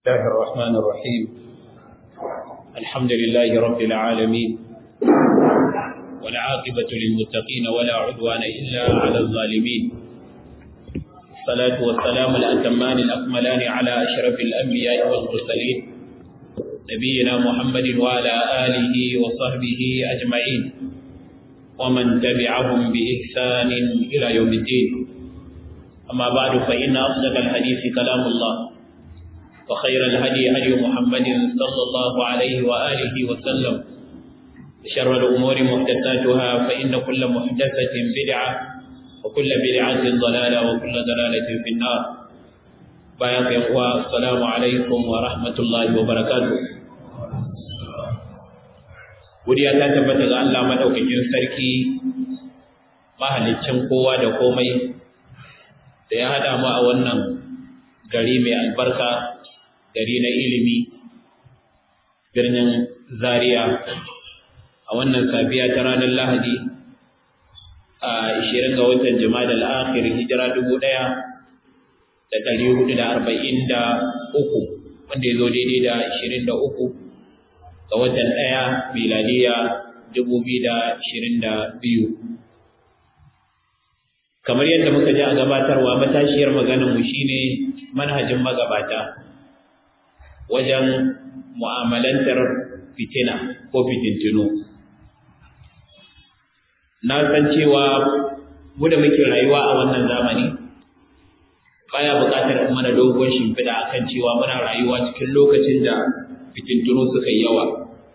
الله الرحمن الرحيم الحمد لله رب العالمين والعاقبة للمتقين ولا عدوان إلا على الظالمين الصلاة والسلام الأتمان الأكملان على أشرف الأنبياء والمرسلين نبينا محمد وعلى آله وصحبه أجمعين ومن تبعهم بإحسان إلى يوم الدين أما بعد فإن أصدق الحديث كلام الله وخير الهدي هدي محمد صلى الله عليه وآله وسلم شر الأمور محدثاتها فإن كل محدثة بدعة وكل بدعة ضلالة وكل ضلالة في النار بياك إخوة السلام عليكم ورحمة الله وبركاته Godiya ta tabbata ga Allah madaukakin sarki mahaliccin kowa da komai da ya haɗa mu a wannan gari mai albarka gari na ilimi birnin zaria a wannan safiya ta ranar lahadi a 20 ga watan jima'a al'akhir hijira 1443 wanda ya zo daidai da 23 ga watan ɗaya miladiya 2022 kamar yadda muka ji a gabatarwa matashiyar maganinmu shine manhajin magabata wajen mu'amalantar fitina ko fitintinu na san cewa mu da muke rayuwa a wannan zamani baya buƙatar mana dogon shimfiɗa akan cewa muna rayuwa cikin lokacin da fitintunu suka yi yawa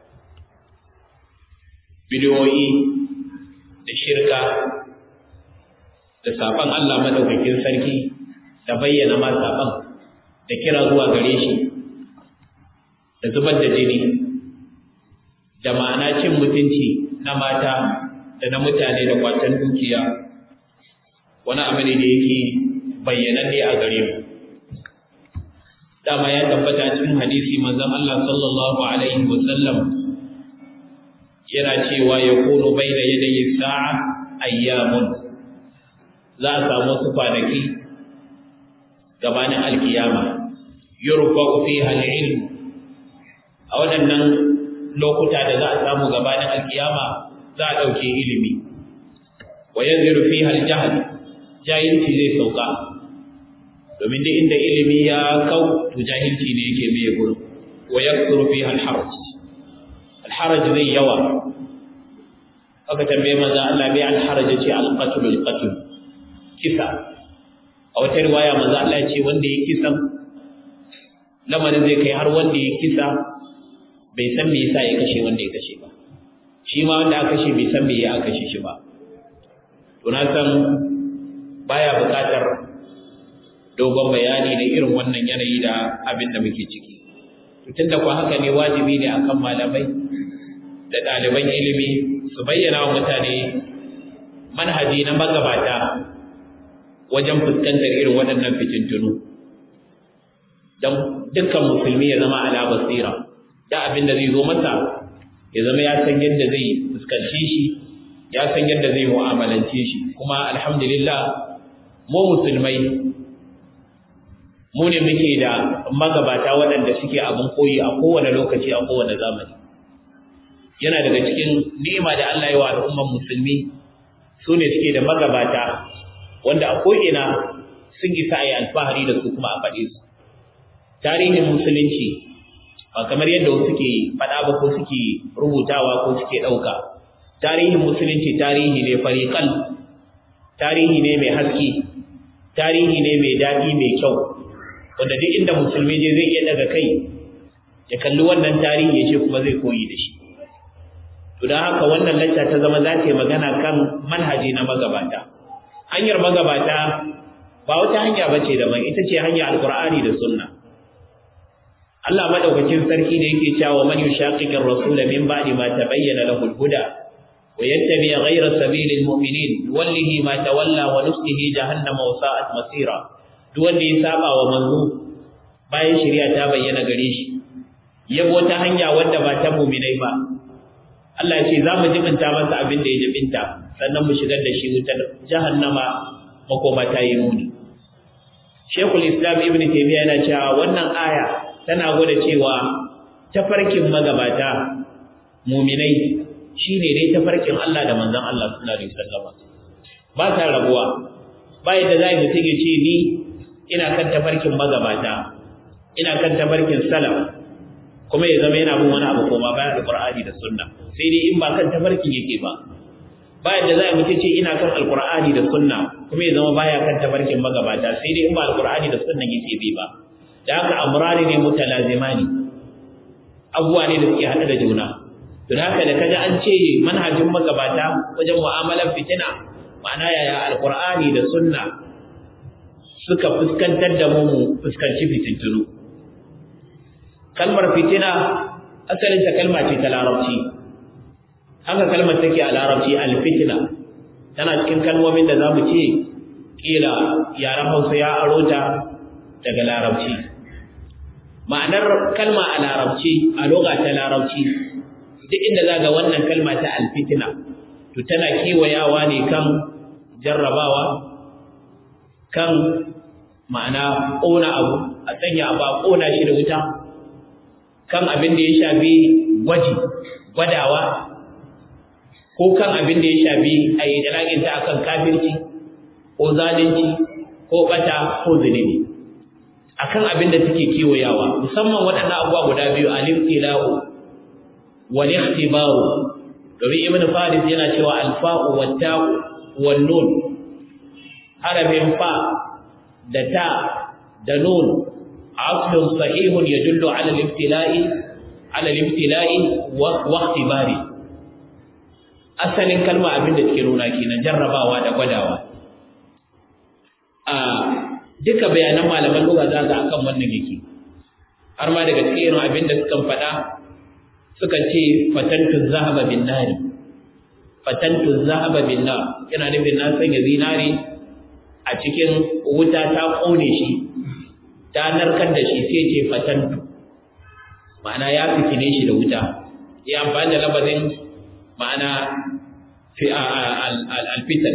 bidiyoyi da shirka da saban Allah madaukakin sarki da bayyana ma saban da kira zuwa gare shi da zubar da jini da ma'ana cin mutunci na mata da na mutane da kwatan dukiya wani abu ne da yake bayyananne a gare mu dama ya tabbata cikin hadisi manzon Allah sallallahu alaihi wasallam yana cewa yakunu bayna yadayi sa'a ayyamun za a samu su kwanaki gabanin alkiyama yurfa'u fiha al-ilm a waɗannan lokuta da za a samu gabanin alkiyama za a ɗauke ilimi wa yanziru fiha al-jahl jahilci zai sauka domin duk inda ilimi ya kau to jahilci ne yake mai gurin wa yakthuru fiha al-haraj al-haraj zai yawa aka tambaye manzo Allah bai al-haraj ce al-qatl al-qatl kisa a wata riwaya manzo Allah ya ce wanda ya kisa lamarin zai kai har wanda ya kisa bai san me yasa ya kashe wanda ya kashe ba shi ma wanda aka kashe bai san me ya kashe shi ba to na san baya buƙatar dogon bayani da irin wannan yanayi da abin da muke ciki to tunda kuwa haka ne wajibi ne akan malamai da ɗaliban ilimi su bayyana wa mutane manhaji na magabata wajen fuskantar irin waɗannan fitintunu don dukkan musulmi ya zama ala basira da abin da zai zo masa ya zama ya san yadda zai fuskanci shi ya san yadda zai mu'amalance shi kuma alhamdulillah mu musulmai mu ne muke da magabata waɗanda suke abin koyi a kowane lokaci a kowane zamani yana daga cikin ni'ima da Allah ya wa al'umman musulmi su ne suke da magabata wanda a ko'ina sun isa a yi alfahari da su kuma a faɗe su tarihin musulunci ba kamar yadda suke faɗa ba ko suke rubutawa ko suke ɗauka tarihin musulunci tarihi ne fariƙal tarihi ne mai haske tarihi ne mai daɗi mai kyau wanda duk inda musulmi je zai iya daga kai ya kalli wannan tarihi ya ce kuma zai koyi da shi to don haka wannan lacca ta zama za ta yi magana kan manhaji na magabata hanyar magabata ba wata hanya ba ce daban ita ce hanyar alkur'ani da sunna Allah madaukakin sarki da yake cewa man yushaqiqir rasul min ba'di ma tabayyana lahu al-huda wa yattabi ghayra sabilil mu'minin wallahi ma tawalla wa nuslihi jahannama wa sa'at masira duk wanda ya saba wa manzo bayan shari'a ta bayyana gare shi yabo ta hanya wanda ba ta mu'minai ba Allah ya ce za mu jibinta masa abin da ya jibinta sannan mu shigar da shi wutar jahannama makoma ta yi muni Shekul Islam Ibn Taymiyyah yana cewa wannan aya tana gwada cewa tafarkin magabata muminai shine dai tafarkin Allah da manzon Allah sallallahu alaihi wasallam ba ta rabuwa ba yadda zai mutum ya ce ni ina kan tafarkin magabata ina kan tafarkin salaf kuma ya zama yana bin wani abu koma bayan alqur'ani da sunna sai dai in ba kan tafarkin yake ba ba yadda zai mutum ce ina kan alqur'ani da sunna kuma ya zama baya kan tafarkin magabata sai dai in ba alqur'ani da sunna yake bi ba da haka amrani ne mutalazimani abuwa ne da suke hada da juna don haka da kaji an ce manhajin magabata wajen mu'amalar fitina ma'ana yaya alqur'ani da sunna suka fuskantar da mu fuskanci fitintunu kalmar fitina asalin ta kalma ce ta larabci haka kalmar take a larabci alfitina tana cikin kalmomin da zamu ce kila yaran Hausa ya aro ta daga larabci ma'anar kalma a larabci a lugha ta larabci duk inda zaga wannan kalma ta alfitina to tana kiwayawa ne kan jarrabawa kan ma'ana ƙona abu a sanya abu a ƙona shi da wuta kan abin da ya shafi gwaji gwadawa ko kan abin da ya shafi a yi dalaginta a kan kafirci ko zalunci ko ɓata ko zunubi a kan abin da suke kiwayawa musamman waɗannan abubuwa guda biyu al-ibtila'u wal ikhtibaru domin ibn faris yana cewa alfa'u wat ta'u wan nun harafin fa da ta da nun aslun sahihun yadullu ala al-ibtila'i ala al-ibtila'i wa ikhtibari asalin kalma abin da take nuna kenan jarrabawa da gwadawa a duka bayanan malaman lugha za ga akan wannan yake har ma daga cikin abin da suka faɗa suka ce fatantu zahaba bin nari fatantu zahaba bin nar yana nufin na sanya zinari a cikin wuta ta kone shi ta narkar da shi sai ce fatantu ma'ana ya fitine shi da wuta ya amfani da labazin ma'ana fi alfitan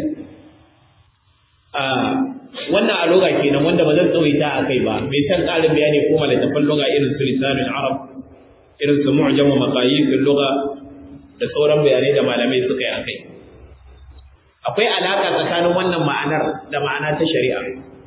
wannan a loga kenan wanda ba zan tsawaita a kai ba mai san ƙarin bayani ko littafin loga irin su lisanin arab irin su mu'jam wa maqayis lugha da sauran bayanai da malamai suka yi akai akwai alaka tsakanin wannan ma'anar da ma'ana ta shari'a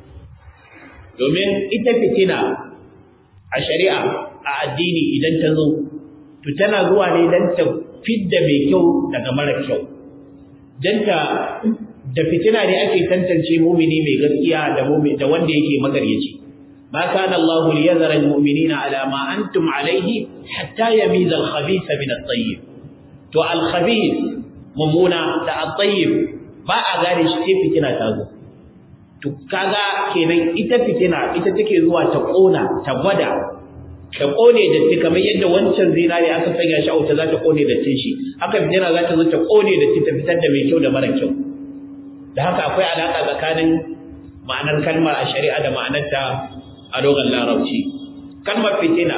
domin ita fitina a shari'a a addini idan ta zo to tana zuwa ne dan ta fidda mai kyau daga mara kyau dan ta da fitina ne ake tantance mumini mai gaskiya da mumin da wanda yake magaryaci ما كان الله ليذر المؤمنين على ما أنتم عليه حتى يميز الخبيث من الطيب تو الخبيث ممونا دا الطيب ba a gane shi sai fitina ta zo to kaga kenan ita fitina ita take zuwa ta kona ta gwada ta kone da ta kamar yadda wancan zinari aka sanya shi a wuta za ta kone da tin shi haka fitina za ta zo ta kone da ta fitar da mai kyau da mara kyau da haka akwai alaka tsakanin ma'anar kalmar a shari'a da ma'anarta a dogon larabci kalmar fitina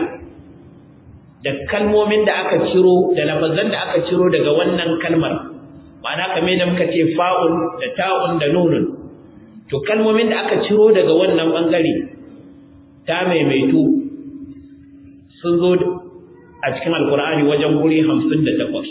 da kalmomin da aka ciro da lafazan da aka ciro daga wannan kalmar ma'ana kamar da muka ce fa'un da ta'un da nunun to kalmomin da aka ciro daga wannan bangare ta maimaitu sun zo a cikin alkur'ani wajen guri hamsin da takwas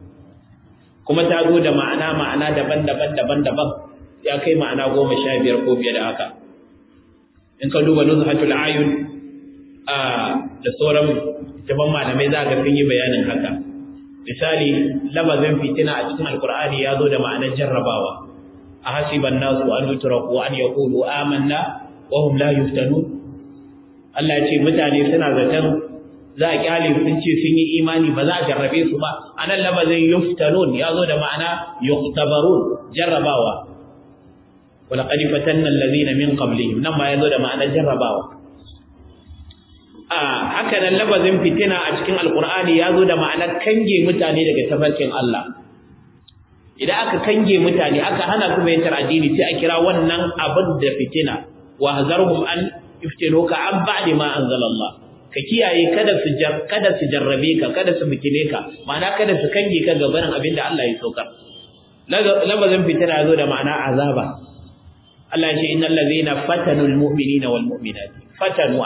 kuma ta zo da ma'ana ma'ana daban-daban daban-daban ya kai ma'ana goma sha biyar ko fiye da haka in ka duba nuzhatul ayun a da sauran jaban malamai za ga sun yi bayanin haka misali labazin fitina a cikin alkur'ani ya zo da ma'anar jarrabawa a hasiban nasu an yutraku an yaqulu amanna wa hum la yuftanun Allah ya ce mutane suna zaton za a kyale sun ce sun yi imani ba za a jarrabe su ba anan labazin yuftanun ya zo da ma'ana yuqtabarun jarrabawa ولقد فتنا الذين من قبلهم nan ma yazo da ma'anar jarrabawa a haka nan labazin fitina a cikin alqur'ani yazo da ma'anar kange mutane daga tafarkin Allah idan aka kange mutane aka hana su bayyana addini sai a kira wannan abin da fitina wa hazarhum an iftinuka an ba'di ma anzalallah ka kiyaye kada su kada su jarrabe ka kada su fitine ka ma'ana kada su kange ka gaban abin da Allah ya saukar labazin fitina yazo da ma'ana azaba Allah ce innal ladhina fatanu almu'minina wal mu'minat fatanu ana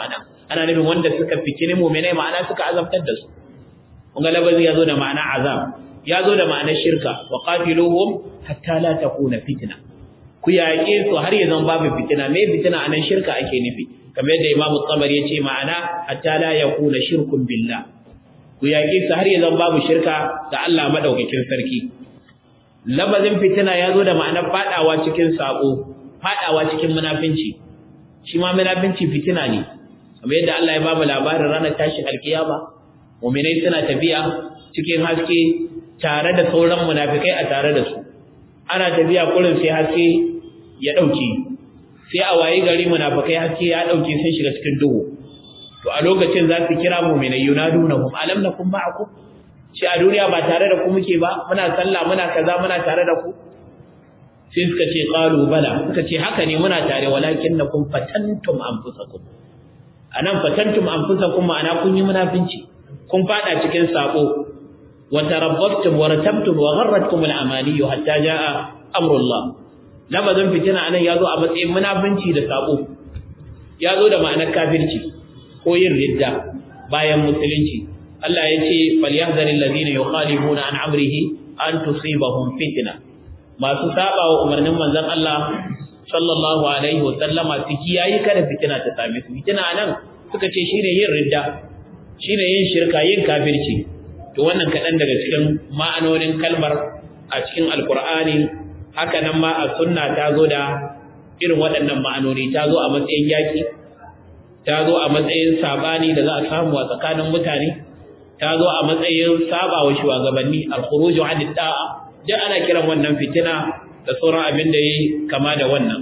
ana nufin wanda suka fitini mu'minai ma'ana suka azabtar da su kun ga labazi yazo da ma'ana azab yazo da ma'anar shirka wa qatiluhum hatta la takuna fitna ku yaƙe su har ya zama babu fitina me fitina anan shirka ake nufi kamar yadda Imam Tabari ya ce ma'ana hatta la yakuna shirkun billah ku yaƙe su har ya zama babu shirka ga Allah madaukakin sarki labazin fitina yazo da ma'anar fadawa cikin sako fadawa cikin munafinci shi ma munafinci fitina ne kamar yadda Allah ya ba mu labarin ranar tashin alkiyama mu'minai suna tafiya cikin haske tare da sauran munafikai a tare da su ana tafiya kurin sai haske ya dauke sai a waye gari munafikai haske ya dauke sun shiga cikin duhu to a lokacin za su kira mu'minai yunadunahum alam nakum ma'akum shi a duniya ba tare da ku muke ba muna sallah muna kaza muna tare da ku sai suka ce qalu bala suka ce haka ne muna tare walakinnakum fatantum anfusakum anan fatantum anfusakum ma'ana kun yi munafinci kun fada cikin sako wa tarabbtum wa ratabtum wa gharratkum al-amani hatta jaa amrullah labazin fitina anan yazo a matsayin munafinci da sako yazo da ma'anar kafirci ko yin ridda bayan musulunci Allah ya ce falyahdharil ladina yukhalifuna an amrihi an tusibahum fitna masu saba wa umarnin manzon Allah sallallahu alaihi wa sallama su kiyayi kada fitina ta same su fitina nan suka ce shine yin ridda shine yin shirka yin kafirci to wannan kadan daga cikin ma'anonin kalmar a cikin alqur'ani haka nan ma a sunna ta zo da irin waɗannan ma'anoni ta zo a matsayin yaki ta zo a matsayin sabani da za a samu a tsakanin mutane ta zo a matsayin saba wa shugabanni al-khuruju 'an da'a duk ana kiran wannan fitina da sauran abin da yi kama da wannan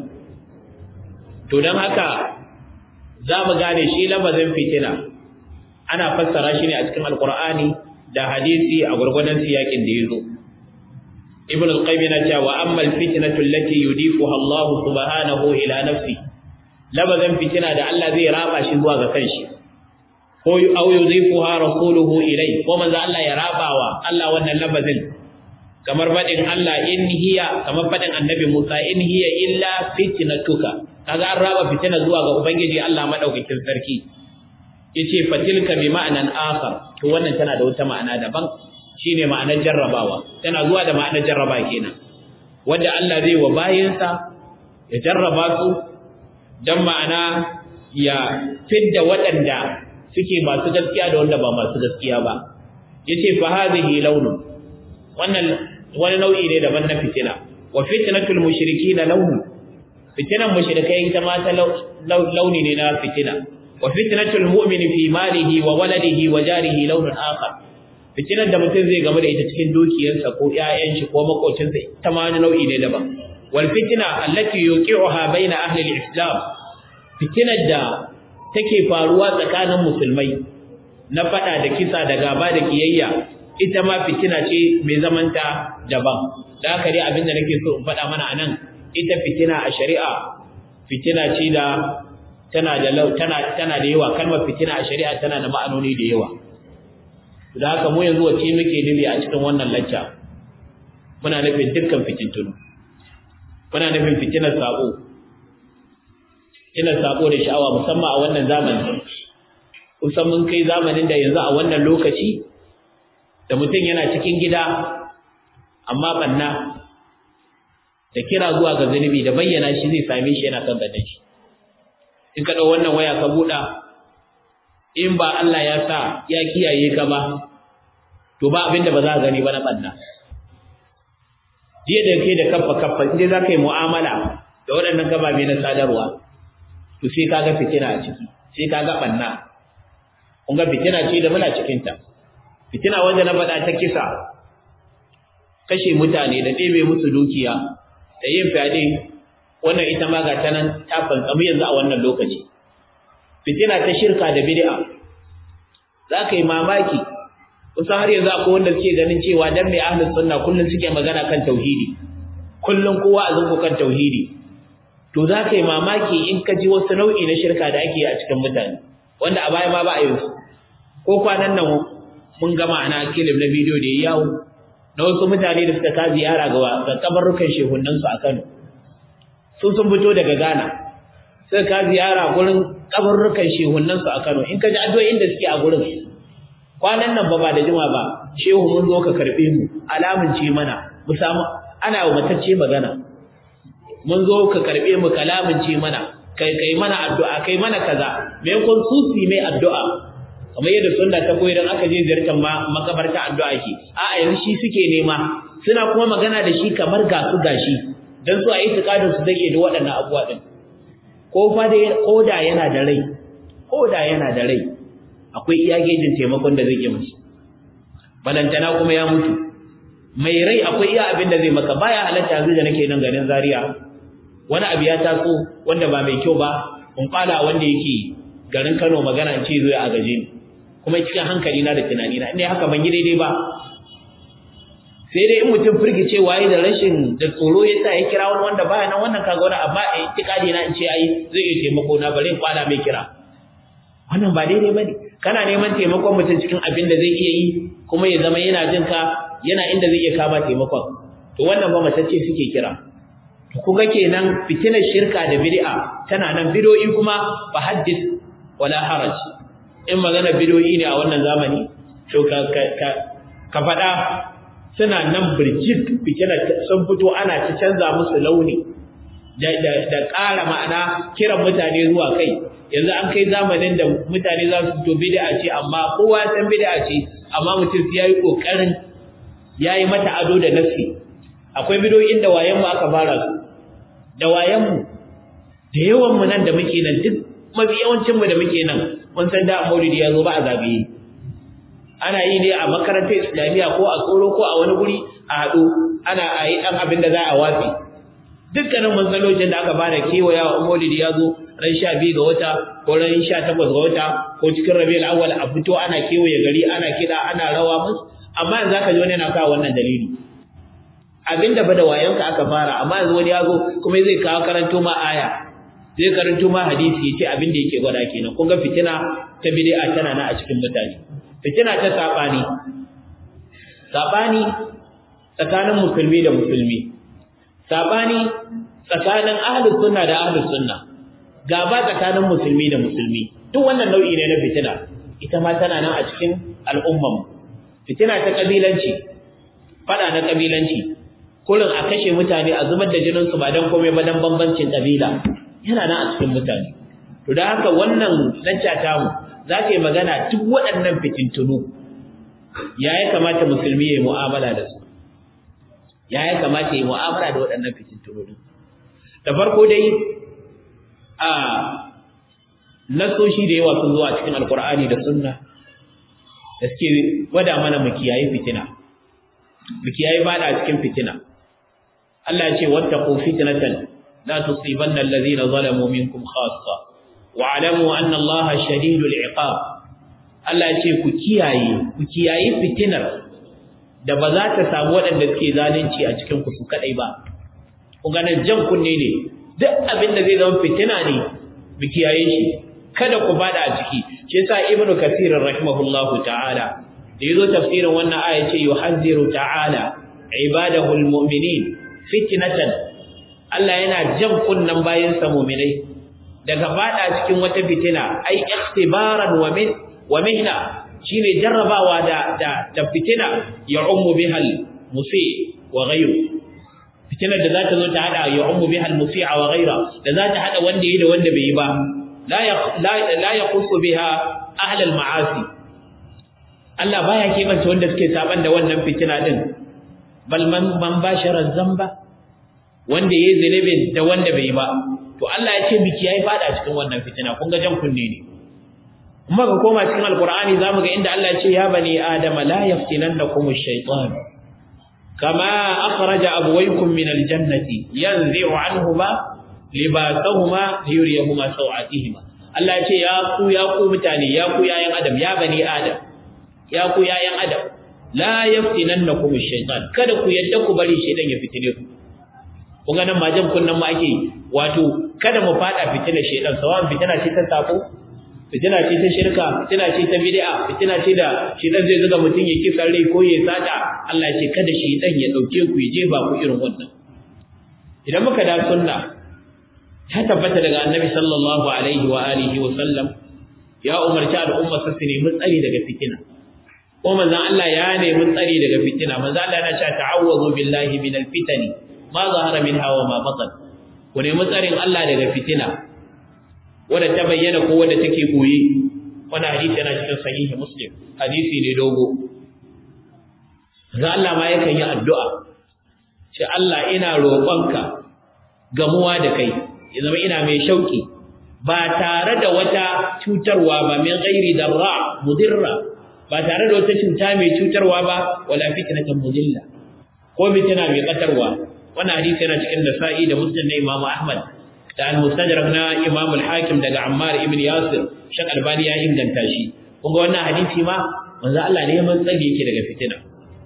to don haka za mu gane shi lafazin fitina ana fassara shi ne a cikin alkur'ani da hadisi a gurgudan siyakin da ya zo ibn al-qayyim yana cewa amma al-fitnatu allati yudifuha Allah subhanahu ila nafsi lafazin fitina da Allah zai raba shi zuwa ga kanshi ko au yudifuha rasuluhu ilai ko manzo Allah ya rabawa Allah wannan lafazin kamar faɗin Allah in hiya kamar faɗin annabi Musa in hiya illa fitnatuka kaga an raba fitina zuwa ga ubangiji Allah madaukakin sarki yace fatilka bi ma'anan akhar to wannan tana da wata ma'ana daban shine ma'anar jarrabawa tana zuwa da ma'anar jarraba kenan wanda Allah zai wa bayinsa ya jarraba su dan ma'ana ya fidda waɗanda suke masu gaskiya da wanda ba masu gaskiya ba yace fa hadhihi launun wannan wani nau'i ne daban na fitina wa fitnatul mushrikeena launu fitinan mushrikai ita ma ta launi ne na fitina wa fitnatul mu'mini fi malihi wa waladihi wa jarihi launun akhar fitinan da mutum zai game da ita cikin dukiyarsa ko ƴaƴan shi ko makocinsa ita ma wani nau'i ne daban wal fitna allati yuqi'uha baina ahli al-islam fitinar da take faruwa tsakanin musulmai na fada da kisa da gaba da kiyayya ita ma fitina ce mai zamanta daban da haka dai abinda nake so in faɗa mana anan ita fitina a shari'a fitina ce da tana da tana tana da yawa kalmar fitina a shari'a tana da ma'anoni da yawa da haka mu yanzu wace muke nufi a cikin wannan lacca muna nufin dukkan fitintunu muna nufin fitinar sabo fitinar sabo da sha'awa musamman a wannan zamani kusan mun kai zamanin da yanzu a wannan lokaci da mutum yana cikin gida amma banna da kira zuwa ga zunubi da bayyana shi zai same shi yana kan gadon shi in ka ɗau wannan waya ka buɗa in ba Allah ya sa ya kiyaye ka ba to ba abinda ba za ka gani ba na banna jiya da kai da kaffa kaffa in za ka yi mu'amala da waɗannan gababe na sadarwa to sai ka ga fitina a ciki sai ka ga banna kun ga fitina ce da muna cikinta fitina wanda na faɗa ta kisa kashe mutane da ɗebe musu dukiya da yin fyaɗe wannan ita ma ga ta nan ta fantsamu yanzu a wannan lokaci fitina ta shirka da bid'a za ka yi mamaki kusan har yanzu akwai wanda suke ganin cewa dan mai ahlus sunna kullum suke magana kan tauhidi kullum kowa a zuku kan tauhidi to za ka yi mamaki in ka ji wasu nau'i na shirka da ake yi a cikin mutane wanda a baya ma ba a yi su ko kwanan nan mun gama ana kilim na bidiyo da ya yawo na wasu mutane da suka ka ziyara ga ga kabarrukan shehunan su a Kano sun sun fito daga Ghana sai ka ziyara gurin kaburrukan shehunan su a Kano in ka ji addu'o'in da suke a gurin kwanan nan ba ba da jima ba shehu mun zo ka karbe mu alamunce mana mu samu ana wa matacce magana mun zo ka karbe mu kalamunce mana kai kai mana addu'a kai mana kaza me kun susi mai addu'a kamar yadda sunna ta koyi dan aka je ziyartar makabarta addu'a ke a'a yanzu shi suke nema suna kuma magana da shi kamar ga su gashi dan su a itikadin su zai da waɗannan abubuwa din ko fa dai koda yana da rai koda yana da rai akwai iya gejin taimakon da zai yi musu balantana kuma ya mutu mai rai akwai iya abin da zai maka baya halatta yanzu da nake nan garin Zaria wani abu ya taso wanda ba mai kyau ba kun kala wanda yake garin Kano magana in ce zo ya agaje ni kuma cikin hankali na da tunani na inda haka ban yi daidai ba sai dai in mutum firgice waye da rashin da tsoro ya sa ya kira wani wanda baya nan wannan kaga wani amma a itikadi na in ce ai zai iya taimako na bare in kwana mai kira wannan ba daidai bane kana neman taimakon mutum cikin abin da zai iya yi kuma ya zama yana jin ka yana inda zai iya kama taimakon to wannan ba matacce suke kira to kuga kenan fitinar shirka da bid'a tana nan bid'o'i kuma fa haddith wala haraj in magana bid'o'i ne a wannan zamani to ka ka ka fada suna nan birjik fitinar sun fito ana ta canza musu launi da da da ƙara ma'ana kiran mutane zuwa kai yanzu an kai zamanin da mutane za su fito bid'a ce amma kowa san bid'a ce amma mutum ya yi kokarin yayi mata ado da nafsi akwai bidoyin da wayen mu aka fara su da wayen mu da yawan mu nan da muke nan duk mafi yawancin mu da muke nan mun san da Maulidi ya zo ba a zagaye ana yi ne a makarantar Islamiyya ko a tsoro ko a wani guri a haɗu ana a yi ɗan abin da za a watsi dukkanin manzalocin da aka bada kewaya wa Maulidi ya zo ran sha biyu ga wata ko ran sha takwas ga wata ko cikin rabiul awwal a fito ana kewaye gari ana kiɗa ana rawa musu amma yanzu aka ji wani yana kawo wannan dalili abinda ba da wayanka aka fara amma yanzu wani ya zo kuma zai kawo karanto ma aya zai karanto ma hadisi ya ce abin da yake gwada kenan kun ga fitina ta bid'a tana na a cikin mutane fitina ta sabani sabani tsakanin musulmi da musulmi sabani tsakanin ahlus sunna da ahlus sunna gaba tsakanin musulmi da musulmi duk wannan nau'i ne na fitina ita ma tana nan a cikin al'umman fitina ta kabilanci fada na kabilanci kullun a kashe mutane a zubar da jinin su ba dan komai ba dan bambancin kabila yana nan a cikin mutane to dan haka wannan lacca ta mu za ta yi magana duk waɗannan fitintunu ya ya kamata musulmi ya yi mu'amala da su ya ya kamata ya yi mu'amala da waɗannan fitintunu da farko dai a nasoshi da yawa sun zuwa cikin alkur'ani da sunna da suke gwada mana mu kiyaye fitina mu kiyaye bada cikin fitina Allah ya ce wattaqu fitnatan la tusibanna alladhina zalamu minkum khassa wa'lamu anna Allaha shadidul iqab Allah ya ce ku kiyaye ku kiyaye fitinar da ba za ta samu waɗanda suke zalunci a cikin ku su kadai ba ku ga nan jan kunne ne duk abin da zai zama fitina ne mu kiyaye shi kada ku bada a ciki shi yasa ibnu kathir rahimahullahu ta'ala da yazo tafsirin wannan aya ce yuhazziru ta'ala ibadahu almu'minin fitnatan Allah yana jan kunnan bayin sa mu'minai daga fada cikin wata fitina ai ikhtibaran wa min wa mihna shine jarrabawa da da, da fitina ya ummu bihal musi wa ghayru fitinar da za ta zo ta hada ya ummu bihal musi'a wa ghayra da za ta hada wanda yi da wanda bai yi ba la ya kusu biha ahlal ma'asi Allah baya kebanta wanda suke saban da wannan fitina din bal man man bashara zamba wanda yayi zunubin da wanda bai ba to Allah ya ce biki yayi fada cikin wannan fitina kun ga jan kunne ne kuma ga koma cikin alqur'ani zamu ga inda Allah ya ce ya bani adama la yaftinannakum ash-shaytan kama akhraja abwaykum min al-jannati yanzi'u anhuma libasahuma liyuriyahuma sawatihima Allah ya ce ya ku ya ku mutane ya ku yayan adam ya bani adam ya ku yayan adam la yaftinannakum ash-shaytan kada ku yadda ku bari shaytan ya fitine ku kun ga nan majan kunnan ma ake wato kada mu fada fitinar shaytan sawan fitina ce ta sako fitina ce ta shirka fitina ce ta bid'a fitina ce da shaytan zai zuga mutun ya kisa rai ko ya sata Allah ya ce kada shaytan ya dauke ku ya jefa ku irin wannan idan muka da sunna ta tabbata daga annabi sallallahu alaihi wa alihi wa sallam ya umarci al'umma su nemi tsari daga fitina ko manzon Allah ya nemi tsari daga fitina manzon Allah yana cewa ta'awwazu billahi minal fitani ma zahara minha wa ma batan ku nemi tsarin Allah daga fitina wanda ta bayyana ko wanda take koyi wannan hadisi yana cikin sahihi muslim hadisi ne dogo manzon Allah ma yakan yi addu'a ce Allah ina roƙonka gamuwa da kai ya zama ina mai shauki ba tare da wata cutarwa ba min ghairi darra mudirra ba tare da wata cuta mai cutarwa ba wala fitnatan mudilla ko fitina mai katarwa wannan hadisi yana cikin nasa'i da muslim na imam ahmad da al-mustadrak na imam al-hakim daga ammar ibn yasir shak albani ya inganta shi kun ga wannan hadisi ma manzo Allah ne man tsage yake daga fitina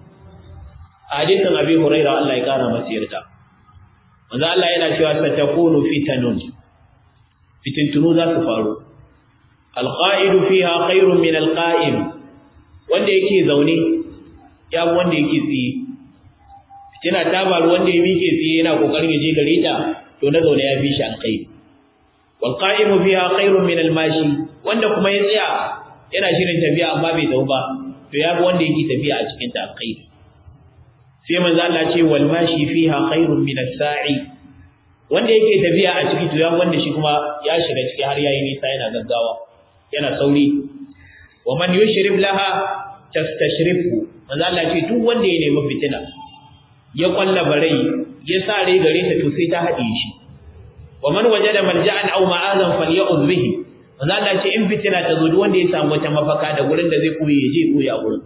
hadisin abi hurairah Allah ya kara masa yarda manzo Allah yana cewa satakunu fitanun fitintunu za su faru alqa'idu fiha khairun min alqa'im wanda yake zaune ya wanda yake tsiye fitina ta faru wanda ya mike tsiye yana kokarin ya je gare ta to na zaune ya fi shi alkhairi wal qa'imu fiha khairun min almashi wanda kuma ya tsaya yana shirin tafiya amma bai zau ba to ya bi wanda yake tafiya a cikin ta alkhairi sai manzo Allah ce wal mashi fiha khairun min as-sa'i wanda yake tafiya a ciki to ya wanda shi kuma ya shiga ciki har yayi nisa yana gaggawa yana sauri wa man yushrib laha tastashrifu manzo Allah ce duk wanda ya nemi fitina ya kwalla barai ya sa rai gare ta to sai ta hade shi wa man wajada malja'an aw ma'azan falya'udh bihi manzo Allah ce in fitina ta zo duk wanda ya samu wata mafaka da gurin da zai koyi ya je koyi a gurin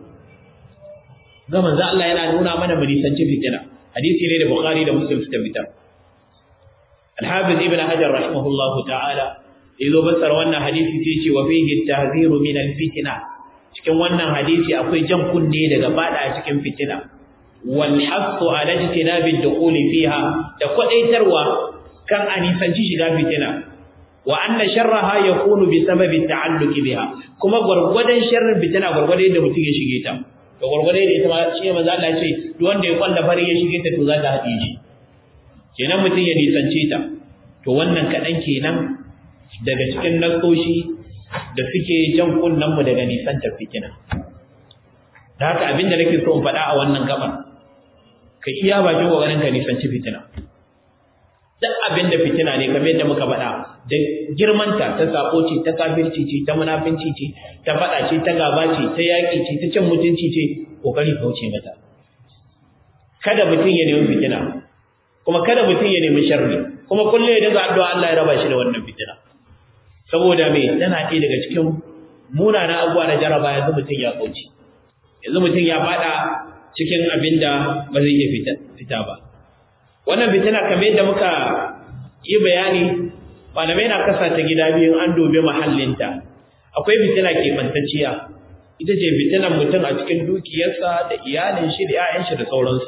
ga manzo Allah yana nuna mana mu nisanci fitina hadisi ne da Bukhari da Muslim suka fitar Al-Hafiz Ibn Hajar rahimahullahu ta'ala yazo basar wannan hadisi sai ce wa fihi at-tahziru min al-fitna cikin wannan hadisi akwai jan kunne daga fada cikin fitina wal hasu ala ijtinabi ad-dukhul fiha da kwadaitarwa kan a nisanci shiga fitina wa anna sharraha yakunu bi sababi ta'alluqi biha kuma gurgurdan sharrin fitina gurgurdan da mutum ya shige ta to gurgurde da ita ma shi manzo Allah ya ce duk wanda ya kwalla fari ya shige ta to za ta haɗe shi kenan mutum ya nisance ta to wannan kaɗan kenan daga cikin nasoshi da suke jan kunnen mu daga nisantar fitina da haka abin da nake so in faɗa a wannan gaban ka iya bakin kokarin ka nisanci fitina duk abin da fitina ne kamar yadda muka faɗa da girmanta ta sako ce ta kafirci ce ta munafinci ce ta faɗa ce ta gaba ce ta yaƙi ce ta cin mutunci ce kokari kauce mata kada mutum ya nemi fitina kuma kada mutum ya nemi sharri kuma kullum ya dinga addu'a Allah ya raba shi da wannan fitina saboda me tana ɗaya daga cikin munanan abubuwa na jaraba yanzu mutum ya kauce yanzu mutum ya faɗa cikin abin da ba zai iya fita ba wannan fitina kamar yadda muka yi bayani malamai na kasa ta gida biyu an dobe mahallinta akwai fitina keɓantacciya ita ce fitinan mutum a cikin dukiyarsa da iyalin shi da 'ya'yan shi da sauransu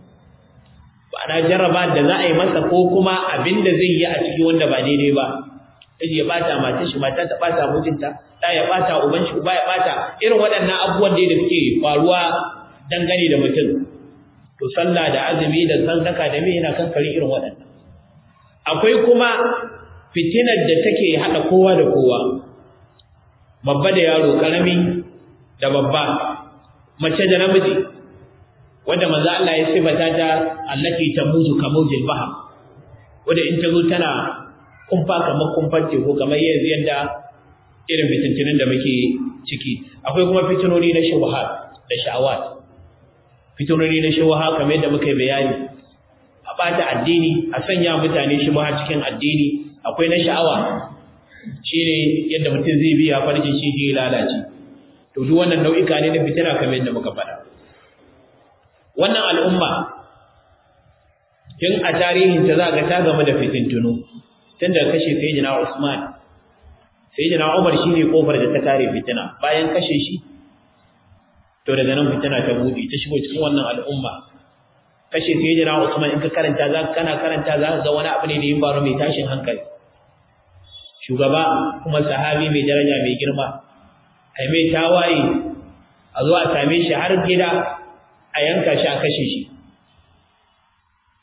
ba na jarraba da za a yi masa ko kuma abin da zai yi a ciki wanda ba daidai ba yaji ya bata matar shi mata ta bata mijinta da ya bata uban shi uba ya bata irin waɗannan abubuwan da suke faruwa dangane da mutum to sallah da azumi da sadaka da me yana kankare irin waɗannan akwai kuma fitinar da take hada kowa da kowa babba da yaro karami da babba mace da namiji wanda manzo Allah ya sifata ta allati tamuzu kamujil bahr wanda in ta zo tana kumfa kamar kumfar teku kamar yanzu yadda irin fitintinin da muke ciki akwai kuma fitinoni na shubuhat da sha'awat fitinoni na shubuha kamar yadda muka yi bayani a bata addini a sanya mutane shubuha cikin addini akwai na sha'awa shine yadda mutum zai biya farjin shi ya lalace to duk wannan nau'ika ne na fitina kamar yadda muka faɗa wannan al'umma tun a tarihin ta za ga ta game da fitintunu tun daga kashe sayyidina Usman sayyidina Umar shine kofar da ta kare fitina bayan kashe shi to daga nan fitina ta bude ta shigo cikin wannan al'umma kashe sayyidina Usman in ka karanta za kana karanta za ka ga wani abu ne da yin baro mai tashin hankali shugaba kuma sahabi mai daraja mai girma ai mai tawaye a zo a same shi har gida a yanka shi a kashe shi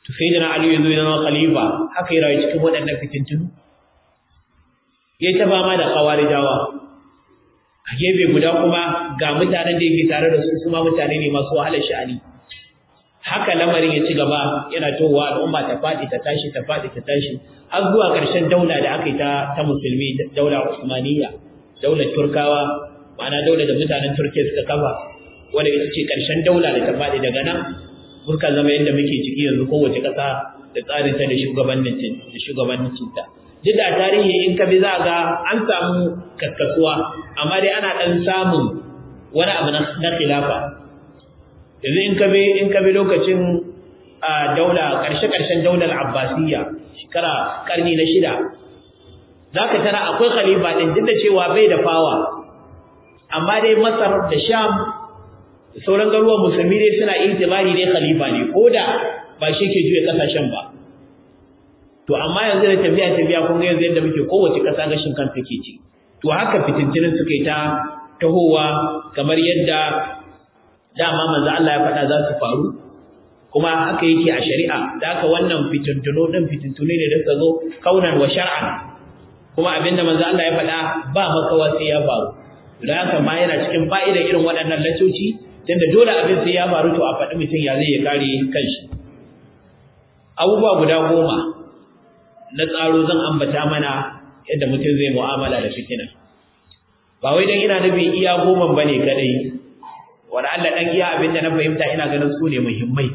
to sai da Ali ya zo ya zama khalifa haka ya rayu cikin waɗannan fitintunu yayi ta fama da kawarijawa a gefe guda kuma ga mutanen da yake tare da su su ma mutane ne masu wahalar sha'ani haka lamarin ya ci gaba yana towa al'umma ta faɗi ta tashi ta faɗi ta tashi har zuwa ƙarshen daula da aka yi ta ta musulmi daula Usmaniyya daular Turkawa ma'ana daular da mutanen Turkiya suka kafa wanda ita ce ƙarshen daula da ta faɗi daga nan muka zama yadda muke ciki yanzu kowace ƙasa da tsarin ta da shugabannin da shugabannin ta duk da tarihi in ka bi za ga an samu kakkasuwa amma dai ana ɗan samun wani abu na khilafa yanzu in ka bi in ka bi lokacin a daula ƙarshe-ƙarshen daular abbasiyya shekara ƙarni na shida za ka tara akwai khalifa ɗin duk da cewa bai da fawa amma dai masar da sham da sauran garuwan musulmi dai suna itibari dai khalifa ne ko da ba shi ke juya ƙasashen ba to amma yanzu da tafiya tafiya kun ga yanzu yadda muke kowace ƙasa gashin kan take ci to haka fitintinin suka yi ta tahowa kamar yadda dama manzo Allah ya faɗa za su faru kuma haka yake a shari'a da haka wannan fitintuno din fitintune ne da suka zo kaunan wa shar'an kuma abinda manzo Allah ya faɗa ba makawa sai ya faru da haka ma yana cikin fa'idar irin waɗannan lacoci tunda dole abin sai ya faru to a faɗi mutum ya zai ya kare kanshi abubuwa guda goma na tsaro zan ambata mana yadda mutum zai mu'amala da fitina ba wai dan ina nufin iya goma bane kadai wanda Allah dan iya abin da na fahimta ina ganin su ne muhimmai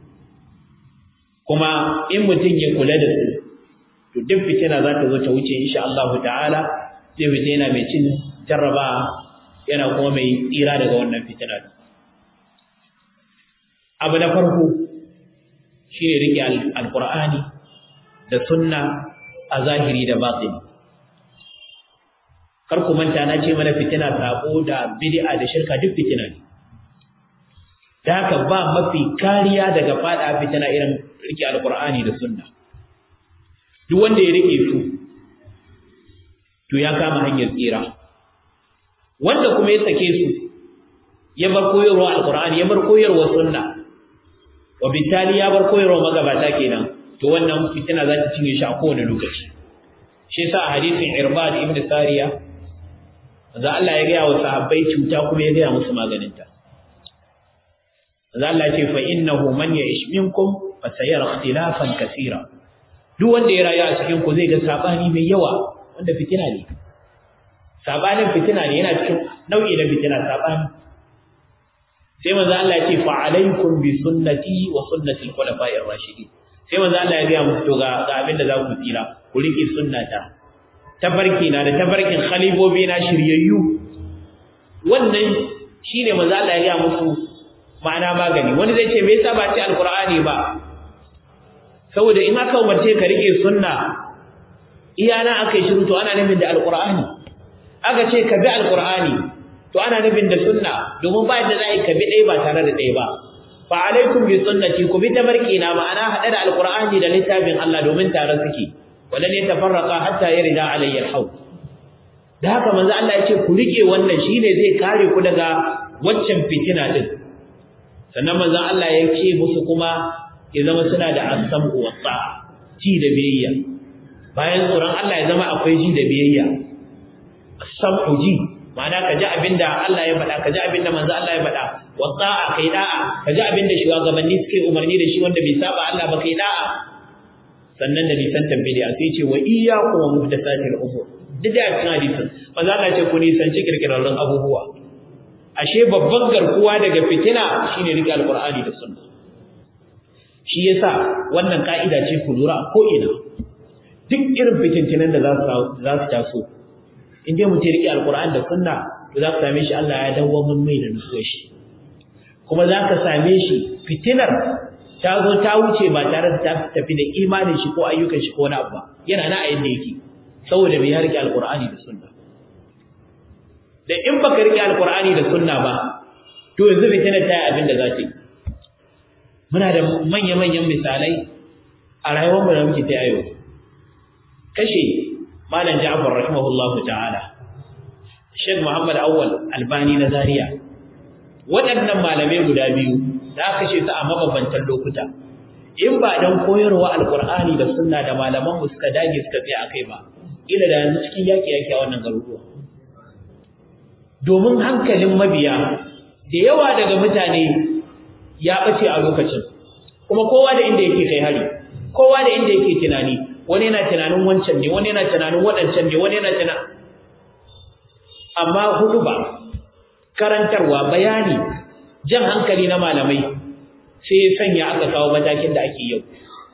kuma in mutum ya kula da su to duk fitina za ta zo ta wuce insha Allah ta'ala zai fita yana mai cin jarraba yana kuma mai tsira daga wannan fitina abu na farko shine rike alqur'ani da sunna a zahiri da batini kar ku manta na ce mana fitina sabo da bid'a da shirka duk fitina ne da haka ba mafi kariya daga fada fitina irin rike alqur'ani da sunna duk wanda ya rike su to ya kama hanyar tsira wanda kuma ya sake su ya bar koyarwa alqur'ani ya bar koyarwa sunna wa bitali ya bar koyarwa magabata kenan to wannan fitina za ta cinye shi a kowane lokaci shi yasa a hadisin irbad ibn sariya manzo Allah ya gaya wa sahabbai cuta kuma ya gaya musu maganinta manzo Allah ya ce fa innahu man ya'ish minkum fa sayara ikhtilafan kaseera duk wanda ya rayu a cikin ku zai ga sabani mai yawa wanda fitina ne sabanin fitina ne yana cikin nau'i na fitina sabani sai manzo Allah ya ce fa alaikum bi sunnati wa sunnati al-khulafa'ir rashidin sai manzo Allah ya ga musu to ga ga abin da za ku tsira ku rike sunnata tabarki na da tabarkin khalifobi na shiryayyu wannan shine manzo Allah ya ga musu ma'ana magani wani zai ce me yasa ba ce alqur'ani ba saboda in aka umarce ka rike sunna iyana aka yi shiru to ana nufin da alqur'ani aka ce ka bi alqur'ani to ana nufin da sunna domin ba yadda za a yi ka bi ɗaya ba tare da ɗaya ba fa alaikum bi sunnati ku bi tabarki na ma'ana haɗe da alqur'ani da littafin Allah domin tare suke walan yatafarraqa hatta yarida alayya alhaw da haka manzo Allah ya ce ku rike wannan shine zai kare ku daga waccan fitina din sannan manzo Allah ya ce musu kuma ya zama suna da as-sam'u wa ji da biyayya bayan tsoron Allah ya zama akwai ji da biyayya as-sam'u ji ma'ana ka ji abinda Allah ya faɗa ka ji abinda manzo Allah ya faɗa wa ta'a kai da'a ka ji abinda shugabanni suke umarni da shi wanda bai saba Allah ba kai da'a sannan da nisan tambidi sai ce wa iyyakum wa muhdathatil umur duk da cikin hadisin manzo Allah ce ku nisanci kirkirarrun abubuwa ashe babban garkuwa daga fitina shine rike alqur'ani da sunna shi yasa wannan ka'ida ce ku lura ko ina duk irin fitintinan da za su za su taso in dai mutum rike alqur'ani da sunna to za ka same shi Allah ya dawo mun mai da nutsuwar shi kuma za ka same shi fitinar ta zo ta wuce ba tare da ta tafi da imanin shi ko ayyukan shi ko wani abu ba yana na a yadda yake saboda bai ya rike alqur'ani da sunna da in baka rike alqur'ani da sunna ba to yanzu fitinar ta yi abin da za ta yi muna da manya-manyan misalai a rayuwar mu da muke ta yayo kashe malam Ja'far rahimahullahu ta'ala Sheikh Muhammad Awwal Albani na Zaria waɗannan malamai guda biyu da aka kashe su a mabambantan lokuta in ba dan koyarwa alqur'ani da sunna da malaman mu suka dage suka tsaya akai ba ila da yanzu cikin yaki yaki a wannan garuruwa domin hankalin mabiya da yawa daga mutane ya bace a lokacin kuma kowa da inda yake kai hari kowa da inda yake tunani wani yana tunanin wancan ne wani yana tunanin waɗancan ne wani yana tunanin amma hudu ba karantarwa bayani jan hankali na malamai sai ya sanya aka kawo matakin da ake yau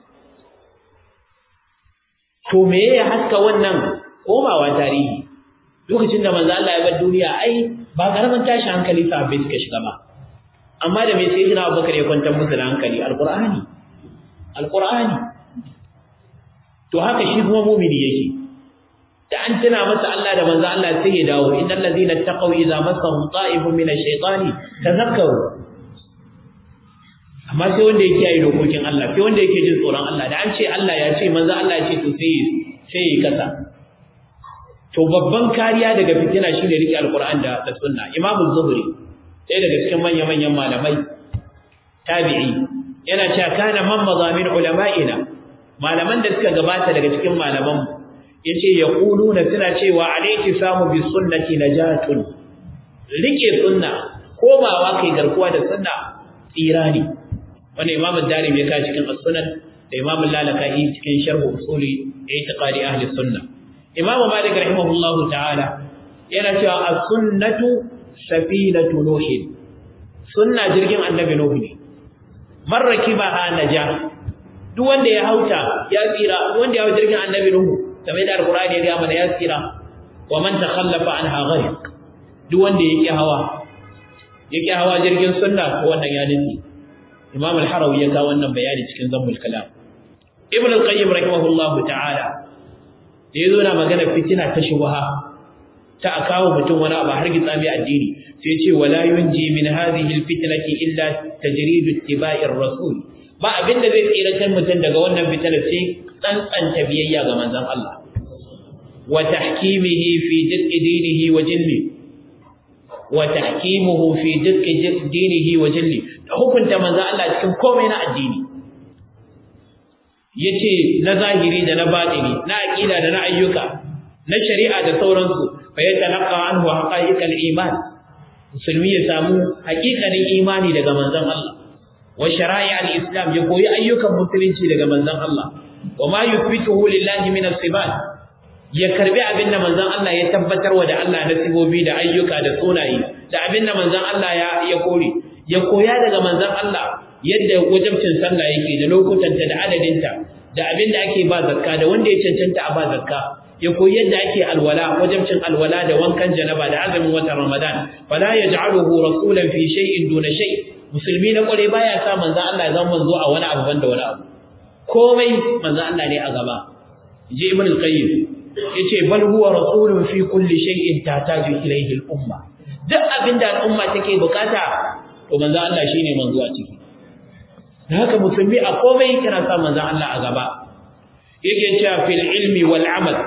to me ya haska wannan komawa tarihi lokacin da manzo Allah ya bar duniya ai ba karaman tashi hankali sahabbai suka shiga ba amma da me sai jina Abubakar ya kwantar musu da hankali alqur'ani alqur'ani to haka shi kuma mu'mini yake da an tuna masa Allah da manzo Allah sai ya dawo innal ladina taqaw idza massahum ta'ifun min ash-shaytani tadhakkaru amma sai wanda yake yi dokokin Allah sai wanda yake jin tsoron Allah da an ce Allah ya ce manzo Allah ya ce to sai sai yi kasa to babban kariya daga fitina shine rike alquran da da sunna Imam az-Zuhri sai daga cikin manyan manyan malamai tabi'i yana cewa kana man mazamin ulama'ina malaman da suka gabata daga cikin malaman yace yaquluna suna cewa alayki samu bi sunnati najatun rike sunna komawa kai garkuwa da sunna tsira ne wanda imam ad-darimi ya kawo cikin as-sunan da imam al-lalaka'i cikin sharh usuli i'tiqadi ahli sunna imam malik rahimahullahu ta'ala yana cewa as-sunnatu safinatu nuh sunna jirgin annabi nuh ne marrakibaha naja duk wanda ya hauta ya tsira duk wanda ya hau jirgin annabi nuh kamar da alqur'ani ya ga mana ya tsira wa man takhallafa anha gharq duk wanda yake hawa yake hawa jirgin sunna ko wannan ya nufi Imam al-Harawi ya kawo wannan bayani cikin Zammul Kalam. Ibn al-Qayyim rahimahullahu ta'ala da yazo na magana fitina ta shubha ta akawo mutum wani abu har gitsa mai addini sai ce wala yunji min hadhihi al-fitnati illa tajridu ittiba'ir rasul ba abin da zai tsira kan mutum daga wannan fitinar sai tsantsanta biyayya ga manzon Allah wa tahkimihi fi dukki dinihi wa jinni wa tahkimuhu fi dukki dinihi wa jinni da hukunta manzo Allah cikin komai na addini yace na zahiri da na batini na aqida da na ayyuka na shari'a da sauransu fa yatalaqa anhu haqa'iqal iman musulmi ya samu haƙiƙanin imani daga manzon Allah wa shara'i'al islam ya koyi ayyukan musulunci daga manzon Allah wa ma yuthbituhu lillahi min as-sifat ya karbi abinda manzon Allah ya tabbatar wa da Allah na sibobi da ayyuka da sunaye da abinda manzon Allah ya ya kore ya koya daga manzon Allah yadda wajibcin sallah yake da lokutanta da adadinta da abin da ake ba zakka da wanda ya cancanta a ba zakka ya koyi yadda ake alwala wajibcin alwala da wankan janaba da azumin watan Ramadan fala yaj'aluhu rasulan fi shay'in duna shay musulmi na kware baya sa manzon Allah ya zama manzo a wani abu banda wani abu komai manzon Allah ne a gaba je ibn al-qayyim yace bal huwa rasulun fi kulli shay'in tataju ilayhi al-umma duk abinda al'umma take bukata to manzo Allah shine manzo a ciki da haka musulmi a komai kana sa manzo Allah a gaba yake cewa fil ilmi wal amal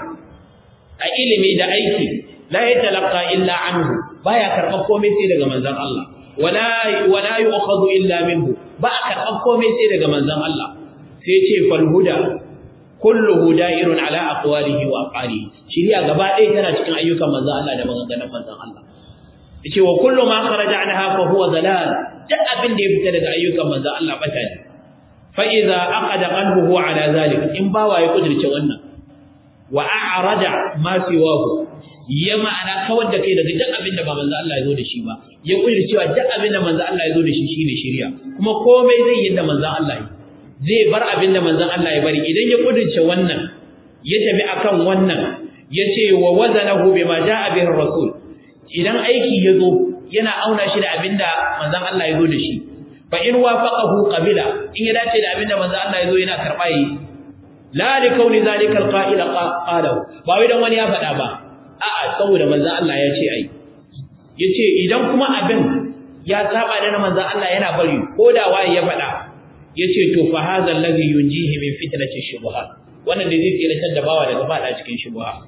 a ilimi da aiki la yatalaqa illa anhu baya karban komai sai daga manzon Allah wala wala yu'khadhu illa minhu ba a karban komai sai daga manzon Allah sai ce fal huda kulluhu da'irun ala aqwalihi wa af'alihi shiriya gaba ɗaya tana cikin ayyukan manzon Allah da maganganun manzon Allah yace wa kullu ma kharaja anha fa huwa dalal duk abin da ya fita daga ayyukan manzo Allah bata ne fa idza aqada qalbuhu ala zalik in bawa ya kudirce wannan wa a'rada ma siwahu ya ma'ana kawar da kai daga duk abin da ba manzo Allah ya zo da shi ba ya kudirce wa duk abin da manzo Allah ya zo da shi shine shari'a kuma komai zai yi da manzo Allah yi zai bar abin da manzo Allah ya bari idan ya kudirce wannan ya tafi akan wannan yace wa wazanahu bima ja'a bihi rasul idan aiki ya zo yana auna shi da abinda manzon Allah ya zo da shi fa in wafaqahu qabila in ya dace da abinda manzon Allah ya zo yana karba yi la li kauni zalika alqa'ila qala ba wai dan wani ya faɗa ba a'a saboda manzon Allah ya ce ai yace idan kuma abin ya saba da manzon Allah yana bari ko da waye ya faɗa yace to fa hadha alladhi yunjihi min fitnati shubuhat wannan da zai tsira da bawa daga fada cikin shubuhat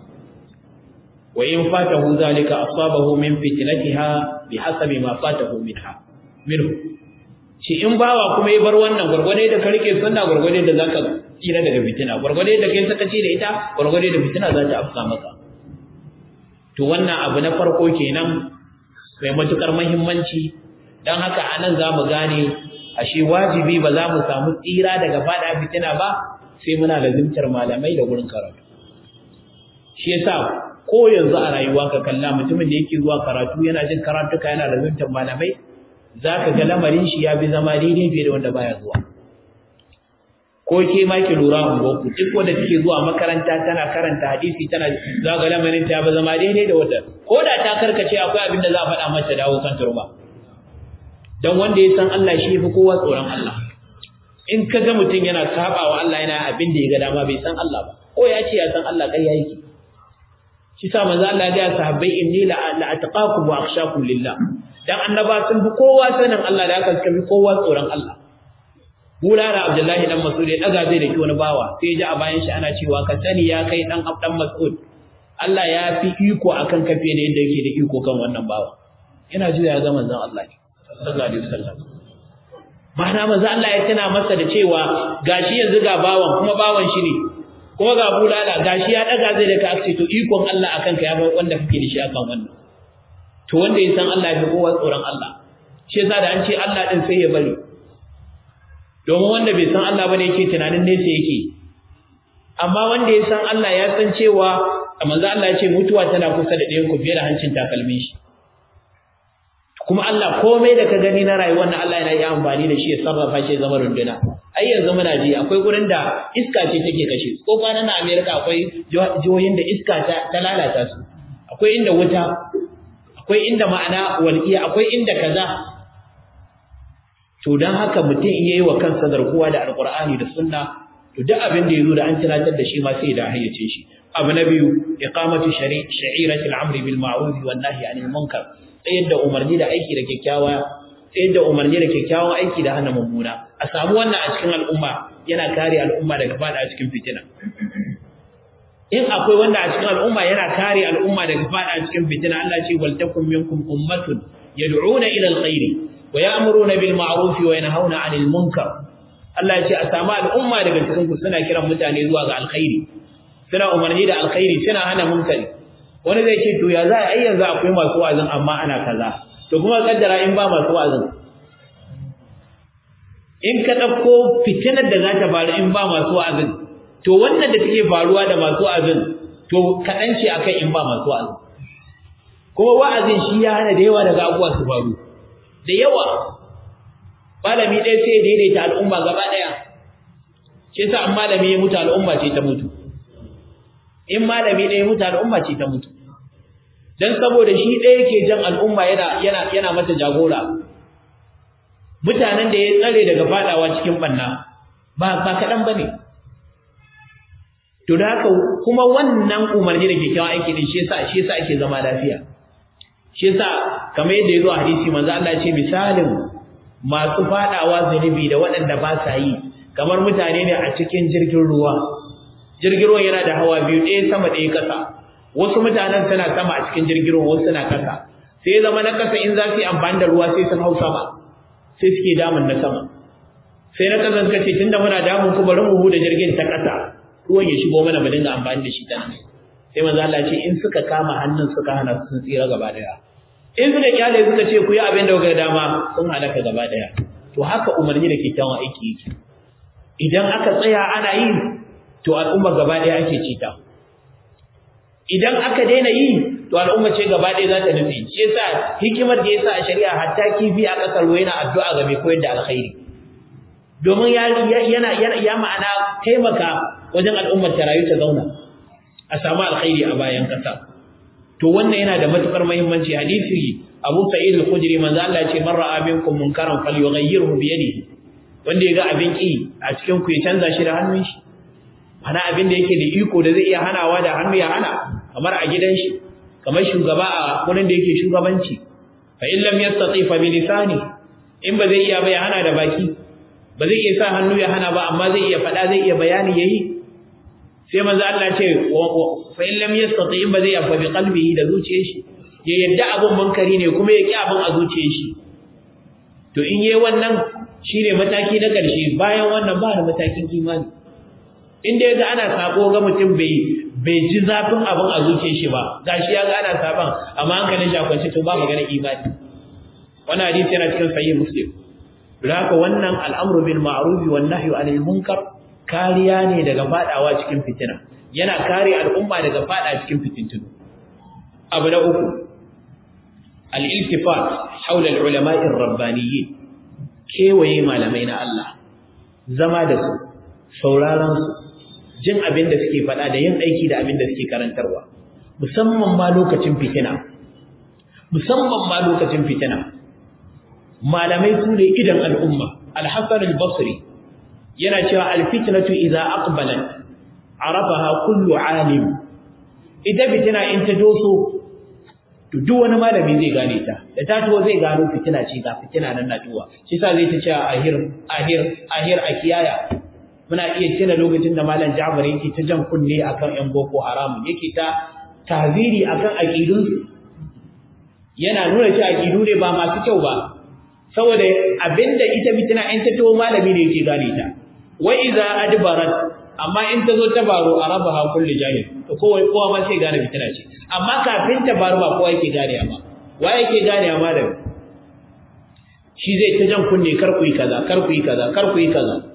وإن فاته ذلك أصابه من فتنتها بحسب ما فاته منها منه shi in bawa kuma ya bar wannan gurgurde da karke sunna gurgurde da zaka tsira daga fitina gurgurde da kai sakaci da ita gurgurde da fitina za ta afka maka to wannan abu na farko kenan mai matukar muhimmanci dan haka anan zamu gane ashe wajibi ba za mu samu tsira daga fada fitina ba sai muna lazimtar malamai da gurin karatu shi yasa ko yanzu a rayuwa ka kalla mutumin da yake zuwa karatu yana jin karatuka yana lazimtar malamai zaka ga lamarin shi ya bi zama daidai fiye da wanda baya zuwa ko ke ma ki lura ungoku duk wanda take zuwa makaranta tana karanta hadisi tana za ga lamarin ta ba zama daidai da wanda ko da ta karkace akwai abin da za a faɗa mata dawo kan turba dan wanda ya san Allah shi fi kowa tsoron Allah in ka ga mutum yana sabawa Allah yana abin da ya ga dama bai san Allah ba ko ya ce ya san Allah kai yake shi sa manzo Allah ya ga sahabbai inni la ataqakum wa akhshakum lillah dan annaba sun fi kowa sanin Allah da aka suka fi kowa tsoron Allah Bulala Abdullahi dan Mas'ud ya daga zai da ki wani bawa sai ya ji a bayan shi ana cewa ka sani ya kai dan dan Mas'ud Allah ya fi iko akan kafe da yadda yake da iko kan wannan bawa yana juya ga manzon Allah ne sallallahu alaihi wasallam ma'ana manzo Allah ya tana masa da cewa gashi yanzu ga bawan kuma bawan shi ne kuma ga bulala gashi ya daga zai da ka ce to ikon Allah akan ka ya bar wanda kake da shi akan wannan to wanda ya san Allah ya fi kowa tsoron Allah shi yasa da an ce Allah din sai ya bari domin wanda bai san Allah bane yake tunanin nesa yake amma wanda ya san Allah ya san cewa manzo Allah ya ce mutuwa tana kusa da ɗayan ku fiye da hancin takalmin shi kuma Allah komai da ka gani na rayuwar nan Allah yana yi amfani da shi ya sarrafa shi zama runduna ai yanzu muna ji akwai gurin da iska ce take kashe su ko kwanan na America akwai jihohin da iska ta, ta lalata su akwai inda wuta akwai inda ma'ana walqiya akwai inda kaza to dan haka mutum iya yi wa kansa garkuwa da alqur'ani da sunna to duk abin da yazo da an tunatar da shi ma sai da hayyace shi abu na biyu iqamatu shari'ati al-amri bil ma'ruf wan nahyi 'anil munkar tsayar da umarni da aiki da kyakkyawa tsayar da umarni da kyakkyawan aiki da hana mummuna a samu wannan a cikin al'umma yana kare al'umma daga fada a cikin fitina in akwai wanda a cikin al'umma yana kare al'umma daga fada a cikin fitina Allah ce wal takum minkum ummatun yad'una ila alkhairi wa ya'muruna bil ma'ruf wa yanhauna 'anil munkar Allah ya ce a samu al'umma daga cikin ku suna kiran mutane zuwa ga alkhairi suna umarni da alkhairi suna hana munkari wani zai ce to ya za a yi yanzu akwai masu wa'azin amma ana kaza to kuma kaddara in ba masu wa'azin in ka ɗauko fitinar da za ta faru in ba masu wa'azin to wannan da take faruwa da masu wa'azin to kaɗan ce akan in ba masu wa'azin kuma wa'azin shi ya hana da yawa daga abubuwa su faru da yawa malami ɗaya sai ya daidaita al'umma gaba ɗaya shi yasa in malami ya mutu al'umma ce ta mutu in malami ɗaya mutu al'umma ce ta mutu dan saboda shi ɗaya yake jan al'umma yana yana yana mata jagora mutanen da ya tsare daga fadawa cikin banna ba ba kadan bane to da haka kuma wannan umarni da kyakkyawan aiki din shi yasa shi yasa ake zama lafiya shi yasa kamar yadda yazo a hadisi manzo Allah ya ce misalin masu fadawa zunubi da waɗanda ba sa yi kamar mutane ne a cikin jirgin ruwa jirgin ruwan yana da hawa biyu ɗaya sama ɗaya ƙasa wasu mutanen suna sama a cikin jirgin ruwan wasu suna ƙasa sai zama na ƙasa in za su yi amfani da ruwa sai sun hau sama sai suke damun na sama sai na ƙasa suka ce tunda muna damun ku bari mu huda jirgin ta ƙasa ruwan ya shigo mana mu dinga amfani da shi ta nan sai manzo Allah ce in suka kama hannun suka hana sun tsira gaba daya in suka kyale suka ce ku yi abin da kuka dama sun halaka gaba daya to haka umarni da kyakkyawan aiki yake idan aka tsaya ana yi to al'umma gaba ɗaya ake ci ta idan aka daina yi to al'umma ce gaba ɗaya za ta nufi shi yasa hikimar da yasa a shari'a hatta kifi a ƙasar ruwa yana addu'a ga mai koyar da alkhairi domin ya yana ya ma'ana taimaka wajen al'ummar ta rayu ta zauna a samu alkhairi a bayan ƙasa to wannan yana da matukar muhimmanci hadisi Abu Sa'id al-Khudri manzo Allah ya ce man ra'a minkum munkaran falyughayyirhu bi yadihi wanda ya ga abin ki a cikin ku ya canza shi da hannun shi ana abin da yake da iko da zai iya hanawa da hannu ya hana kamar a gidan shi kamar shugaba a wurin da yake shugabanci fa in lam yastati fa bi lisani in ba zai iya ba ya hana da baki ba zai iya sa hannu ya hana ba amma zai iya faɗa zai iya bayani yayi sai manzo Allah ce fa in lam yastati in ba zai iya fa bi qalbihi da zuciyar shi ya yadda abun munkari ne kuma ya ki abun a zuciyar shi to in yayi wannan shine mataki na ƙarshe bayan wannan ba da matakin imani inda yaga ana sako ga mutum bai bai ji zafin abin a zuciyar shi ba gashi yaga ana saban amma hankalin shi akwai to ba magana imani wannan hadisi yana cikin sahih muslim haka wannan al'amru bil ma'ruf wan nahyu anil munkar kariya ne daga fadawa cikin fitina yana kare al'umma daga fada cikin fitintunu abu na uku al-iltifat hawla al-ulama'i ar-rabbaniyyin kewaye malamai na Allah zama da su sauraron su jin abin da suke faɗa da yin aiki da abin da suke karantarwa musamman ma lokacin fitina musamman ma lokacin fitina malamai su ne idan al'umma al-hasan al-basri yana cewa al-fitnatu idza aqbalat arafaha kullu alim idan fitina in ta doso to duk wani malami zai gane ta da ta to zai gano fitina ce ga fitina nan na tuwa shi yasa zai ta ce ahir ahir ahir a kiyaya muna iya tuna lokacin da malam Ja'far yake ta jan kunne akan yan boko haram yake ta taziri akan aqidun yana nuna cewa aqidu ne ba masu kyau ba saboda abinda ita fitina in ta to malami ne yake gane ta wa idza adbarat amma in ta zo ta baro arabaha kullu jahil to kowa kowa ma sai gane fitina ce amma kafin ta baro ba kowa yake gane ba wa yake gane ma da shi zai ta jan kunne kar ku yi kaza kar ku yi kaza kar ku yi kaza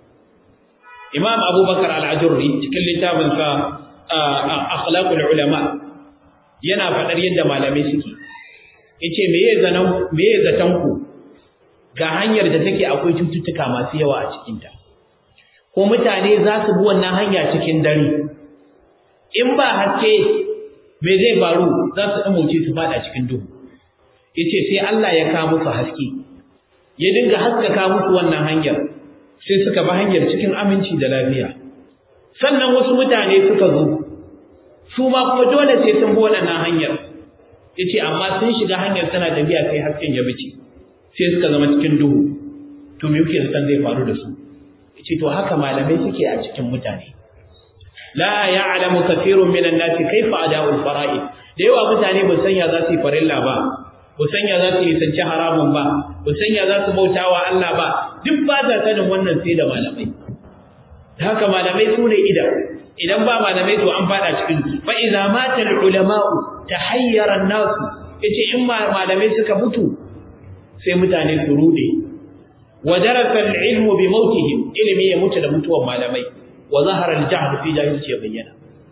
Imam Abubakar Al-Ajurri cikin littafin sa Akhlaqul Ulama yana fadar yadda malamai suke yace meye zanan meye zatan ku ga hanyar da take akwai cututtuka masu yawa a cikin ta ko mutane za su bi wannan hanya cikin dare in ba haske me zai faru za su ɗamuce su fada cikin duhu yace sai Allah ya kawo musu haske ya dinga haskaka musu wannan hanyar sai suka bi hanyar cikin aminci da lafiya sannan wasu mutane suka zo su ma kuma dole sai sun bi wannan hanyar yace amma sun shiga hanyar tana tafiya sai hasken ya bice sai suka zama cikin duhu to me yake san zai faru da su ce to haka malamai suke a cikin mutane la ya'lamu kathirun minan nasi kaifa ada'ul fara'id da yawa mutane ba san ya za su yi farilla ba ba san ya za su yi sanci haramun ba ba san ya za su bautawa Allah ba duk ba za sanin wannan sai da malamai haka malamai su ne idan idan ba malamai to an fada cikin fa idza mata al ulama'u tahayyara an-nas yace in malamai suka mutu sai mutane su rude ودرس العلم بموتهم ilimi ya mutu da mutuwar malamai wa zahara al-jahl fi jahilci ya bayyana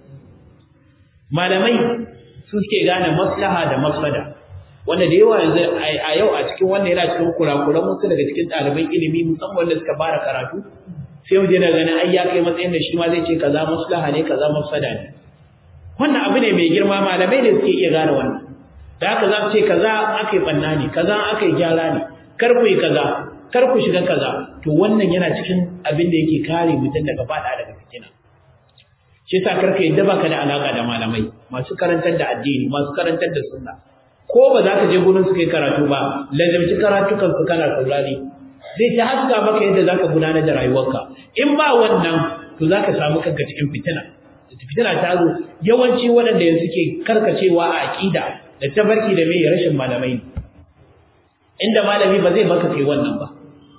malamai su suke gane maslaha da mafsada wanda da yawa yanzu a yau a cikin wannan yana cikin kurakuran wasu daga cikin ɗaliban ilimi musamman wanda suka fara karatu sai mu je na ganin ai ya kai matsayin da shi ma zai ce kaza maslaha ne kaza mafsada ne wannan abu ne mai girma malamai ne suke iya gane wannan da haka za su ce kaza aka yi banna ne kaza aka yi gyara ne kar ku yi kaza kar ku shiga kaza to wannan yana cikin abin da yake kare mutum daga fada daga fitina shi yasa karka yadda baka da alaka da malamai masu karantar da addini masu karantar da sunna ko ba za ka je gurin su kai karatu ba lazimci karatukan su kana saurari zai ta haska maka yadda zaka gudanar da rayuwarka in ba wannan to zaka samu kanka cikin fitina fitina ta zo yawanci waɗanda yanzu ke karkacewa a aƙida da tabarki da mai rashin malamai inda malami ba zai baka kai wannan ba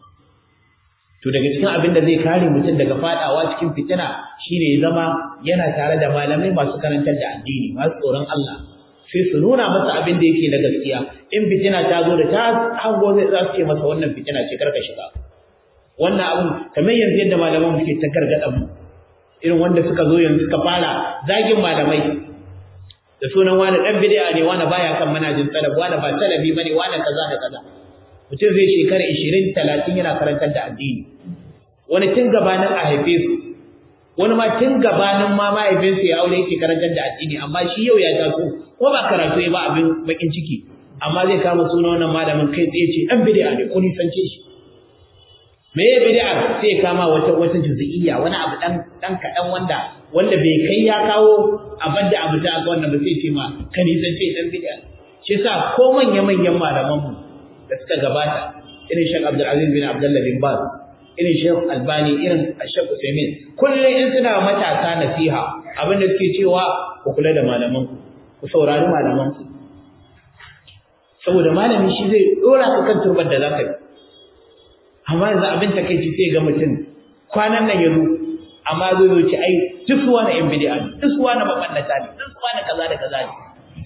to daga cikin abin da zai kare mutum daga fadawa cikin fitina shine ya zama yana tare da malamai masu karantar da addini masu tsoron Allah sai su nuna masa abin da yake na gaskiya in fitina ta zo da ta hango zai za su ce masa wannan fitina ce karka shiga wannan abin kamar yanzu yadda malaman suke ta gargada mu irin wanda suka zo yanzu suka fara zagin malamai da sunan wani dan bid'a ne wani baya kan manajin salaf wani ba salafi bane wani kaza da kaza mutum zai shekara 20 30 yana karantar da addini wani tun gabanin a haife su wani ma tun gabanin ma mahaifinsa ya aure yake karantar da addini amma shi yau ya taso ko ba karatu ya ba abin bakin ciki amma zai kama suna wannan malamin kai tsaye ce dan bid'a ne ko nisance shi me ya bid'a sai ya kama wata wata juz'iyya wani abu dan dan kadan wanda wanda bai kai ya kawo abin da abu ta ga wannan ba sai ce ma ka nisance dan bid'a shi yasa ko manya manyan malaman mu da suka gabata irin Sheikh Abdul Aziz bin Abdullah bin Baz irin Sheikh Albani irin Sheikh Usaimin kullum in suna matasa nasiha abin da suke cewa ku kula da malaman ku ku saurari malaman ku saboda malami shi zai dora ka kan turbar da zaka yi amma yanzu abin takeici sai ga mutum kwanan nan yazo amma zai zo ci ai duk suwa na yan bid'a ne duk suwa na mabannata ne duk suwa na kaza da kaza ne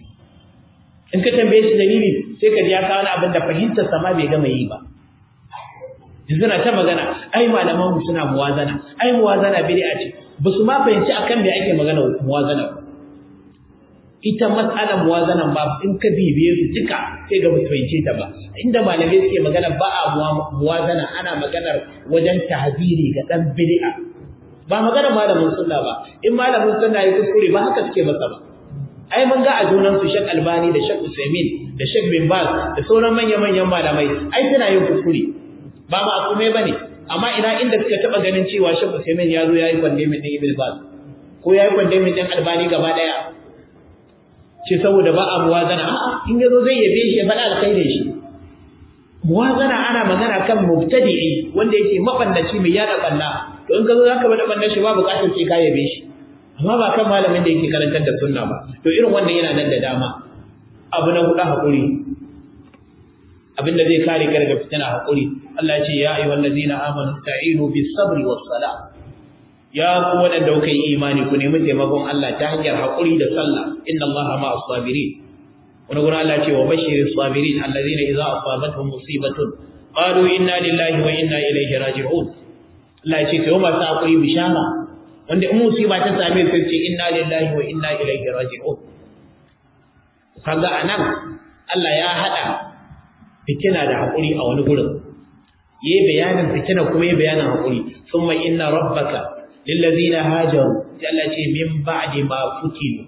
in ka tambaye shi dalili sai ka ji ya kawo abin da fahimtar sama bai gama yi ba suna ta magana ai malaman mu suna muwazana ai muwazana bid'a ce ba su ma fahimci akan me ake magana muwazana ita mas'alar muwazana ba in ka bibiye su duka sai ga ba fahimce ta ba inda malamai suke magana ba a muwazana ana maganar wajen tahziri ga dan bid'a ba magana malamin sunna ba in malamin sunna ya kuskure ba haka suke masa ba ai mun ga a junan su Sheikh Albani da Sheikh Usaimin da Sheikh Bin Baz da sauran manya-manyan malamai ai suna yin kuskure ba ma akume bane amma ina inda suka taba ganin cewa Sheikh Usaimin ya zo yayi condemning din Ibn Baz ko yayi condemning din Albani gaba daya ce saboda ba a muwazana a'a in yazo zai yabe shi ya faɗa alkhairin shi muwazana ana magana kan mubtadi'i wanda yake mabannaci mai yada banna to in ka zo zaka bada bannan shi ba bukatar sai ka yabe shi amma ba kan malamin da yake karantar da sunna ba to irin wannan yana nan da dama abu na hudu hakuri abinda zai kare ka daga fitina hakuri Allah ya ce ya ayyuhal ladina amanu ta'inu bis sabri was sala ya ku wadanda kuka yi imani ku nemi taimakon Allah ta hanyar hakuri da sallah inna Allaha ma'as sabirin wani gurin Allah ce wa bashiris sabirin alladhina idza asabatuhum musibatun qalu inna lillahi wa inna ilaihi raji'un Allah ya ce kai masu hakuri bishara wanda in musiba ta same su ce inna lillahi wa inna ilaihi raji'un kaga anan Allah ya hada fitina da hakuri a wani gurin yayi bayanin fitina kuma yayi bayanin hakuri thumma inna rabbaka lillazina hajaru Allah ce min ba'di ma futinu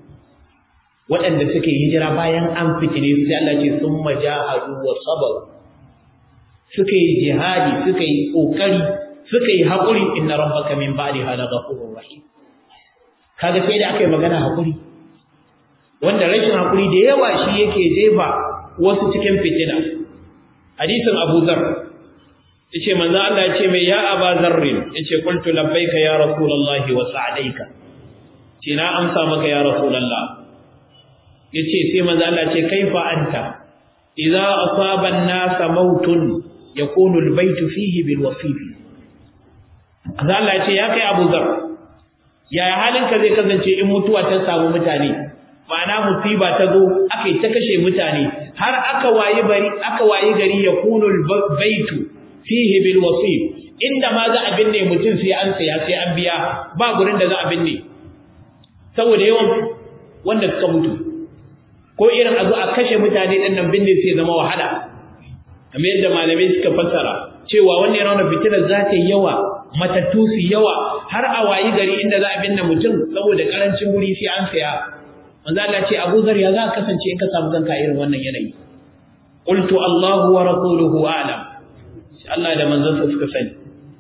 waɗanda suke hijira bayan an fitine su sai Allah ce thumma jahadu wa sabaru suka yi jihadi suka yi kokari suka yi haƙuri inna rabbaka min ba'di hala ghafurur rahim kaga sai da aka yi magana haƙuri wanda rashin haƙuri da yawa shi yake jefa wasu cikin fitina hadisin Abu Dharr yace manzo Allah yace mai ya Aba Dharr yace qultu labbaika ya rasulullah wa sa'daika ce na amsa maka ya rasulullah yace sai manzo Allah yace kaifa anta idza asaba an-nasa mautun yakunu al-baytu fihi bil wasifi Allah ya ce ya kai Abu Zar yaya halinka zai kasance in mutuwa ta samu mutane ma'ana musiba ta zo aka ta kashe mutane har aka wayi bari aka wayi gari ya kunul baitu fihi bil wasif inda ma za a binne mutum sai an saya sai an biya ba gurin da za a binne saboda yawan wanda suka mutu ko irin a zo a kashe mutane din nan binne sai zama wahala kamar yadda malamai suka fassara cewa wannan yana fitinar za ta yi yawa matattu su yawa har a wayi gari inda za a binne mutum saboda karancin wuri sai an saya manzo Allah ce Abu Zar ya za ka kasance in ka samu kanka irin wannan yanayi qultu Allahu wa rasuluhu a'lam Allah da manzon sa suka sani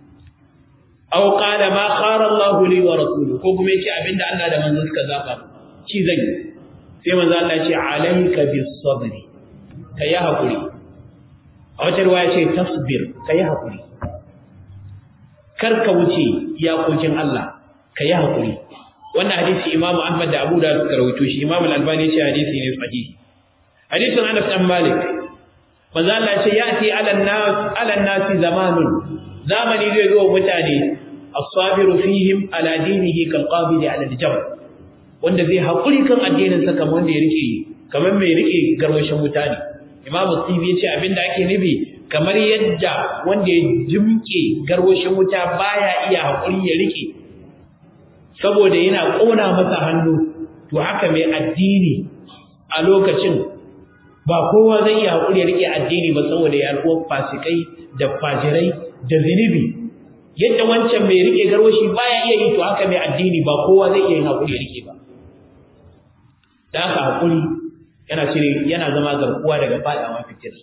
aw qala ma khara Allahu li wa rasuluhu ko kuma yace abinda Allah da manzon suka zaba shi zan yi sai manzo Allah ya ce alayka bis sabri kai hakuri a wata riwaya ce tasbir kai hakuri kar ka wuce iyakokin Allah ka yi haƙuri wannan hadisi Imam Ahmad da Abu Dawud suka rawaito shi Imam Al-Albani ya ce hadisi ne sahihi hadisin Anas dan Malik manzo Allah ya ce yati ala nas ala nasi zamanun zamani zai zo mutane as-sabiru fihim ala dinihi kal qabid ala al-jabal wanda zai haƙuri kan addinin sa kamar wanda ya rike kamar mai rike garwashin mutane Imam Tibi ya ce abinda ake nufi kamar yadda wanda ya jimke garwashin wuta baya iya haƙuri ya rike saboda yana ƙona masa hannu to haka mai addini a lokacin ba kowa zai iya haƙuri ya rike addini ba saboda ya alƙuwar fasikai da fajirai da zunubi yadda wancan mai rike garwashi baya iya yi to haka mai addini ba kowa zai iya yin haƙuri ya rike ba da haka haƙuri yana cire yana zama garkuwa daga faɗawa fitina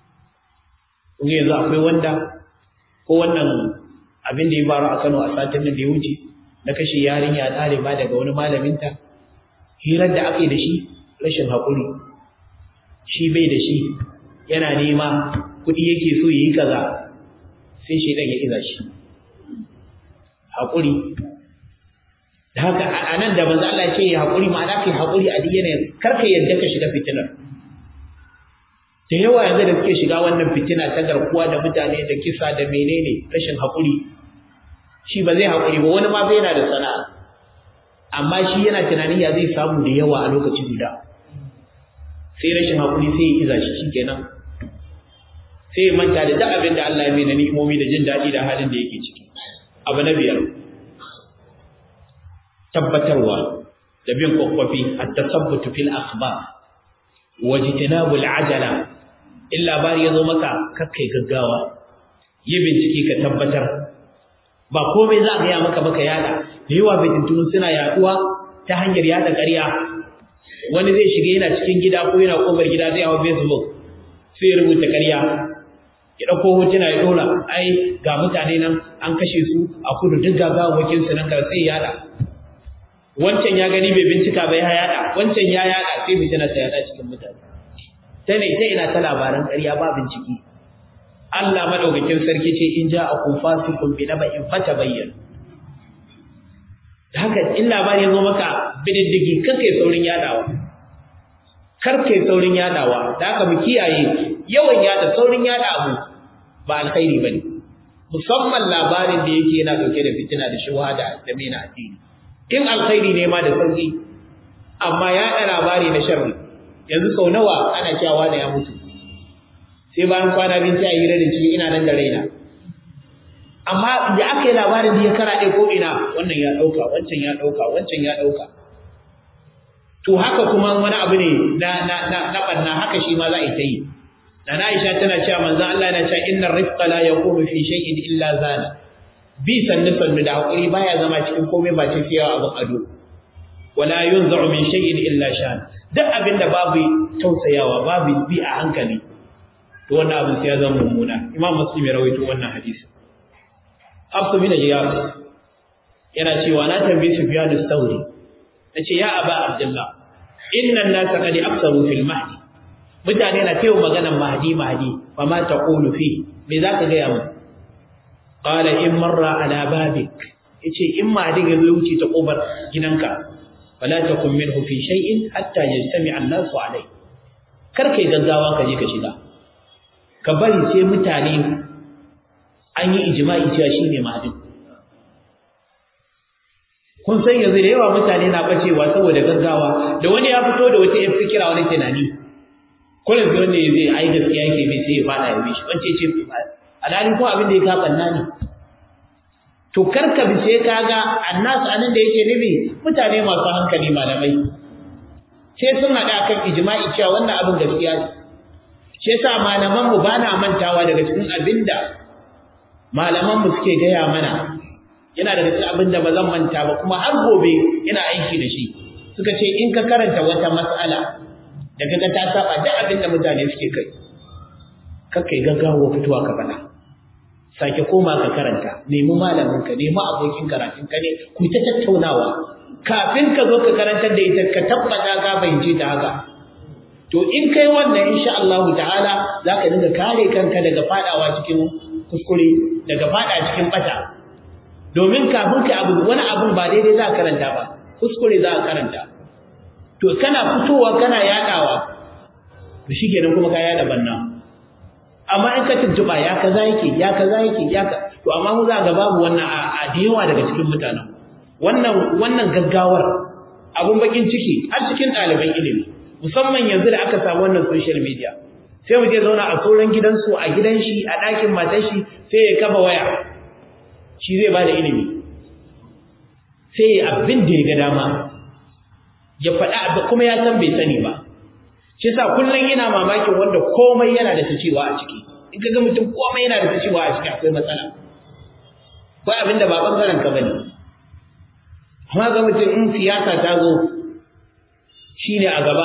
kun yanzu akwai wanda ko wannan abin da ya faru a Kano a satin da ya wuce na kashe yarinya ɗaliba daga wani malaminta hirar da aka yi da shi rashin haƙuri shi bai da shi yana nema kuɗi yake so ya yi kaza sai shi ɗan ya iza shi haƙuri da haka a nan da manzo Allah ce ya haƙuri ma'ana kai haƙuri a duk yanayin kar ka yadda ka shiga fitinar da yawa yanzu da suke shiga wannan fitina ta garkuwa da mutane da kisa da menene rashin haƙuri shi ba zai haƙuri ba wani ma bai yana da sana'a amma shi yana tunanin ya zai samu da yawa a lokaci guda sai rashin haƙuri sai ya iza shi shikenan sai ya manta da duk abin da Allah ya mai na ni'imomi da jin daɗi da halin da yake ciki abu na biyar tabbatarwa da bin kwakwafi at-tasabbutu fil akhbar wajtinabu al-ajala in labari ya zo maka kakkai gaggawa yi bincike ka tabbatar ba komai za a gaya maka baka yada da yawa fitintunu suna yaduwa ta hanyar yada ƙarya wani zai shiga yana cikin gida ko yana kofar gida zai hawa facebook sai ya rubuta ƙarya ya ɗauko hotuna ya ɗora ai ga mutane nan an kashe su a kudu duk gagawakin su nan ka sai yada wancan ya gani bai bincika bai ya yada wancan ya yada sai fitina ta yada cikin mutane ta ne ta ina ta labaran ƙarya ba bincike Allah madaukakin sarki ce in ja akum fasiqun bi naba'in fatabayyan da haka in labari ya zo maka bididdigi kar kai saurin yadawa kar kai saurin yadawa da haka mu kiyaye yawan yada saurin yada abu ba alkhairi bane musamman labarin da yake yana dauke da fitina da shubha da da mena addini in alkhairi ne ma da sauki amma yada labari na sharri yanzu sau nawa ana cewa da ya mutu sai bayan kwana biyu sai a hira da shi ina nan da raina amma da aka yi labarin da ya karaɗe ko ina wannan ya ɗauka wancan ya ɗauka wancan ya ɗauka to haka kuma wani abu ne na na na na banna haka shi ma za a yi ta yi dan Aisha tana cewa manzon Allah yana cewa innar rifqa la yakunu fi shay'in illa zana bi sannu sannu da hakuri baya zama cikin komai ba ce fiyawa abin ado wala yunza'u min shay'in illa shan duk abinda babu tausayawa babu bi a hankali to wannan abin sai ya zama mummuna imam muslim ya rawaito wannan hadisi Hafsu bin Iyad yana cewa na tambaye Sufyan al-Thawri nace ya Aba Abdullah inna an-nasa qad aksaru fil mahdi mutane na cewa maganar mahdi mahdi fa ma taqulu fi me zaka ga yamu qala in marra ala babik yace in mahdi ya zo wuce ta kofar gidanka fala takun minhu fi shay'in hatta yajtami an-nasu alai kar kai gaggawa ka je ka shiga ka bari sai mutane an yi ijma'i cewa shine mahdi kun san yanzu da yawa mutane na bacewa saboda gaggawa da wani ya fito da wata yan fikira wani tunani kullum sai wanda zai ai gaskiya yake mai sai ya fada ya bi shi wance ce alhali ko abin da ya kafanna ne to karka bi sai kaga annas anan da yake nufi mutane masu hankali malamai sai sun hada kan ijma'i cewa wannan abin gaskiya ne shi yasa malaman mu bana mantawa daga cikin abinda malaman mu suke gaya mana yana daga cikin abin da ba zan manta ba kuma har gobe ina aiki da shi suka ce in ka karanta wata mas'ala da kaga ta saba duk abin da mutane suke kai kakka yi gaggawa fitowa ka faɗa sake koma ka karanta nemi malamin ka nemi abokin karatun ka ne ku ta tattaunawa kafin ka zo ka karantar da ita ka tabbata ka fahimce ta haka to in kai wannan insha Allah ta'ala zaka dinga kare kanka daga fadawa cikin kuskure daga fada cikin bata domin kafin ka abu wani abun ba daidai za ka karanta ba kuskure za ka karanta to kana fitowa kana yadawa to shikenan kuma ka yada banna amma in ka tuntuba ya kaza yake ya kaza yake ya ka to amma mu za ga babu wannan a da yawa daga cikin mutanen wannan wannan gaggawar abun bakin ciki har cikin ɗaliban ilimi musamman yanzu da aka samu wannan social media sai mu je zauna a sauran gidansu a gidan shi a ɗakin matar shi sai ya kafa waya shi zai ba da ilimi sai abin da ya ga dama ya faɗa abu kuma ya san bai sani ba shi sa kullum yana mamakin wanda komai yana da cewa a ciki in ka ga mutum komai yana da cewa a ciki akwai matsala ko abin da ba bangaren ka bane amma ga mutum in siyasa ta zo shine a gaba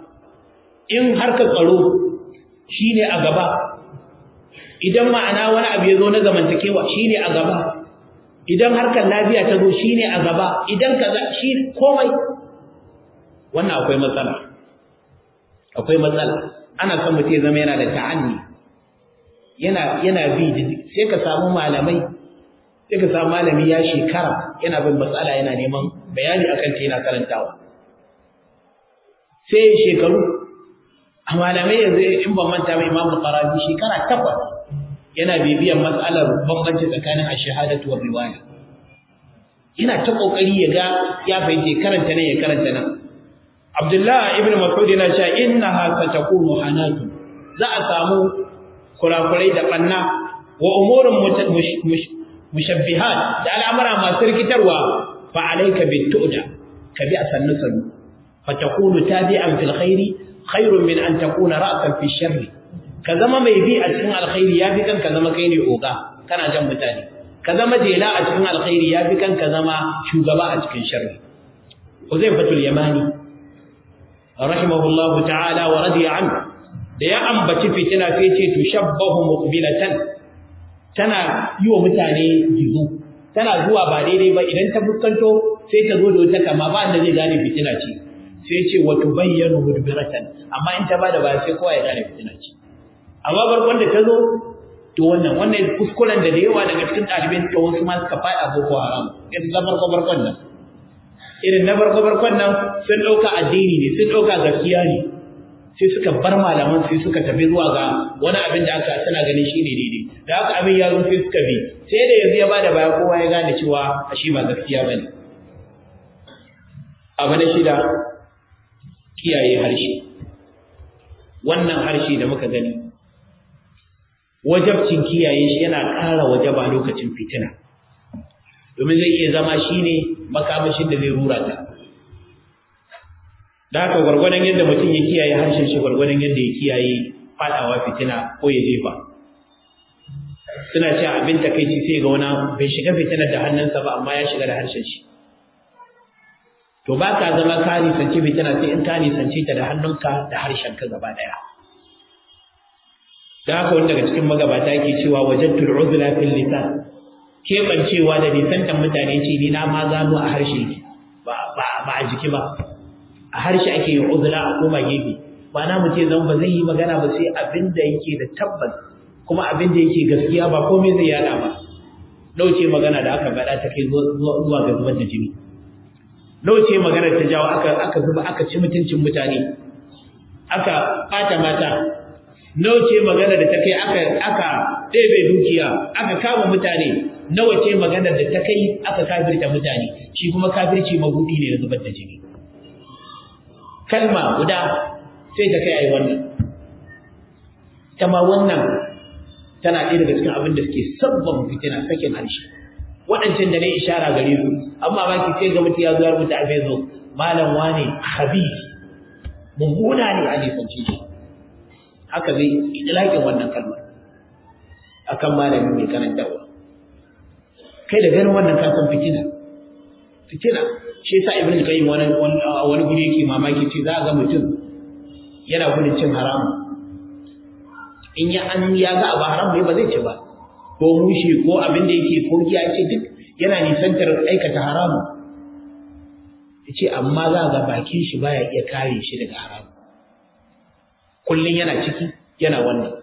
in harkar tsaro shine a gaba idan ma'ana wani abu ya zo na zamantakewa shine a gaba idan harkar lafiya ta zo shine a gaba idan kaza shi komai wannan akwai matsala akwai matsala ana son mutum ya zama yana da ta'anni yana yana bi sai ka samu malamai sai ka samu malami ya shekara yana bin matsala yana neman bayani akan ta yana karantawa sai shekaru a malamai yanzu in ban manta ba Imam Qarafi shekara takwas yana bibiyan mas'alar bambanci tsakanin ash-shahadatu wa riwaya ina ta kokari ya ga ya fahimce karanta nan ya karanta nan Abdullah ibn Mas'ud yana cewa innaha satakunu hanatun za a samu kurakurai da banna wa umurun mushabbihat da al'amara masu rikitarwa fa alayka bituda ka bi asannu sanu fa takunu tabi'an fil khairi khairun min an takuna ra'san fi sharri ka zama mai bi a cikin alkhairi yafi kan ka zama kai ne oga kana jan mutane ka zama jela a cikin alkhairi yafi kan ka zama shugaba a cikin sharri Uzaifatul Yamani rahimahullahu ta'ala wa radiya anhu da ya ambaci fitina sai ce tushabbahu muqbilatan tana yi wa mutane gizo tana zuwa ba daidai ba idan ta fuskanto sai ta zo da wata kama ba da zai gane fitina ce sai ce wa tubayyanu mudbiratan amma in ta bada ba sai kowa ya gane fitina ce amma barkon da ta zo to wannan wannan kuskuren da da yawa daga cikin ɗalibai suka wasu ma suka faɗa boko haram irin na farko barkon nan irin na farko barkon nan sun ɗauka addini ne sun ɗauka gaskiya ne sai suka bar malaman sai suka tafi zuwa ga wani abin da aka tana ganin shi ne daidai da haka abin ya zo sai suka bi sai da yanzu ya bada baya kowa ya gane cewa a shi ba gaskiya bane abu na shida kiyaye harshe wannan harshe da muka gani wajabcin kiyaye shi yana ƙara wajaba lokacin fitina domin zai iya zama shine makamashin da zai rura ta da haka gwargwadon yadda mutum ya kiyaye harshen shi gwargwadon yadda ya kiyaye fadawa fitina ko ya jefa suna ce abin takaici sai ga wani bai shiga fitinar da hannunsa ba amma ya shiga da harshen shi to ba ka zama ka nisanci fitina sai in ka nisanci ta da hannunka da harshen ka gaba daya da haka wani daga cikin magabata yake cewa wajadtul uzla fil lisan kebancewa da nisantan mutane ce ni na ma gano a harshe ba ba ba a jiki ba a harshe ake yin uzula a koma gefe ba na mutum zan ba zai yi magana ba sai abin da yake da tabbas kuma abin da yake gaskiya ba komai zai yada ba dauce magana da aka faɗa ta kai zuwa ga zubar da jini dauce magana ta jawo aka aka zuba aka ci mutuncin mutane aka ɓata mata nauce magana da ta kai aka aka ɗebe dukiya aka kama mutane nawa ce magana da ta kai aka kafirta mutane shi kuma kafirci mabudi ne na zubar da jini kalma guda sai ta kai ai wannan kama wannan tana ɗaya daga cikin abin da suke sabban fitina sakin harshe waɗancan da ne ishara gare su amma ba ki ce ga mutum ya zo ya rubuta a facebook malam wane habib mummuna ne a nisanci shi haka zai idlaƙin wannan kalmar akan malamin mai karantarwa kai da ganin wannan ka san fitina fitina shi yasa ibn al-qayyim wani wani guri yake mamaki ce za ga mutum yana gudun cin haramu in ya an ya ga abu haram ne ba zai ci ba ko mushi ko abin da yake ko giya ce duk yana nisantar aikata haramu yace amma za ga bakin shi baya iya kare shi daga haramu kullun yana ciki yana wannan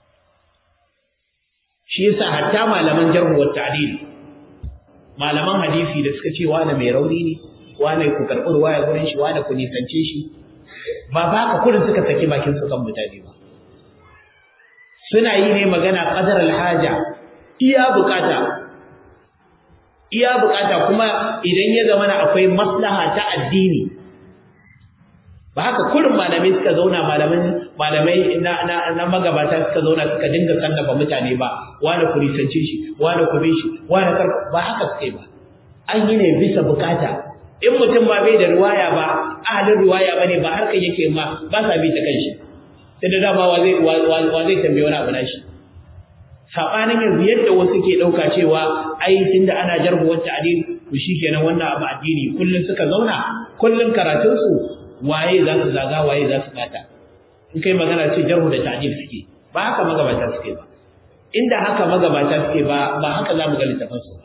shi yasa hatta malaman jarh wa ta'dil malaman hadisi da suka ce wani mai rauni ne wani ku karɓi ruwaya gurin shi wani ku nisance shi ba ba ka kurin suka saki bakin su kan mutane ba suna yi ne magana qadar alhaja iya bukata iya bukata kuma idan ya zama na akwai maslaha ta addini ba haka kurin malamai suka zauna malaman malamai na, na, na magabata suka zauna suka dinga kallafa mutane ba wani ku nisance shi wani ku bi shi wani kar ba haka suka yi ba an yi ne bisa bukata in mutum ba bai da riwaya ba ahalin riwaya ba ne ba harkar yake ma ba sa bi ta kanshi sai da dama wa zai wa zai tambaye wani abu na shi sabanin yanzu yadda wasu ke dauka cewa ai tunda ana jarhu wata adil to shikenan wannan abu addini kullun suka zauna kullun karatun su waye za su zaga waye za su bata in kai magana ce jarhu da ta'dil suke ba haka magabata suke ba inda haka magabata suke ba ba haka za mu ga littafin su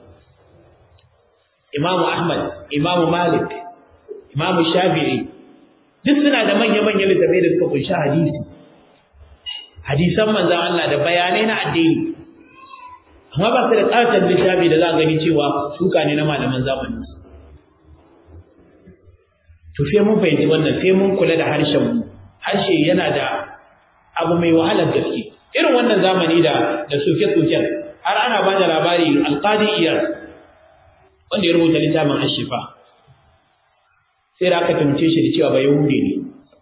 Imam Ahmad Imam Malik Imam Shafi'i duk suna da manya-manyan littafai da suka kunshi hadisi hadisan manzon Allah da bayanai na addini amma ba su da ƙaton littafi da za a gani cewa suka ne na malaman zamanin su to sai mun fahimci wannan sai mun kula da harshen mu harshe yana da abu mai wahalar gaske irin wannan zamani da da soke-soken har ana ba da labari alqadi iyar wanda ya rubuta littafin ashifa sai da aka tumce shi da cewa ba yahude ne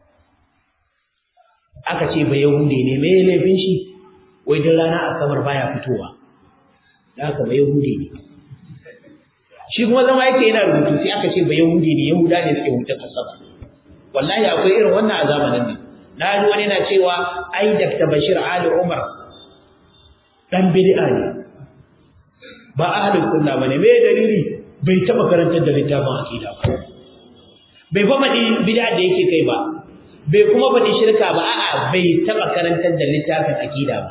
aka ce ba yahude ne me laifin shi wai din rana asabar baya fitowa da aka ba yahude ne shi kuma zama yake yana rubutu sai aka ce ba yahude ne yahuda ne suke hutun asabar wallahi akwai irin wannan a zamanin nan na ji wani na cewa ai Dr. Bashir Ali Umar dan bid'a ne ba ahlus sunna bane me dalili bai taba karantar da littafin aqida ba bai fa faɗi bid'a da yake kai ba bai kuma faɗi shirka ba a'a bai taba karantar da littafin aqida ba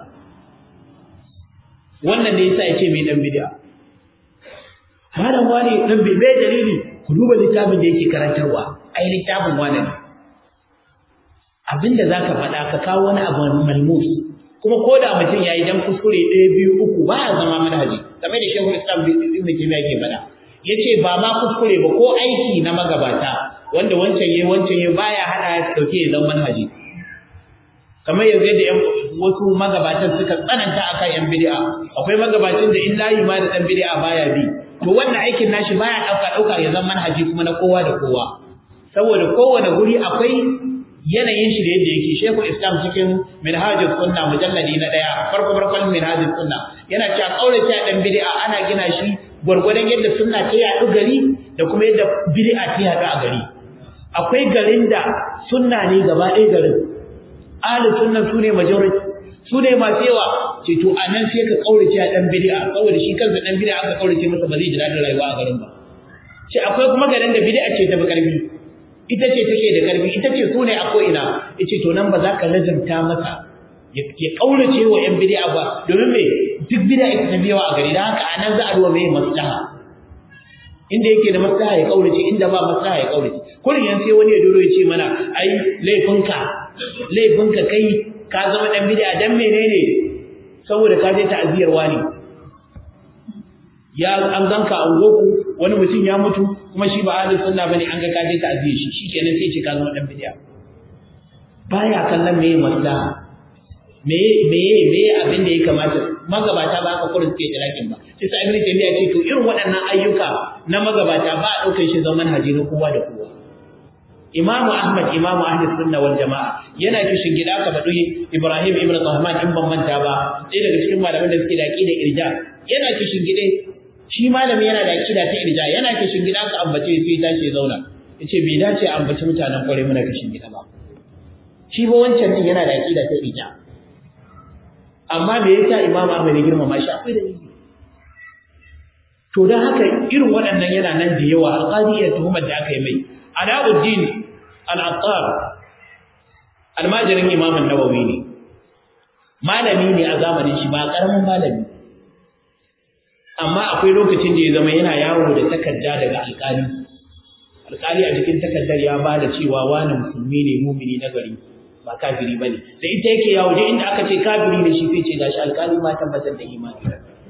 wannan ne yasa yace mai dan bid'a malam wani dan bai dalili ku duba littafin da yake karantarwa ai littafin wani ne abinda zaka faɗa ka kawo wani abu malmus kuma ko da mutum yayi dan kuskure ɗaya biyu uku ba ya zama manhaji kamar da Sheikhul Islam Ibn Taymiyyah yake faɗa yace ba ma kuskure ba ko aiki na magabata wanda wancan yayi wancan yayi baya hada ya dauke ya zama manhaji kamar yanzu da yan wasu magabatan suka tsananta akan yan bid'a akwai magabacin da in layi ma da dan bid'a baya bi to wannan aikin nashi baya dauka dauka ya zama manhaji kuma na kowa da kowa saboda kowane guri akwai yanayin shi da yadda yake Sheikhul Islam cikin Minhajus Sunna mujalladi na daya farko farkon Minhajus Sunna yana cewa kaurace dan bid'a ana gina shi gwargwadon yadda sunna ta yaɗu gari da kuma yadda bid'a ta yaɗu a gari akwai garin da sunna ne gaba ɗaya garin ahli sunna su ne majority su ne masu yawa ce to a nan sai ka kaurace dan bid'a saboda shi kansa dan bid'a aka kaurace masa ba zai ji daɗin rayuwa a garin ba ce akwai kuma garin da bid'a ce ta fi ƙarfi ita ce take da ƙarfi ita ce su ne a ko'ina yace to nan ba za ka lazimta masa ya kaurace wa ‘yan bid'a ba domin me duk bid'a ita ta biyawa a gari da haka anan za a duba mai maslaha inda yake da maslaha ya kaurace inda ba maslaha ya kaurace kullum yan sai wani ya doro ya ce mana ai laifinka laifinka kai ka zama dan bid'a dan menene saboda ka je ta'aziyar wani ya an ganka an goku wani mutum ya mutu kuma shi ba ahlus sunna bane an ga ka je ta'aziyar shi shikenan sai ce ka zama dan bid'a baya kallon meye maslaha meye meye meye abin da ya kamata magabata ba aka kurin suke talakin ba sai sa ibnu taymiya ce to irin waɗannan ayyuka na magabata ba a daukar shi zaman haji na kowa da kowa imamu ahmad imamu ahlus sunna wal jamaa yana kishin gida ka faɗi ibrahim ibnu tahman in ban manta ba sai daga cikin malaman da suke da aqida irja yana kishin gida shi malami yana da aqida ta irja yana kishin gida ka ambace sai tashi ya zauna yace bai dace a ambaci mutanen kware muna kishin gida ba shi ba wancan din yana da aqida ta irja amma me yasa Imam Ahmad ya girmama shi akwai dalili to dan haka irin waɗannan yana nan da yawa alqadiyya tuhumar da aka yi mai Alauddin al-Attar almajirin Imam an-Nawawi ne malami ne a zamanin shi ba karamin malami amma akwai lokacin da ya zama yana yawo da takarda daga alƙali alƙali a cikin takardar ya ba da cewa wani musulmi ne mumini na gari ba kafiri bane da ita yake yawo da inda aka ce kafiri ne shi sai ce gashi alƙali ma tabbatar da imani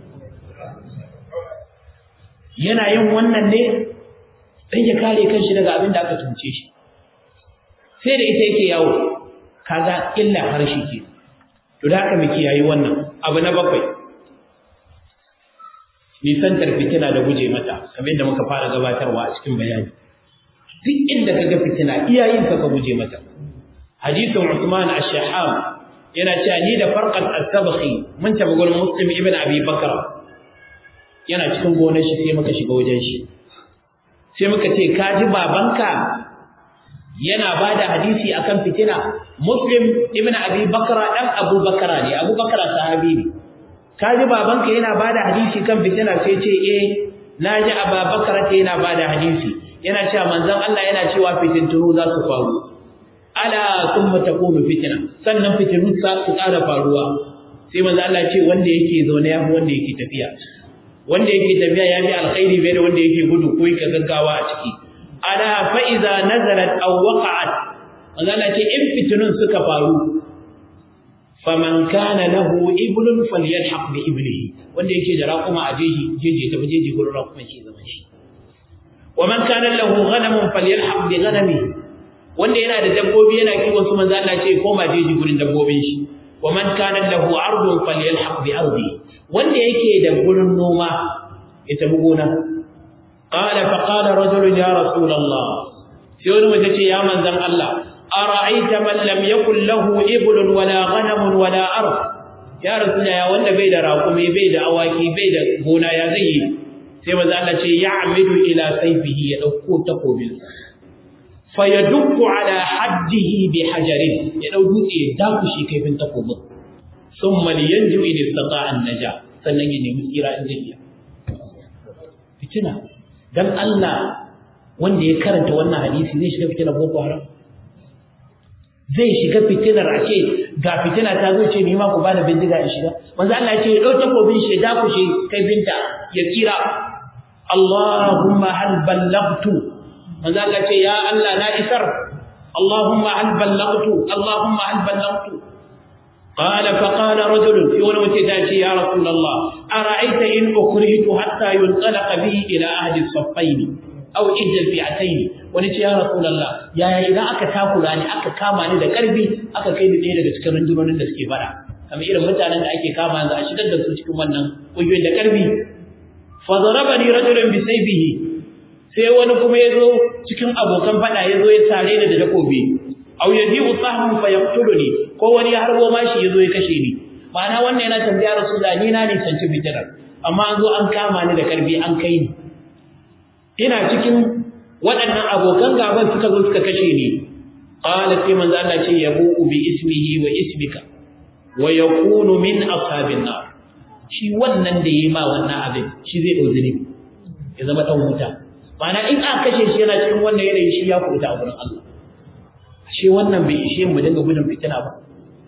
yana yin wannan ne dan ya kare kanshi daga abin da aka tunce shi sai da ita yake yawo kaga illa harshe ke to da haka muke yayi wannan abu na bakwai nisantar fitina da guje mata kamar yadda muka fara gabatarwa a cikin bayani duk inda kaga fitina iyayen ka ka guje mata hadisin Uthman ash-Shahab yana cewa ni da Farqat as-Sabkhi mun tafi gurin Muslim ibn Abi Bakr yana cikin gonar shi sai muka shiga wajen shi sai muka ce ka ji babanka yana bada hadisi akan fitina Muslim ibn Abi Bakr dan Abu Bakr ne Abu Bakr sahabi ne ka ji babanka yana bada hadisi kan fitina sai ce eh naji Abu Bakr yana bada hadisi yana cewa manzon Allah yana cewa fitintunu za su faru ala thumma takunu fitna sannan fitinu sa su ƙara faruwa sai manzo Allah ce wanda yake zaune ya fi wanda yake tafiya wanda yake tafiya ya fi alkhairi bai da wanda yake gudu ko yake gaggawa a ciki ala fa iza nazalat aw waqa'at manzo Allah ce in fitinun suka faru faman kana lahu iblun falyalhaq bi iblihi wanda yake da raƙuma a jeji jeji tafi jeji gurin raƙuma shi zaman shi wa man kana lahu ghanamun falyalhaq bi ghanamihi wanda yana da dabbobi yana kiwon su manzo Allah ce koma jeji gurin dabbobin shi wa man kana lahu ardun falyalhaq bi ardi wanda yake da gurin noma ya tafi gona qala fa qala rajul ya rasul Allah sai wani mutum ce ya manzon Allah ara'aita man lam yakul lahu iblun wala ghanam wala ard ya rasul ya wanda bai da raƙumi bai da awaki bai da gona ya zai yi sai manzo Allah ce ya'midu ila sayfihi ya dauko takobin fa yadukku ala haddihi bi hajarin ya dau dutse ya dakushi kaifin takobin thumma liyanju in istata'a an-naja sannan ya nemi tsira in zai iya fitina dan Allah wanda ya karanta wannan hadisi zai shiga fitina boko haram zai shiga fitinar a ce ga fitina ta zo ce ni ma ku bani bindiga in shiga manzo Allah ya ce ya dau takobin shi da ku shi kai binta ya kira Allahumma hal ballaghtu manzo Allah ce ya Allah na isar Allahumma hal ballaghtu Allahumma hal ballaghtu قال فقال رجل في wani mutum ta ce ya rasulullah ara'aita in ukrihtu hatta yunqalaqa bi ila ahli as-saffayn aw ihda al-fi'atayn wani ce ya rasulullah yaya idan aka takura ni aka kama ni da karfi aka kai ni ɗaya daga cikin rundunonin da suke fara kamar irin mutanen da ake kama yanzu a shigar da su cikin wannan ƙungiyoyin da karfi fa darabani rajulun bi sayfihi sai wani kuma yazo cikin abokan fada yazo ya tare ni da takobi aw yaji'u sahmun fa yaqtuluni ko wani ya harbo mashi yazo ya kashe ni ma'ana wannan yana tambaya rasulullah ni na ne sanci fitinar amma an zo an kama ni da karfi an kai ni ina cikin waɗannan abokan gaban suka zo suka kashe ni qala sai manzo Allah ce yabu bi ismihi wa ismika wa yakunu min ashabin nar shi wannan da yayi ma wannan abin shi zai dauki ne ya zama dan wuta ma'ana in aka kashe shi yana cikin wannan yanayi shi ya kuta a gurin Allah shi wannan bai ishe mu dinga gudun fitina ba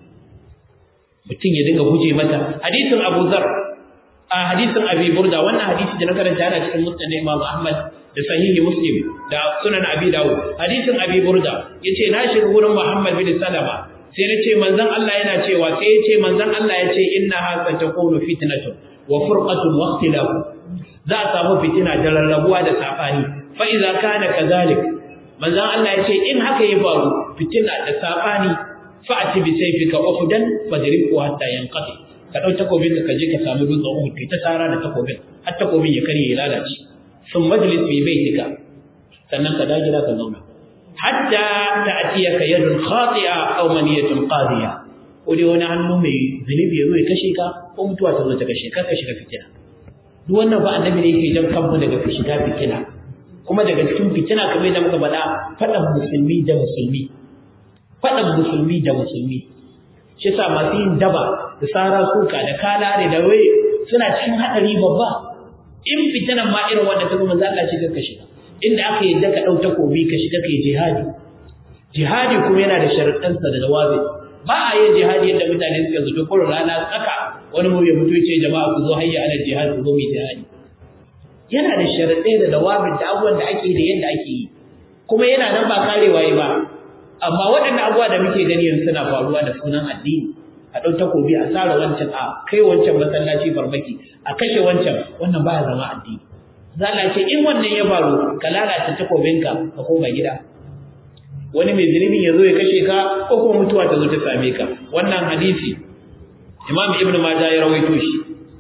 mutum ya dinga guje mata hadisin Abu Zar a hadisin Abi Burda wannan hadisi da na karanta yana cikin Musnad Imam Ahmad da sahihi Muslim da Sunan Abi Dawud hadisin Abi Burda yace na shiga gurin Muhammad bin Salama sai na ce manzon Allah yana cewa sai yace manzon Allah yace innaha satakunu fitnatun wa furqatun wa ikhtilaf za a samu fitina da rarrabuwa da safani fa idza kana kadhalik manzon Allah yace in haka ya faru fitina da safani fa'ati bi sayfika ukhdan fadribu hatta yanqati ka dau takobin ka je ka samu dutsen Uhud kai ta tsara da takobin har takobin ya kare ya lalace sun majlis bi baitika sannan ka daji ka zauna hatta ta'tiyaka yadun khati'a aw maniyatun qadiya ko dai wani hannu mai zunubi ya zo ya kashe ka ko mutuwa ta zo ta kashe ka ka shiga fitina duk wannan ba annabi ne yake jan kanmu daga shiga fitina kuma daga cikin fitina kamar da muka faɗa faɗan musulmi da musulmi faɗan musulmi da musulmi shi sa masu yin daba da tsara suka da kalare da waye suna cikin haɗari babba in fitinan ma irin wanda ta zama za ka shiga ka shiga inda aka yi ka ɗau takobi ka shiga ka yi jihadi jihadi kuma yana da sharaɗansa da jawabi ba a yin jihadi yadda mutane suka zato ko rana tsaka wani mu ya mutu ya ce jama'a ku zo hayya ala jihadi ku zo mu jihadi yana da sharaɗai da dawabin da abubuwan da ake da yadda ake yi kuma yana nan ba karewa yi ba amma waɗannan abubuwa da muke gani yanzu suna faruwa da sunan addini a ɗau takobi a tsara wancan a kai wancan masallaci farmaki a kashe wancan wannan baya zama addini zala ce in wannan ya faru ka lalata takobinka ka koma gida wani mai zunubin ya zo ya kashe ka ko kuma mutuwa ta zo ta same ka wannan hadisi imam ibn majah ya rawaito shi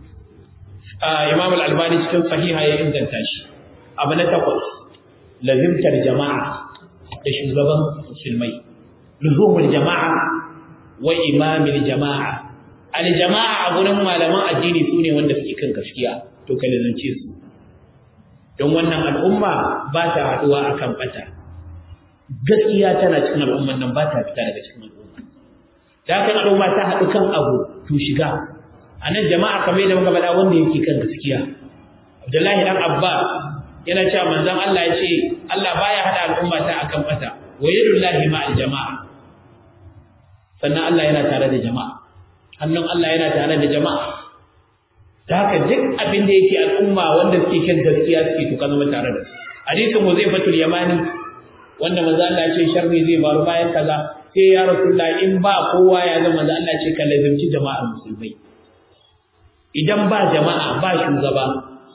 imam al-albani cikin sahiha ya inganta shi abu na takwas lazimtar jama'a da shugaban musulmai luzumul jama'a wa imamil jama'a al-jama'a a gurin malaman addini sune wanda suke kan gaskiya to ka lazance su don wannan al'umma ba ta haduwa akan bata gaskiya tana cikin al'umman nan ba ta fita daga cikin al'umma da kan al'umma ta haɗu kan abu to shiga a nan jama'a kamar yadda muka faɗa wanda yake kan gaskiya Abdullahi dan Abba yana cewa manzon Allah ya ce Allah baya hada al'umma ta akan bata wa yadullahi ma'al jama'a sannan Allah yana tare da jama'a hannun Allah yana tare da jama'a da haka duk abin da yake al'umma wanda suke kan gaskiya suke to zama tare da su hadisin Huzaifatul Yamani wanda manzo Allah ya ce sharri zai faru bayan kaza sai ya Rasulullah in ba kowa ya zama manzo Allah ya ce ka lazimci jama'ar musulmai idan ba jama'a ba shugaba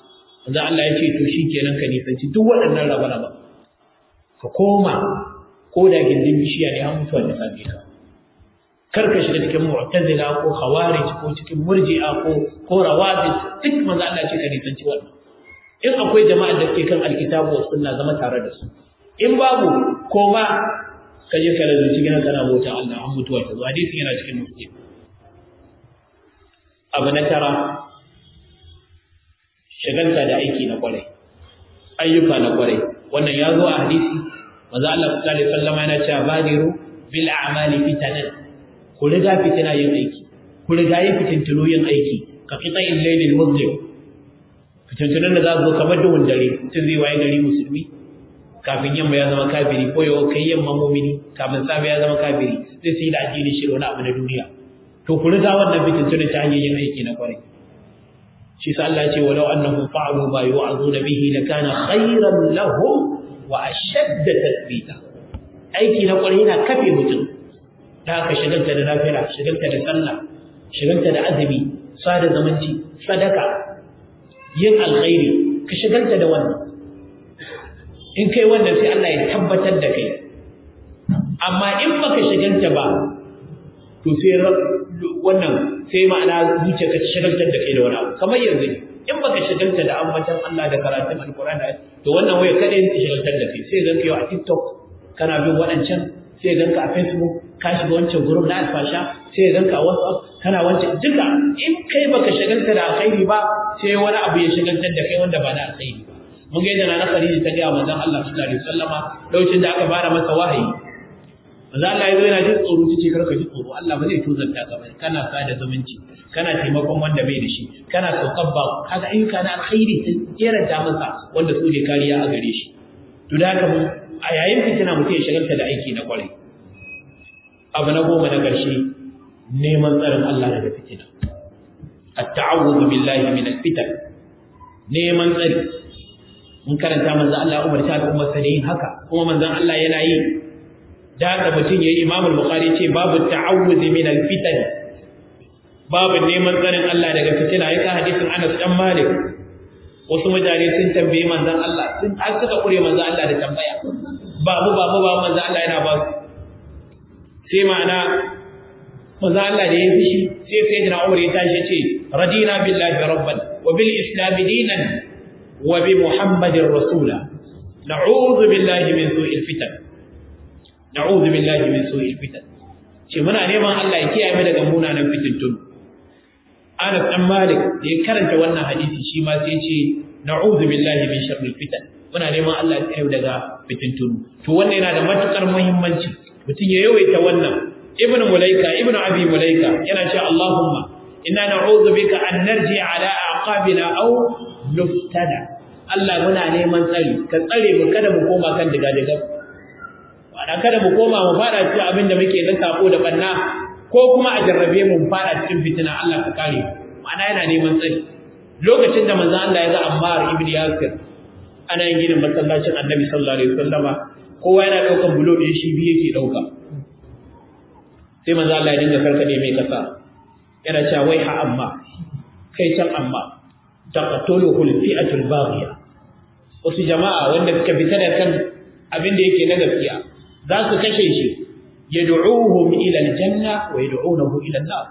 manzo Allah ya ce to shikenan ka nisanci duk waɗannan raba-raba ka koma ko da gindin bishiya ne an mutuwa da same ka kar ka shiga cikin mu'tazila ko khawarij ko cikin murji'a ko ko rawabit duk manzo Allah ce ka nisanci wannan in akwai jama'ar da ke kan alkitabu wa sunna zama tare da su in babu koma ka je ka razu cikin kana bauta Allah an mutuwa ta zo hadisi yana cikin muslim abu na tara shagalta da aiki na kwarai ayyuka na kwarai wannan ya zo a hadisi manzo Allah sallallahu alaihi wasallam yana cewa badiru bil a'mali fitanan ku riga fitina yin aiki ku riga yin fitintunu yin aiki ka fita'il laylil muslim fitintunan da za su zo kamar duhun dare mutum zai waye gari musulmi kafin yamma ya zama kafiri ko yau kai yamma mumini kafin safe ya zama kafiri zai su yi da addini shi da wani abu na duniya to ku riga wannan fitintunan ta hanyar yin aiki na kwarai shi sa Allah ce walau annahum fa'alu ma yu'azuna bihi lakana khayran lahum wa ashadda tathbita aiki na kwarai yana kafe mutum da aka shigalta da lafiya shigalta da sallah shigalta da azumi sada zamanci sadaka yin alkhairi ka shigalta da wannan in kai wannan sai Allah ya tabbatar da kai amma in baka shigalta ba to sai wannan sai ma'ana zuciya ka shigaltar da kai da wani abu kamar yanzu in baka shigalta da ambatan Allah da karatun alkur'ani to wannan waya kada yin shigaltar da kai sai ganka yau a TikTok kana bin waɗancan sai ganka a Facebook ka shiga wancan group na alfasha sai ganka a WhatsApp kana wancan duka in kai baka shigalta da alkhairi ba sai wani abu ya shigaltar da kai wanda ba na alkhairi ba mun ga yadda na Khadija ta ga manzon Allah sallallahu alaihi wasallama lokacin da aka fara masa wahayi manzo Allah ya zo yana jin tsoro tace karka ji tsoro Allah ba zai tuzanta ka ba kana sada zumunci kana taimakon wanda bai da shi kana saukar ba kaga ayyuka na alkhairi sun jeranta masa wanda su ne kariya a gare shi to da haka a yayin fitina mutum ya shagalta da aiki na kwarai abu na goma na ƙarshe neman tsarin Allah daga fitina at-ta'awudhu billahi min al-fitan neman tsari mun karanta manzo Allah ya umarta al'ummar sa da yin haka kuma manzon Allah yana yi da haka mutum yayi Imam al-Bukhari ce babu ta'awudh min al-fitan babu neman tsarin Allah daga fitina yaka hadisin Anas dan Malik wasu mutane sun tambaye manzon Allah sun har suka kure manzon Allah da tambaya babu babu babu manzon Allah yana ba sai ma'ana manzon Allah da ya fishi sai sayyidina Umar ya tashi ce radina billahi rabban wa bil islam dinan wa bi muhammadin rasula na'udhu billahi min su'il fitan na'udhu billahi min su'il fitan ce muna neman Allah ya kiyaye mu daga munanan fitintun Anas dan Malik da ya karanta wannan hadisi shi ma sai ce na'udhu billahi min sharril fitan muna neman Allah ya kiyaye daga fitintun to wannan yana da matukar muhimmanci mutum ya yawaita wannan ibn mulaika ibn abi mulaika yana cewa Allahumma inna na'udhu bika an narji ala aqabina aw nuftada Allah muna neman tsari ka tsare mu kada mu koma kan diga diga wanda kada mu koma mu fada cikin abin da muke na sako da banna ko kuma a jarrabe mu mu fada cikin fitina Allah ka kare ma'ana yana neman tsari lokacin da manzo Allah ya ga Ammar ibn Yasir ana yin ginin masallacin Annabi sallallahu alaihi wasallama kowa yana daukan bulo ɗin shi biyu yake dauka sai manzo Allah ya dinga karkade mai kasa yana cewa wai ha amma kai can amma taqatuluhu al-fi'atul baghiya wasu jama'a wanda suka fita da kan abin da yake na gaskiya za su kashe shi yad'uhum ila al-janna wa yad'unahu ila an-nar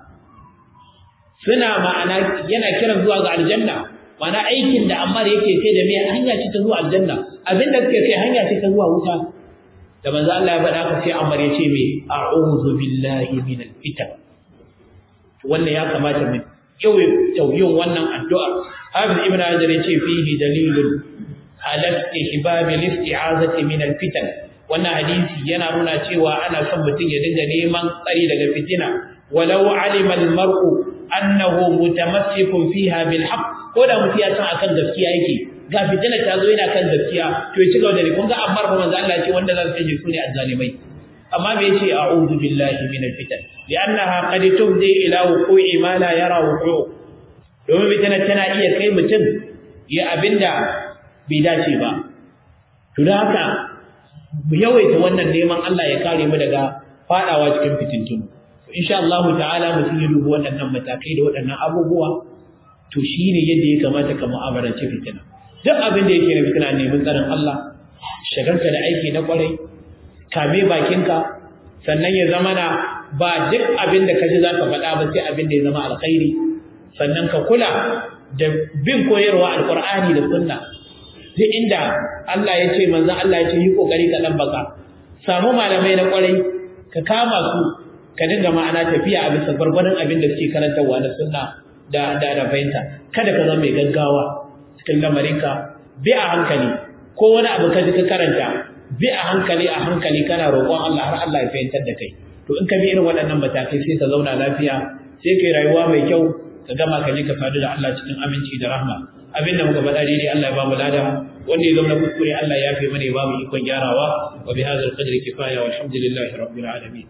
suna ma'ana yana kiran zuwa ga aljanna ma'ana aikin da Ammar yake kai da me hanya ce ta zuwa aljanna abin da suke kai hanya ce ta zuwa wuta da manzo Allah ya faɗa ka sai Ammar ya ce me a'udhu billahi minal fitan wannan ya kamata mu yin wannan addu'a Hafiz Ibn Hajar ya ce fihi dalilun ala istihbab al-isti'azati min al-fitan wannan hadisi yana nuna cewa ana son mutum ya dinga neman tsari daga fitina walau alima al-mar'u annahu mutamassikun fiha bil haqq ko da mutum ya san akan gaskiya yake ga fitina ta zo yana kan gaskiya to ya ci gaba da kun ga ammar fa manzo Allah ya ce wanda za su kashe su ne azzalimai amma me yace a'udhu billahi minal fitan li'annaha qad tubdi ila wuqu'i ma la yara wuqu'u domin fitina tana iya kai mutum ya abinda bai dace ba to da haka mu yawaita wannan neman Allah ya kare mu daga fadawa cikin fitintunu insha Allah ta'ala mutum ya dubi waɗannan matakai da waɗannan abubuwa to shine yadda ya kamata ka mu'amalance fitina duk abin da yake na fitina neman tsarin Allah shagalta da aiki na kwarai kame bakinka sannan ya zama na ba duk abin da kaji zaka faɗa ba sai abin da ya zama alkhairi sannan ka kula da bin koyarwa alqur'ani da sunna duk inda Allah ya ce manzon Allah ya ce yi kokari ka dan baka samu malamai na kwarai ka kama su ka dinga ma'ana tafiya a bisa gwargwadon abin da suke karantarwa na sunna da da da fahimta kada ka zama mai gaggawa cikin lamarinka bi a hankali ko wani abu ka ji ka karanta bi a hankali a hankali kana roƙon Allah har Allah ya fahimtar da kai to in ka bi irin waɗannan matakai sai ka zauna lafiya sai kai rayuwa mai kyau ka gama ka je ka sadu da Allah cikin aminci da rahma abin da muka faɗa daidai Allah ya ba mu lada wanda ya zama kuskure Allah ya fi mana ya ba mu ikon gyarawa wa bi hadzal qadri kifaya walhamdulillahi rabbil alamin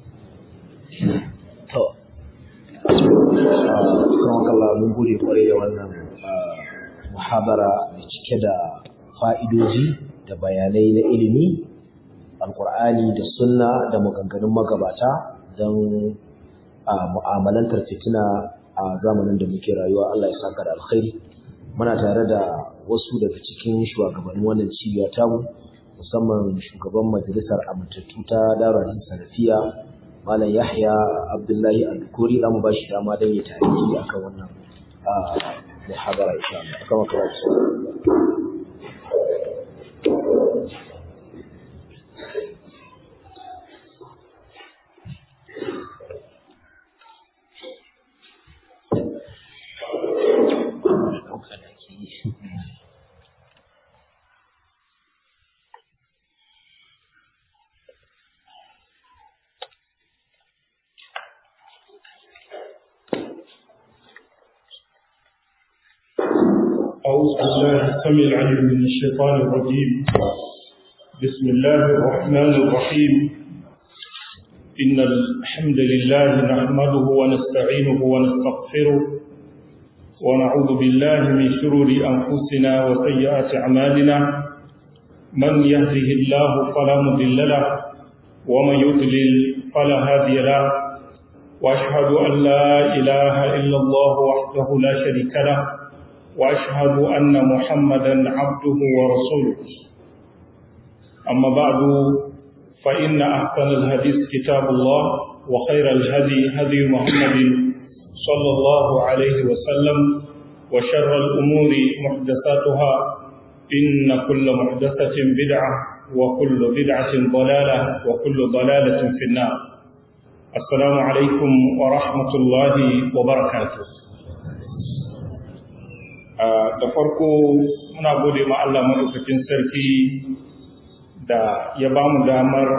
to kuma kallon mun gode kwarai da wannan muhabara mai cike da fa'idoji da bayanai na ilimi alkur'ani da sunna da maganganun magabata don mu'amalantar fitina a zamanin da muke rayuwa Allah ya saka da alkhairi muna tare da wasu daga cikin shugabannin wannan cibiya tamu musamman shugaban majalisar amintattu ta darajin salafiya malam yahya abdullahi al-kuri za mu ba shi dama don ya tarihi akan wannan muhabara insha Allah kama kawai أعوذ بالله السميع العليم من الشيطان الرجيم بسم الله الرحمن الرحيم إن الحمد لله نحمده ونستعينه ونستغفره ونعوذ بالله من شرور أنفسنا وسيئات أعمالنا من يهده الله فلا مضل له ومن يضلل فلا هادي له وأشهد أن لا إله إلا الله وحده لا شريك له واشهد ان محمدا عبده ورسوله اما بعد فان احسن الحديث كتاب الله وخير الهدي هدي محمد صلى الله عليه وسلم وشر الامور محدثاتها ان كل محدثه بدعه وكل بدعه ضلاله وكل ضلاله في النار السلام عليكم ورحمه الله وبركاته da farko muna gode ma Allah maɗaukakin sarki da ya ba mu damar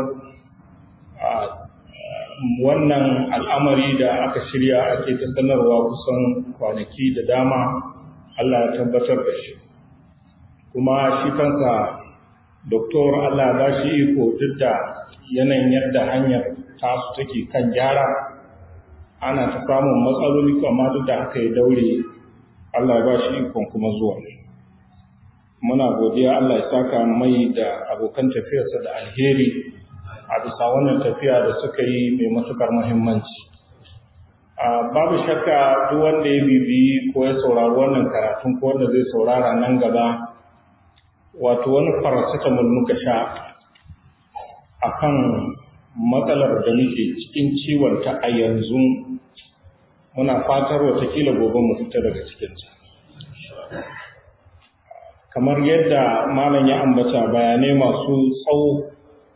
wannan al'amari da aka shirya ake ta sanarwa kusan kwanaki da dama Allah ya tabbatar da shi kuma shi kansa doktor Allah ba shi iko duk da yanayin yadda hanyar tasu take kan gyara ana ta samun matsaloli amma duk da aka yi daure Allah ya ba shi ikon kuma zuwa. Muna godiya Allah ya saka mai da abokan tafiyarsa da alheri a bisa wannan tafiya da suka yi mai matuƙar muhimmanci. Babu shakka duk wanda ya bibiyi ko ya saurari wannan karatun ko wanda zai saurara nan gaba, wato wani paracetamol muka sha a kan matsalar da muke cikin ciwon ta a yanzu muna fatar watakila gobe mu fita daga cikinta kamar yadda malam ya ambata bayanai masu tsawo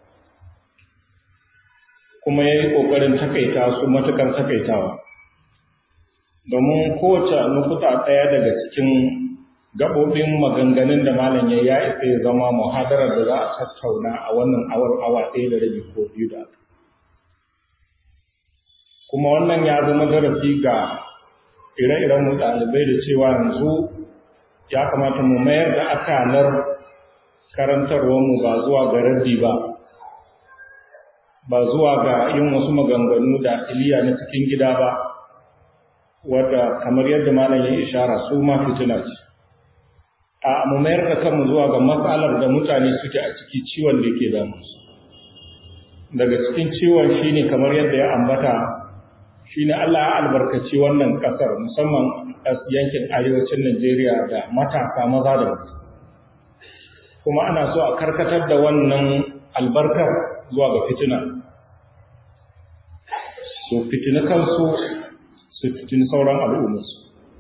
kuma ya yi ƙoƙarin takaita su matuƙar takaitawa domin kowace nukuta ɗaya daga cikin gaɓoɓin maganganun da malam ya ya isa ya zama muhadarar da za a tattauna a wannan awar awa ɗaya da rabi ko biyu da aka kuma wannan ya zama darasi ga ire-iren mu ɗalibai da cewa yanzu ya kamata mu mayar da akalar karantarwarmu ba zuwa ga raddi ba ba zuwa ga yin wasu maganganu da iliya na cikin gida ba wadda kamar yadda malam ya ishara su ma fitina ce a mu mayar da kanmu zuwa ga matsalar da mutane suke a ciki ciwon da ke damu daga cikin ciwon shine kamar yadda ya ambata shine Allah ya albarkaci wannan kasar musamman yankin arewacin Najeriya da matasa maza da mata kuma ana so a karkatar da wannan albarkar zuwa ga fitina su fitina kansu su fitina sauran al'ummarsu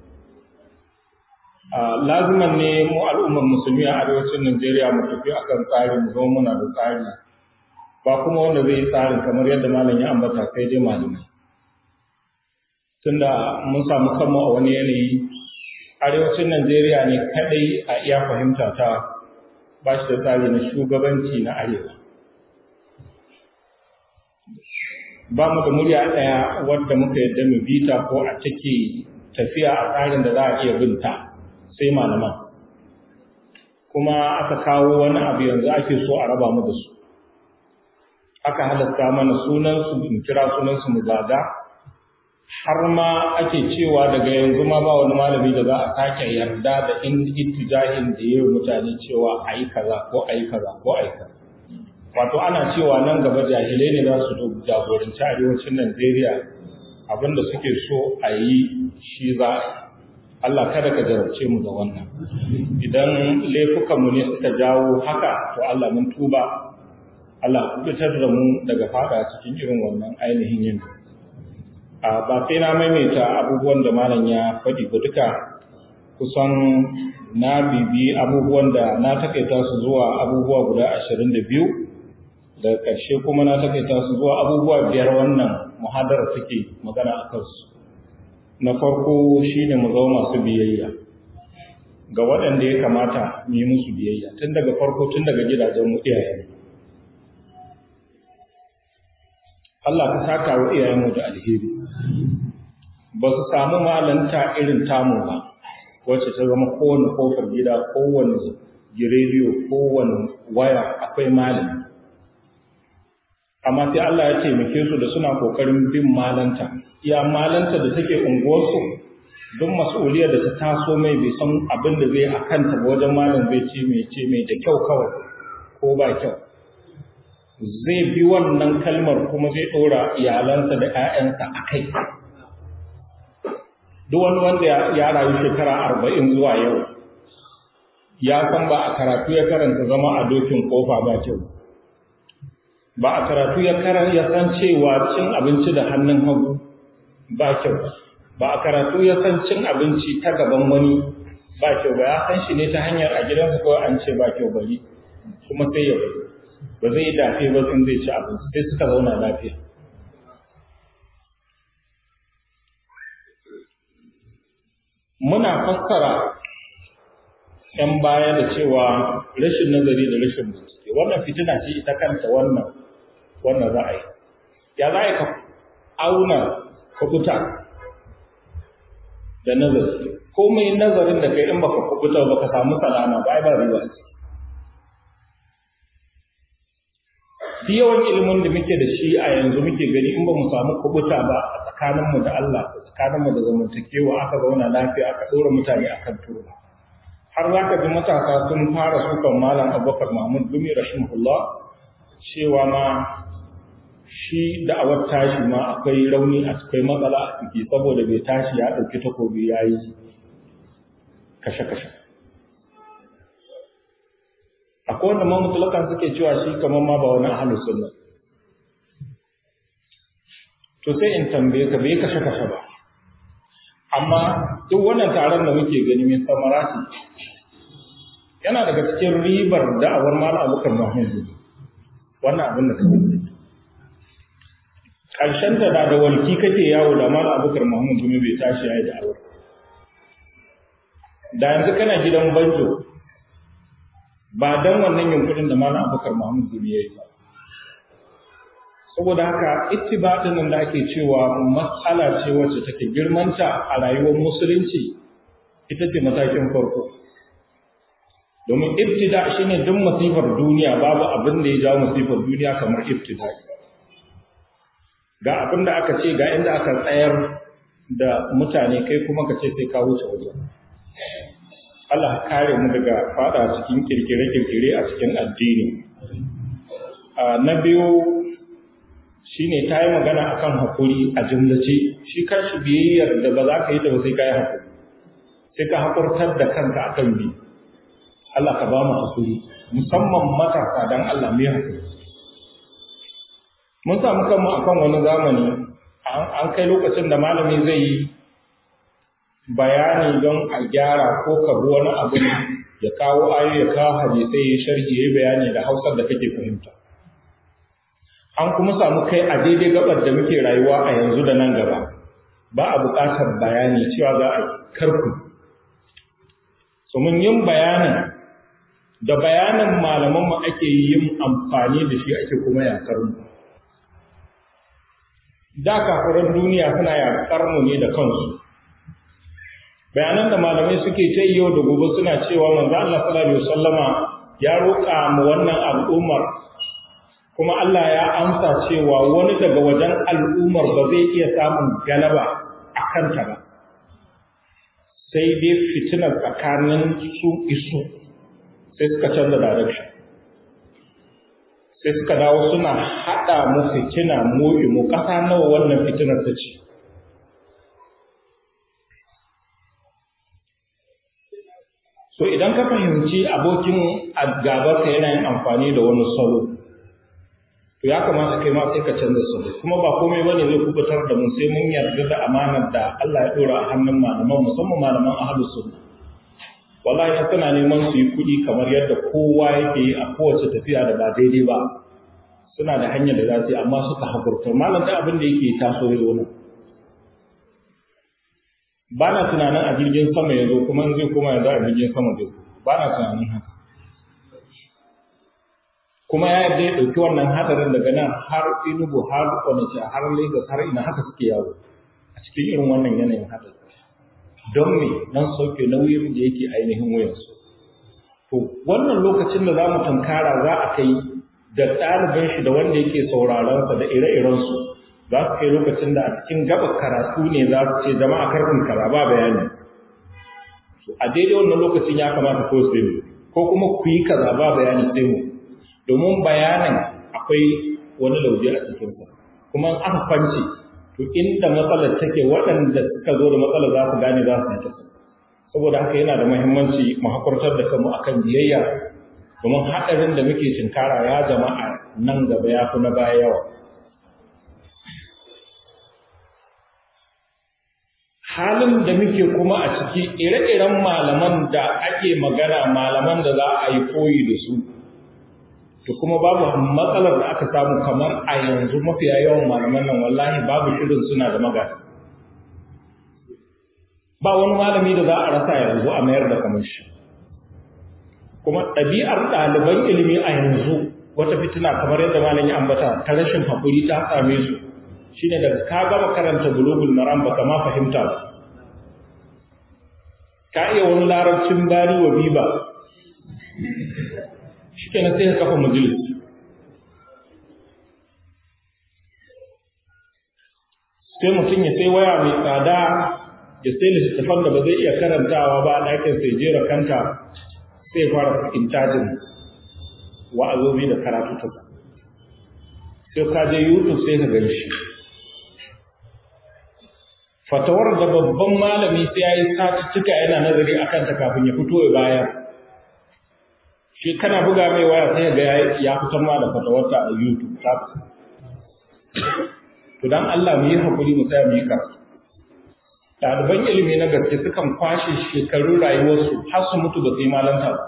laziman ne mu al'ummar musulmi a arewacin Najeriya mu tafi akan tsari mu zama muna da tsari ba kuma wanda zai yi tsarin kamar yadda malam ya ambata sai dai malamai tunda mun samu kanmu a wani yanayi arewacin Najeriya ne kadai a iya fahimta ta ba shi da tsari na shugabanci na arewa ba mu da murya ɗaya wadda muka yadda mu bita ko a take tafiya a tsarin da za a iya binta sai malaman kuma aka kawo wani abu yanzu ake so a raba mu da su aka halatta mana sunansu mu kira sunansu mu zaga har ma ake cewa daga yanzu ma ba wani malami da za a sake yarda da in ittijahin da yayi mutane cewa ayi kaza ko ayi kaza ko ayi kaza wato ana cewa nan gaba jahilai ne za su jagoranci arewacin Najeriya abinda suke so a yi shi za a Allah kada ka jarabce mu da wannan idan laifukanmu ne suka jawo haka to Allah mun tuba Allah fitar da mu daga fada cikin irin wannan ainihin yin a ba sai na maimaita abubuwan da malam ya faɗi ba duka kusan na bibi abubuwan da na takaita su zuwa abubuwa guda ashirin da biyu daga ƙarshe kuma na takaita su zuwa abubuwa biyar wannan muhadara take magana a kansu na farko shine mu zama masu biyayya ga waɗanda ya kamata mu yi musu biyayya tun daga farko tun daga gidajen mu iyayen Allah ka saka wa iyayenmu da alheri ba su samu malanta irin tamu ba wacce ta zama kowane kofar gida kowane girediyo kowane waya akwai malami amma sai Allah ya taimake su da suna kokarin bin malanta iya malanta da take unguwarsu duk mas'uliyar da ta taso mai bai san abin da zai akanta ba wajen malam zai ce mai ce mai da kyau kawai ko ba kyau zai bi wannan kalmar kuma zai ɗora iyalansa da ‘ya'yansa a kai. Duk wani wanda ya rayu shekara arba'in zuwa yau, ya san ba a karatu ya karanta zama a dokin kofa ba kyau. Ba a karatu ya ya san cewa cin abinci da hannun hagu ba kyau. Ba a karatu ya san cin abinci ta gaban wani ba kyau ba ya san shi ne ta hanyar a gidansa kawai an ce ba kyau bari kuma sai ya bari. ba zai yi dafe ba in zai ci abinci sai suka zauna lafiya muna fassara ‘yan baya da cewa rashin nazari da rashin bincike wannan fitina ce ita kanta wannan wannan ra'ayi ya za ka auna kubuta da nazari komai nazarin da kai in baka kubuta baka samu salama ba ai ba riba ce duk yawan ilimin da muke da shi a yanzu muke gani in ba mu samu kubuta ba a tsakaninmu da Allah tsakaninmu da zamantakewa aka zauna lafiya aka ɗora mutane a kan turba har za ka ji matasa sun fara sukan malam abubakar mahmud gumi rahimahullah cewa ma shi da'awar tashi ma akwai rauni a akwai matsala a ciki saboda bai tashi ya ɗauki takobi ya yi kashe-kashe akwai wanda ma mutulakan suke cewa shi kamar ma ba wani ahalus sunna to sai in tambaye ka bai kashe kashe ba amma duk wannan taron da muke gani mai samarati yana daga cikin ribar da'awar mal abokan mahmud wannan abin da kake ƙarshen da da walki kake yawo da mal abokan mahmud kuma bai tashi yayi da'awar da yanzu kana gidan banjo ba dan wannan yunkurin da malam abubakar mahmud gumi ya yi ba saboda haka ittiba'in nan da ake cewa mas'ala ce wacce take girmanta a rayuwar musulunci ita ce matakin farko domin ibtida shine duk masifar duniya babu abin da ya jawo masifar duniya kamar ibtida ga abin da aka ce ga inda aka tsayar da mutane kai kuma ka ce sai ka wuce wajen Allah kare mu daga fada cikin kirkire-kirkire a cikin addini. Na biyu shi ne ta yi magana a kan haƙuri a jimlace, shi kanshi biyayyar da ba za ka yi da ba sai ka yi haƙuri, sai ka haƙurtar da kanka a kan bi. Allah ka ba mu haƙuri, musamman matasa don Allah mai haƙuri. mun samu kanmu akan wani zamani an kai lokacin da malami zai yi bayani don a gyara ko ka bi wani abu ya kawo ayo ya kawo hadisai ya sharhi ya bayani da hausar da kake fahimta an kuma samu kai a daidai gabar da muke rayuwa a yanzu da nan gaba ba a buƙatar bayani cewa za a karku mun yin bayanin da bayanin malamanmu ake yin amfani da shi ake kuma yakar mu da kafiran duniya suna yakar mu ne da kansu bayanan da malamai suke ta yau da gobe suna cewa manzo Allah sallallahu alaihi wasallama ya roƙa mu wannan al'ummar kuma Allah ya amsa cewa wani daga wajen al'ummar ba zai iya samun galaba a kanta ba sai dai fitinar tsakanin su isu sai suka canza direction sai suka dawo suna haɗa mu fitina mu mu ƙasa nawa wannan fitinar ta ce so idan ka fahimci abokin gabarka yana yin amfani da wani salo to ya kamata kai ma sai ka canza salo kuma ba komai bane zai kubutar da mu sai mun yarda da amanar da Allah ya dora a hannun malaman musamman malaman ahlus sunna wallahi in suna neman su yi kuɗi kamar yadda kowa yake yi a kowace tafiya da ba daidai ba suna da hanyar da za su yi amma suka hakurta malam da abin da yake taso ya zo ba na tunanin a jirgin sama ya zo kuma zai koma yanzu a jirgin sama zai ba na tunanin haka kuma ya yadda ya ɗauki wannan hadarin daga nan har inugu har kwanace har lagos har ina haka suke yawo a cikin irin wannan yanayin hadari don me don sauke nauyin da yake ainihin wuyansu to wannan lokacin da za mu tunkara za a kai da ɗaliban shi da wanda yake sauraronsa da ire-irensu za su kai lokacin da a cikin gaba karatu ne za su ce jama'a karfin kara ba bayani a daidai wannan lokacin ya kamata ko sai mu ko kuma ku yi kaza ba bayani sai mu domin bayanin akwai wani lauje a cikinsa kuma aka kwance to inda matsalar take waɗanda suka zo da matsalar za su gane za su yi kasa saboda haka yana da muhimmanci mu hakurtar da kanmu akan biyayya domin haɗarin da muke cinkara ya jama'a nan gaba ya fi na baya yawa halin da muke kuma a ciki ire-iren malaman da ake magana malaman da za a yi koyi da su to kuma babu matsalar da aka samu kamar a yanzu mafiya yawan malaman nan wallahi babu shirin suna da magana ba wani malami da za a rasa yanzu a mayar da kamar shi kuma ɗabi'ar ɗaliban ilimi a yanzu wata fitina kamar yadda malam ya ambata ta rashin haƙuri ta same su shine daga ka gama karanta bulugul maram baka ma fahimta ba ka iya wani larabcin bari wa biba shikenan sai ka kafa majalis sai mutum ya sai waya mai tsada ya sai littattafan da ba zai iya karantawa ba a ɗakin sai jera kanta sai fara intajin wa'azobi da karatu ta sai ka je youtube sai ka gan shi fatawar da babban malami sai ya yi satuttuka yana nazari a kanta kafin ya fito ya bayar shi kana buga mai waya sai ga ya fitar ma da fatawarta a youtube ta to dan Allah mu yi hakuri mu tsaya mu yi karatu ɗaliban ilimi na gaske sukan kwashe shekarun rayuwarsu har su mutu ba su yi malanta ba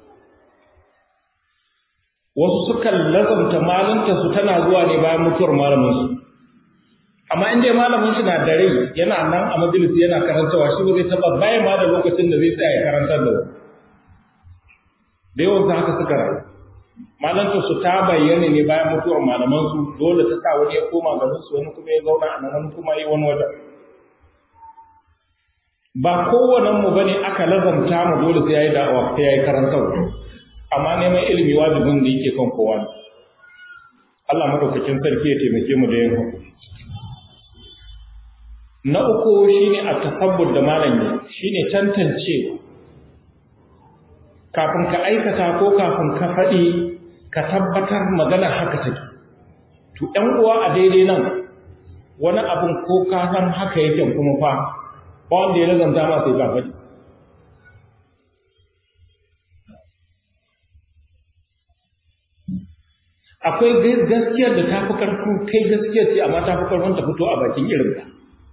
wasu sukan lazanta malanta su tana zuwa ne bayan mutuwar malamin su amma in dai malamin shi na da rai yana nan a majalisi yana karantawa shi ba zai taba bayan ma da lokacin da zai tsaya ya karantar da wani da yawan su haka suka rayu malanta su ta bayyana ne bayan mutuwar malaman su dole ta sa wani ya koma garin su wani kuma ya zauna a nan wani kuma yi wani wajen ba kowannen mu bane aka lazamta mu dole sai yayi da'awa sai yayi karantarwa amma neman ilimi wajibin da yake kan kowa ne Allah madaukakin sarki ya taimake mu da yin hakuri na uku shine a tasabbur da malami shine tantance kafin ka aikata ko kafin ka faɗi ka tabbatar magana haka take to ɗan uwa a daidai nan wani abin ko ka san haka yake kuma fa ba wanda ya lazanta ma sai ka faɗi akwai gaskiyar da ta fi karfin kai gaskiyar ce amma ta fi karfin ta fito a bakin irinka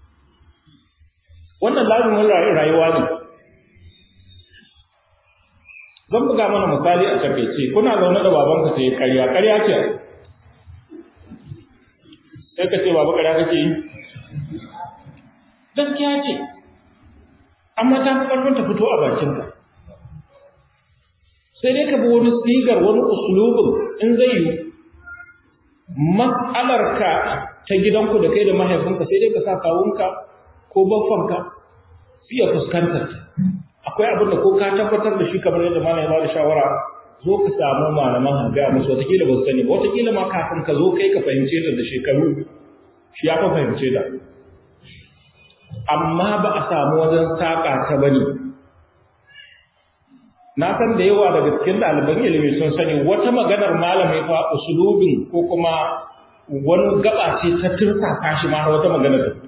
wannan lazumin rayuwa ne zan buga mana misali a takaice kuna zaune da babanka ta yi karya karya ce sai ka ce baba karya kake yi gaskiya ce amma ta fi karfin ta fito a bakinka sai dai ka bi wani sigar wani usulubin in zai yi matsalarka ta gidanku da kai da mahaifinka sai dai ka sa kawunka ko baffanka su iya fuskantar akwai abin da ko ka tabbatar da shi kamar yadda malam ya bada shawara zo ka samu malaman hanga musu watakila ba su sani ba watakila ma kafin ka zo kai ka fahimce ta da shekaru shi ya fa fahimce ta amma ba a samu wajen saƙa ta bane na san da yawa daga cikin ɗaliban ilimi sun sani wata maganar malami fa usulubin ko kuma wani gaba ce ta tursa shi ma har wata maganar da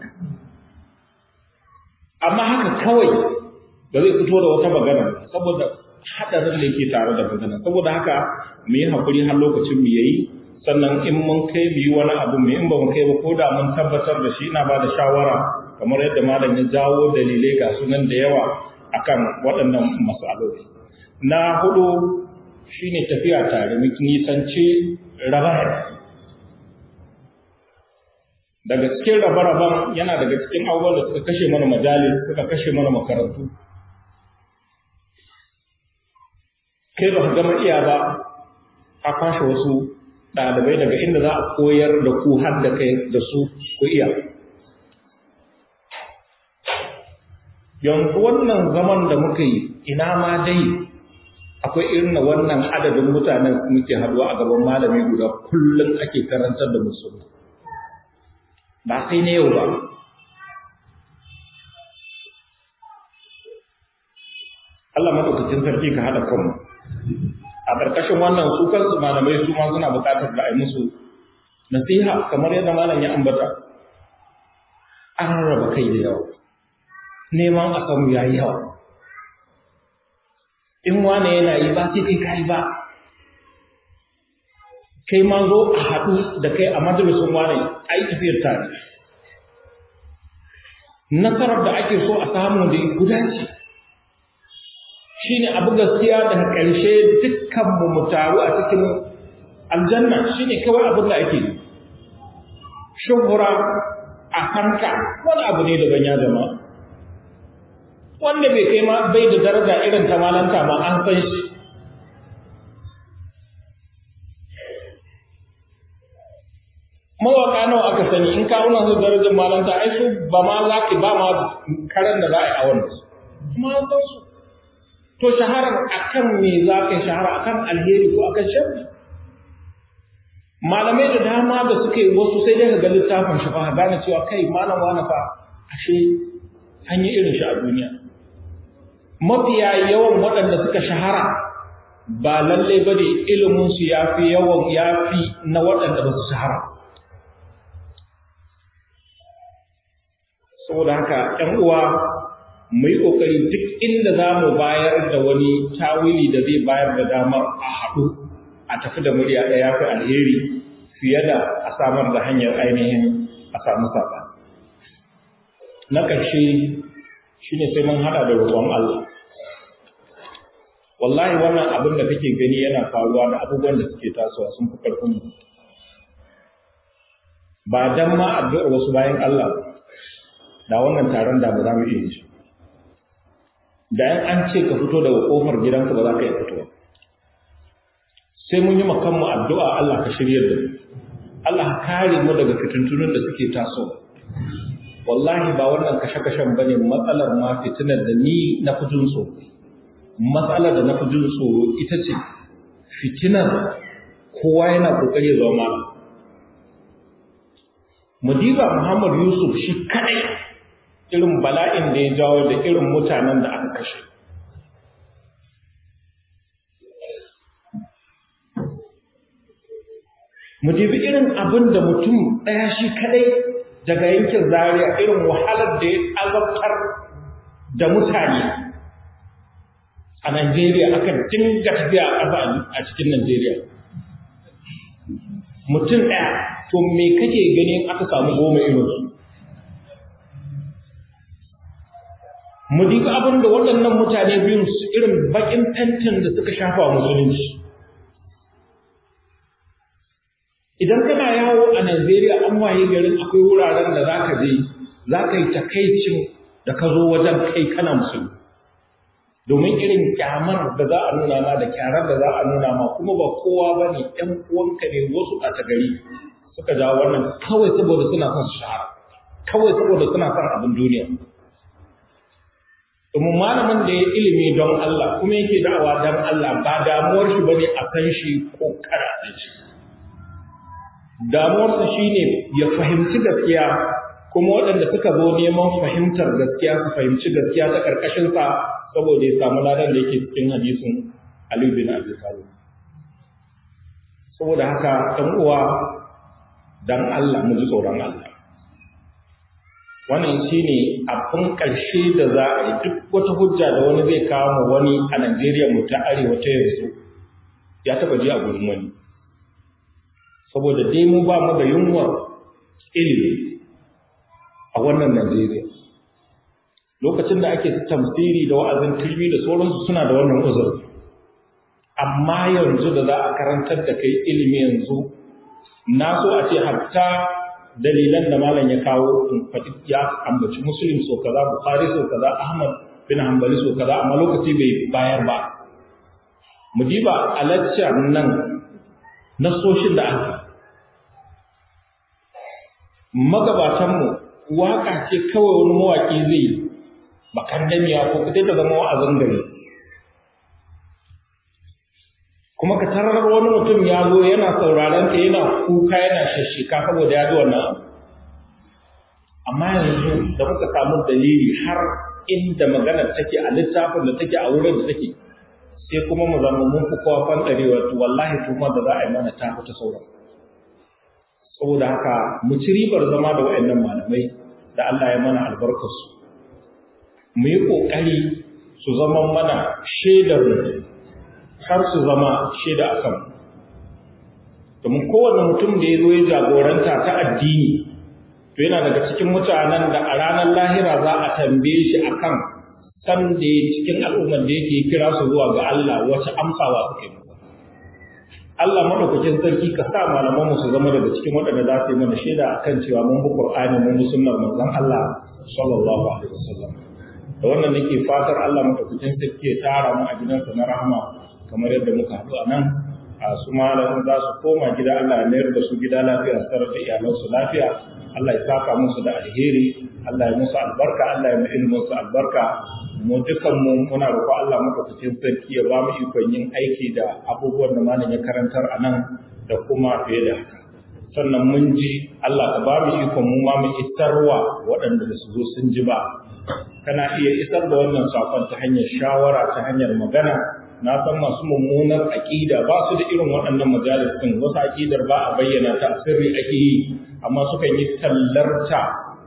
amma haka kawai ba zai fito da wata magana saboda hadarin da yake tare da magana saboda haka mu yi hakuri har lokacin mu yayi sannan in mun kai mu yi wani abu mu in ba mu kai ba ko da mun tabbatar da shi ina ba da shawara kamar yadda malam ya jawo dalilai ga sunan da yawa akan waɗannan masaloli na hudu shine tafiya tare mu nisance rabar daga cikin rabe-raben yana daga cikin abubuwan da suka kashe mana majalis suka kashe mana makarantu kai ba ka gama iya ba a kwashe wasu ɗalibai daga inda za a koyar da ku har da kai da su ku iya yanzu wannan zaman da muka yi ina ma dai akwai irin wannan adadin mutanen muke haduwa a gaban malami guda kullum ake karantar da musulmi ba sai na yau ba Allah madaukakin sarki ka haɗa kanmu a ƙarƙashin wannan su kansu malamai su ma suna buƙatar da a yi musu nasiha kamar yadda malam ya ambata an rarraba kai da yawa neman a samu ya yi yawa in wane yana yi ba sai kai ka yi ba kai ma zo a haɗu da kai a majalisun wane a yi tafiyar tare nasarar da ake so a samu da guda ce shi ne abu gaskiya daga ƙarshe dukkanmu mu taru a cikin aljanna shi ne kawai abin da ake shuhura a hanka wani abu ne daban ya zama wanda bai kai ma bai da daraja irin ta malanta ma an san shi mawaka nawa aka sani in ka wuna su darajar malanta ai su ba ma za ki ba ma karan da za a yi a wannan su ma san su to shaharar akan me za ka yi shahara akan alheri ko akan sharri malamai da dama da suke wasu sai dai ka ga littafin shi fa gane cewa kai malam wani fa ashe an yi irin shi a duniya mafiya yawan waɗanda suka shahara ba lalle ba ne iliminsu ya fi yawan ya fi na waɗanda ba su shahara saboda haka ‘yan uwa mu yi ƙoƙari duk inda za mu bayar da wani tawili da zai bayar da damar a haɗu a tafi da murya ɗaya fi alheri fiye da a samar da hanyar ainihin a samu saɓa. Na ƙarshe shi ne sai mun haɗa da roƙon Allah. Wallahi wannan abin da kake gani yana faruwa da abubuwan da suke tasowa sun fi ƙarfin mu. Ba dan ma addu'ar wasu bayan Allah da wannan taron da ba za mu iya shi. Da yan an ce ka fito daga ƙofar gidanka ba za ka iya fitowa. Sai mun yi makanmu addu'a Allah ka shiryar da mu. Allah ka kare mu daga fitintunan da suke tasowa. wallahi ba wannan kashe-kashen bane matsalar ma fitinar da ni na fi jin tsoro matsalar da na fi jin tsoro ita ce fitinar kowa yana kokari ya zama mudiba muhammad yusuf shi kadai irin bala'in da ya jawo da irin mutanen da aka kashe mudibi irin abin da mutum ɗaya shi kadai daga yankin zaria irin wahalar da ya azabtar da mutane a Najeriya aka dinga tafiya a ƙasa a cikin Najeriya. mutum ɗaya to me kake ganin aka samu goma irinsu mu diga abin da waɗannan mutane biyun su irin baƙin fentin da suka shafa musulunci idan kana yawo a Najeriya an waye garin akwai wuraren da za ka je za ka yi takaicin da ka zo wajen kai kana musulmi domin irin kyamar da za a nuna ma da kyarar da za a nuna ma kuma ba kowa ba ne ‘yan uwanka ne wasu a ta gari suka jawo wannan kawai saboda suna son su shahara kawai saboda suna son abin duniya domin malamin da ya ilimi don Allah kuma yake da'awa don Allah ba damuwar shi bane a san shi ko karatun shi damuwarsa shine ya fahimci gaskiya kuma waɗanda suka zo neman fahimtar gaskiya su fahimci gaskiya ta ƙarƙashinsa saboda ya samu ladan da yake cikin hadisin Ali bin Abi Talib saboda haka ɗan uwa dan Allah mu ji tsoron Allah wannan shine abin ƙarshe da za a yi duk wata hujja da wani zai kawo mu wani a Najeriya mu ta arewa ta yanzu ya taba ji a gurin wani saboda dai mu ba mu da yunwar ilimi a wannan Najeriya lokacin da ake tamsiri da wa'azin turmi da sauransu suna da wannan uzuri amma yanzu da za a karantar da kai ilimi yanzu na so a ce hatta dalilan da malam ya kawo in faɗi ya ambaci muslim so kaza bukhari so kaza ahmad bin hanbali so kaza amma lokaci bai bayar ba mu diba a lecture nan nasoshin da aka magabatanmu waka ce kawai wani mawaƙi zai bakan damiya ko kuta ta zama wa'azin gari kuma ka tarar wani mutum ya zo yana sauraron ka yana kuka yana shashika saboda ya ji wannan abu amma yanzu da muka samu dalili har inda maganar take a littafin da take a wurin da take sai kuma mu zama mun fi kowa fantarewa to wallahi tuma da za a yi mana ta ta sauran saboda haka mu ci ribar zama da waɗannan malamai da Allah ya mana albarkarsu mu yi ƙoƙari su zama mana shaidar har su zama shaida a kan domin kowane mutum da ya zo ya jagoranta ta addini to yana daga cikin mutanen da a ranar lahira za a tambaye shi akan san da ya cikin al'ummar da yake kira su zuwa ga Allah wace amsawa suke masa Allah madaukakin sarki ka sa malaman mu su zama daga cikin waɗanda za su yi mana shaida akan cewa mun bi Qur'ani mun bi sunnar manzon Allah sallallahu alaihi wasallam da wannan nake fatar Allah madaukakin sarki ya tara mu a gidansa na rahama kamar yadda muka haɗu a nan a su malamin za su koma gida Allah ya mayar da su gida lafiya su tarar da iyalansu lafiya Allah ya saka musu da alheri Allah ya musu albarka Allah ya mu ilimin su albarka mu dukan mu muna roƙo Allah madaukakin sarki ya ba mu ikon yin aiki da abubuwan da malam ya karantar a nan da kuma fiye da haka sannan mun ji Allah ka ba mu ikon mu ma mu isarwa waɗanda da su zo sun ji ba kana iya isar da wannan sakon ta hanyar shawara ta hanyar magana na san masu mummunar aƙida ba su da irin waɗannan majalis ɗin wasu aƙidar ba a bayyana ta sirri ake yi amma sukan yi tallarta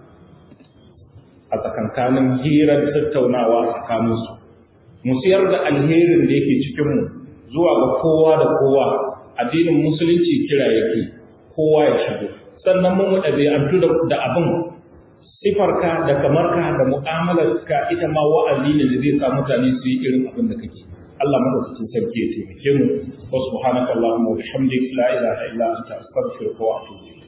a tsakankanin hirar tattaunawa tsakaninsu mu siyar da alherin da yake cikinmu zuwa ga kowa da kowa addinin musulunci kira yake kowa ya shigo sannan mun ɗabi'antu da abin sifarka da kamarka da mu'amalarka ita ma wa'azi ne da zai sa mutane su yi irin abin da kake Allah madaukakin sarki ya taimake mu wa subhanaka allahumma wa bihamdik la ilaha illa anta astaghfiruka wa atubu ilayk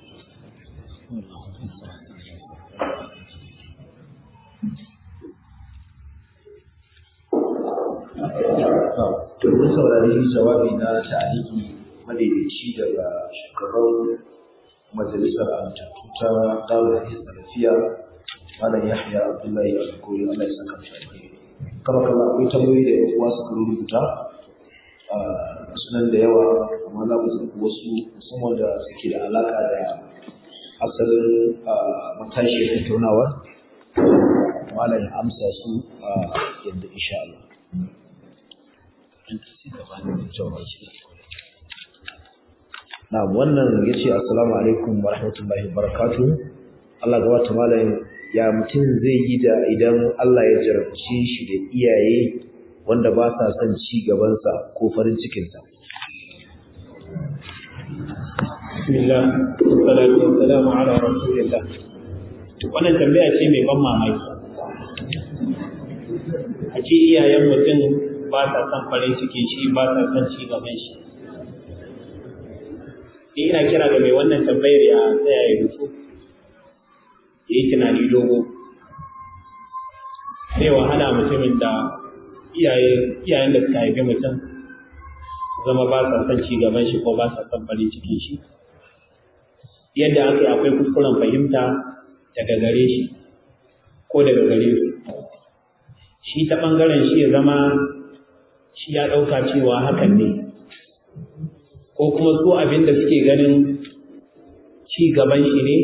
to mun saurari jawabi na ta'aliki madaidaici daga shugaban majalisar amintattu ta dawo da salafiya malam yahya abdullahi al-gori Allah ya saka shi alheri kama kama akwai tambayoyi da yan uwa suka rubuta a sunan da yawa amma za mu zaɓi wasu musamman da suke da alaƙa da asalin matashiyar tattaunawar malam ya amsa su a yadda insha Allah. Na wannan ya ce assalamu alaikum wa rahmatullahi wa barakatuh. Allah gaba ta malam ya mutum zai yi da idan Allah ya jarabce shi da iyaye wanda ba sa son ci gabansa ko farin cikinsa. Bismillah, salatu wa salamu ala rasulillah. Wannan tambaya ce mai ban mamaki. A ce iyayen mutum ba sa son farin cikin shi ba sa son ci gaban shi. Ni ina kira ga mai wannan tambayar ya tsaya ya rufu. Ya yi tunani dogo. Sai wahala mutumin da iyayen da suka haifi mutum zama ba sa son ci gaban shi ko ba sa son farin cikin shi. yadda aka yi akwai kuskuren fahimta daga gare shi ko daga gare su shi ta ɓangaren shi ya zama shi ya ɗauka cewa hakan ne ko kuma su abin da suke ganin ci gaban shi ne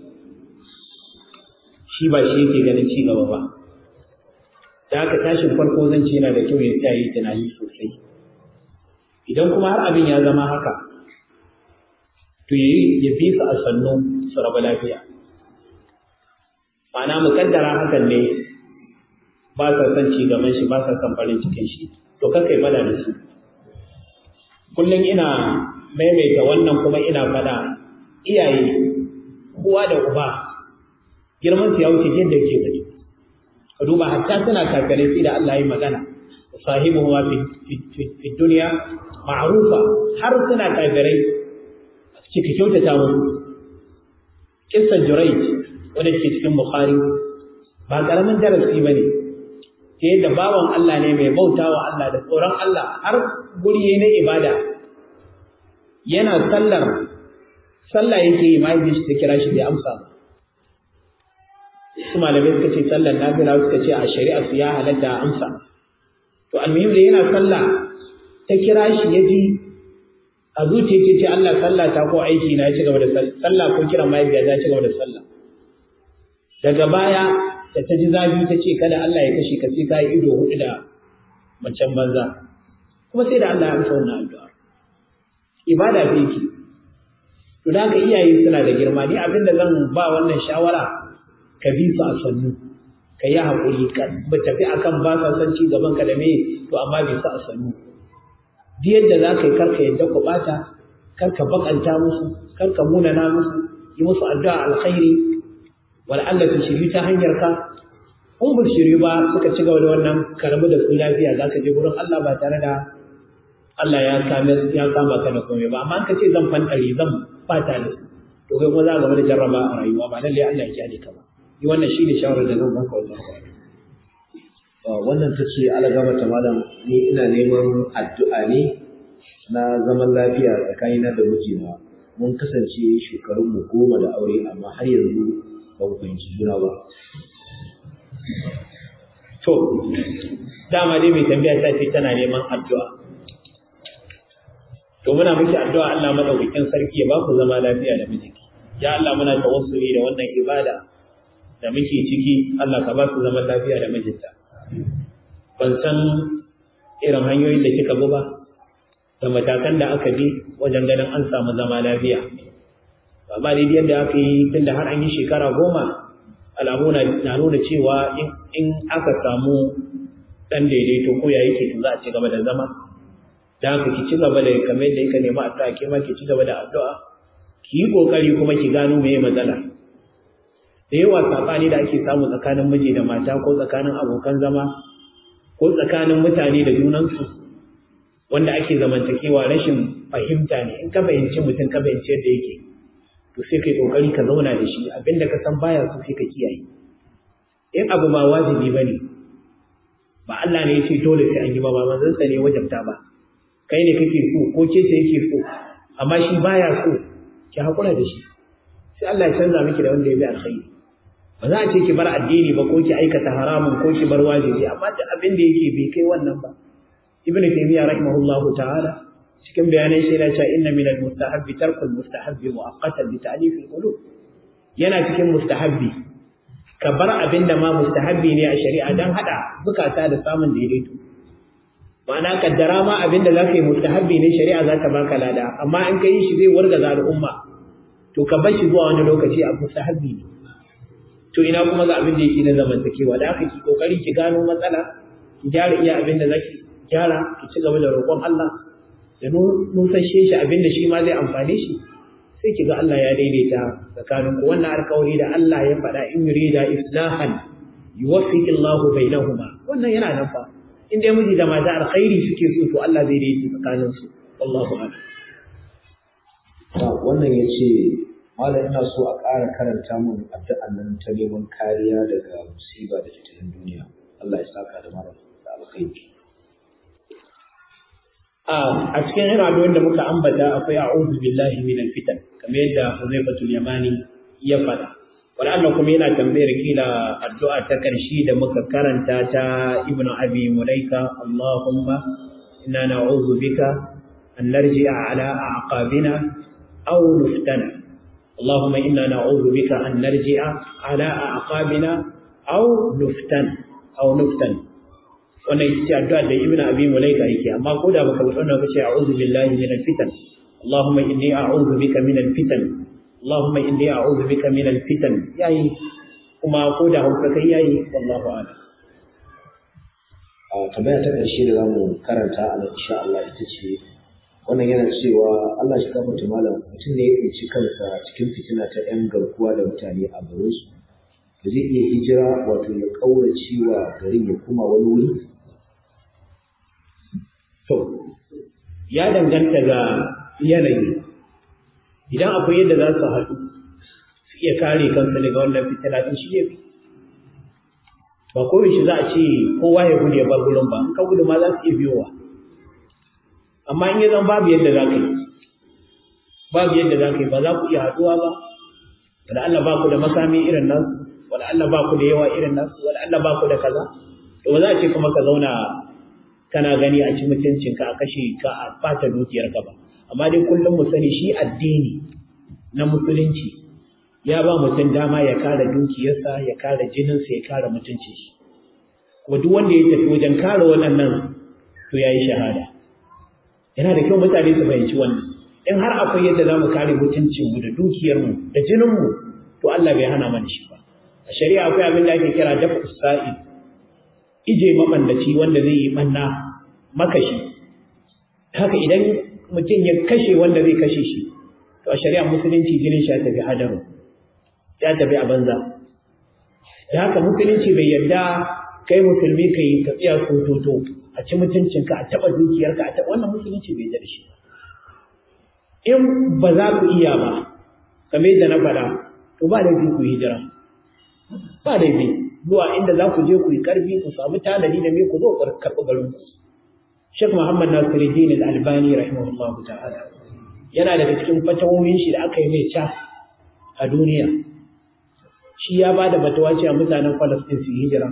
shi ba shi yake ganin ci gaba ba da aka tashin farko zan ce yana da kyau ya tsaya yi tunani sosai idan kuma har abin ya zama haka to ya fi su a sannu su raba lafiya ma'ana mukaddara hakan ne ba sa son ci gaban shi ba sa son farin cikin shi to kakai fada da su kullum ina maimaita wannan kuma ina fada iyaye uwa da uba girman su ya wuce yadda ke gani ka duba hatta suna kakare sai da Allah ya magana sahibu wa fi duniya ma'rufa har suna kafirai kika kyautata musu kissan Jurayj wanda ke cikin Bukhari ba karamin darasi bane ta yadda bawan Allah ne mai bautawa Allah da tsoron Allah har guri na ibada yana sallar sallah yake yi mahaifin shi ta kira shi bai amsa ba su malamai suka ce sallar nafila suka ce a shari'a su ya halatta a amsa to almuhim da yana sallah ta kira shi ya ji a zuciya ce ce Allah sallah ta ko aiki na ya ci gaba da sallah ko kiran mahaifiya ta ci gaba da sallah daga baya da ta ji zafi ta ce kada Allah ya kashe ka sai ka yi ido hudu da macen banza kuma sai da Allah ya amsa wannan addu'a ibada ce yake to da haka iyaye suna da girma ni abin da zan ba wannan shawara ka bi su a sannu ka yi haƙuri ka tafi akan ba sa son ci gaban ka da me to amma bi su a sannu duk yadda za ka yi karka yadda ku bata karka bakanta musu karka munana musu yi musu addu'a alkhairi wal Allah su shiryu ta hanyar ka in ba shiryu ba suka ci gaba da wannan karamu da su lafiya za ka je gurin Allah ba tare da Allah ya kame ya kama ka da komai ba amma ka ce zan fantare zan fata da su to kai kuma za ka gaba da jarraba a rayuwa ba lalle Allah ya kyale ka ba yi wannan shine shawarar da zan baka wajen wannan ta ce alagama ta malam ni ina neman addu'a ne na zaman lafiya tsakanina da mijina mun kasance shekarunmu goma da aure amma har yanzu ba mu fahimci juna ba to dama dai mai tambaya ta ce tana neman addu'a to muna miki addu'a Allah madaukakin sarki ya ba ku zama lafiya da mijinki ya Allah muna tawassuli da wannan ibada da muke ciki Allah ka ba su zaman lafiya da mijinta ban san irin hanyoyin da kika bi ba da matakan da aka bi wajen ganin an samu zama lafiya ba ba dai yadda aka yi tunda har an yi shekara goma alamu na nuna cewa in aka samu dan daidaito ko ya yake za a ci gaba da zama da haka ki ci gaba da kamar yadda yake nema addu'a ke ma ki ci gaba da addu'a ki yi kokari kuma ki gano meye matsala da yawa sabani da ake samu tsakanin miji da mata ko tsakanin abokan zama ko tsakanin mutane da junansu wanda ake zamantakewa rashin fahimta ne in ka fahimci mutum ka fahimci yadda yake to sai kai kokari ka zauna da shi abinda ka san baya so sai ka kiyaye in abu ba wajibi bane ba Allah ne ya ce dole sai an yi ba ba manzon sa ne wajabta ba kai ne kake so ko ke ce yake so amma shi baya so ki hakura da shi sai Allah ya canza miki da wanda ya bi alkhairi ba za a ce ki bar addini ba ko ki aikata haramun ko ki bar wajibi amma da abin da yake bai kai wannan ba ibnu taymiya rahimahullahu ta'ala cikin bayanan shi yana cewa inna minal mustahabbi tarkul mustahabbi mu'aqqatan li ta'lif al-qulub yana cikin mustahabbi ka bar abin da ma mustahabbi ne a shari'a dan hada zukata da samun daidaito ma'ana kaddara ma abin da zaka yi mustahabbi ne shari'a za ta baka lada amma in ka yi shi zai wargaza al'umma to ka bar shi zuwa wani lokaci a mustahabbi ne to ina kuma ga abin da yake na zamantakewa da aka ki kokari ki gano matsala ki gyara iya abin da zaki gyara ki ci gaba da roƙon Allah da nusashe shi abin da shi ma zai amfane shi sai kiga Allah ya daidaita tsakanin ku wannan alƙawari da Allah ya faɗa in yurida islahan yuwaffiqillahu bainahuma wannan yana nan fa in dai miji da mata alkhairi suke so to Allah zai daidaita tsakanin su wallahu a'lam wannan yace malam ina so a ƙara karanta min addu'an nan ta neman kariya daga musiba da tattalin duniya Allah ya saka da mara da alkhairi a cikin irin da muka ambata akwai a'udhu billahi minal fitan kamar yadda Huzaifatul Yamani ya faɗa wala kuma yana tambayar kila addu'a ta karshe da muka karanta ta Ibn Abi Mulaika Allahumma inna na'udhu bika an narji'a ala a'qabina aw nuftana اللهم إنا نعوذ بك أن نرجع على أعقابنا أو نفتن أو نفتن wannan ita ce addu'a da Ibn Abi Mulaika yake amma ko da baka wannan ka ce a'udhu billahi minal fitan Allahumma inni a'udhu bika minal fitan Allahumma inni a'udhu bika minal fitan yayi kuma ko da hauka kai yayi wallahu a'lam a tambaya ta ƙarshe da zamu karanta a insha Allah ita ce wannan yana cewa Allah shi kafa malam mutum ne ya tsinci kansa cikin fitina ta 'yan garkuwa da mutane a garinsu da zai iya hijira wato ya ƙaurace wa garin ya kuma wani wuri to ya danganta ga yanayi idan akwai yadda za su haɗu su iya kare kansu daga wannan fitina din shi ya fi ba ko shi za a ce kowa ya gudu ya bar gurin ba in ka gudu ma za su iya biyowa amma in ya zan babu yadda za ka yi babu yadda za ka yi ba za ku iya haɗuwa ba wala Allah ba ku da makami irin nasu wala Allah ba ku da yawa irin nasu wala Allah ba ku da kaza to ba za a ce kuma ka zauna kana gani a ci mutuncinka a kashe ka a bata dukiyarka ba amma dai kullum mu sani shi addini na musulunci ya ba mutum dama ya kare dukiyarsa ya kare jininsa ya kare mutuncin shi kuma duk wanda ya tafi wajen kare waɗannan to ya yi shahada yana da kyau mutane su fahimci wannan in har akwai yadda za mu kare mutuncinmu da dukiyarmu da jininmu to Allah bai hana mana shi ba a shari'a akwai abin da ake kira dafa sa'id ije mabandaci wanda zai yi manna makashi haka idan mutum ya kashe wanda zai kashe shi to a shari'a musulunci jinin shi ya tafi hadaru ya tafi a banza da haka musulunci bai yarda kai musulmi ka yi ka tsaya sototo a ci mutuncinka a taɓa dukiyarka a taɓa wannan musulunci bai yarda da shi in ba za ku iya ba kamar yadda na faɗa to ba laifi ku hijira ba laifi zuwa inda za ku je ku yi ƙarfi ku samu tanadi da me ku zo ku karɓi garin ku Sheikh Muhammad Nasiruddin Al-Albani rahimahullah ta'ala yana daga cikin fatawoyin shi da aka yi mai ca a duniya shi ya bada fatawa cewa mutanen Palestine su hijira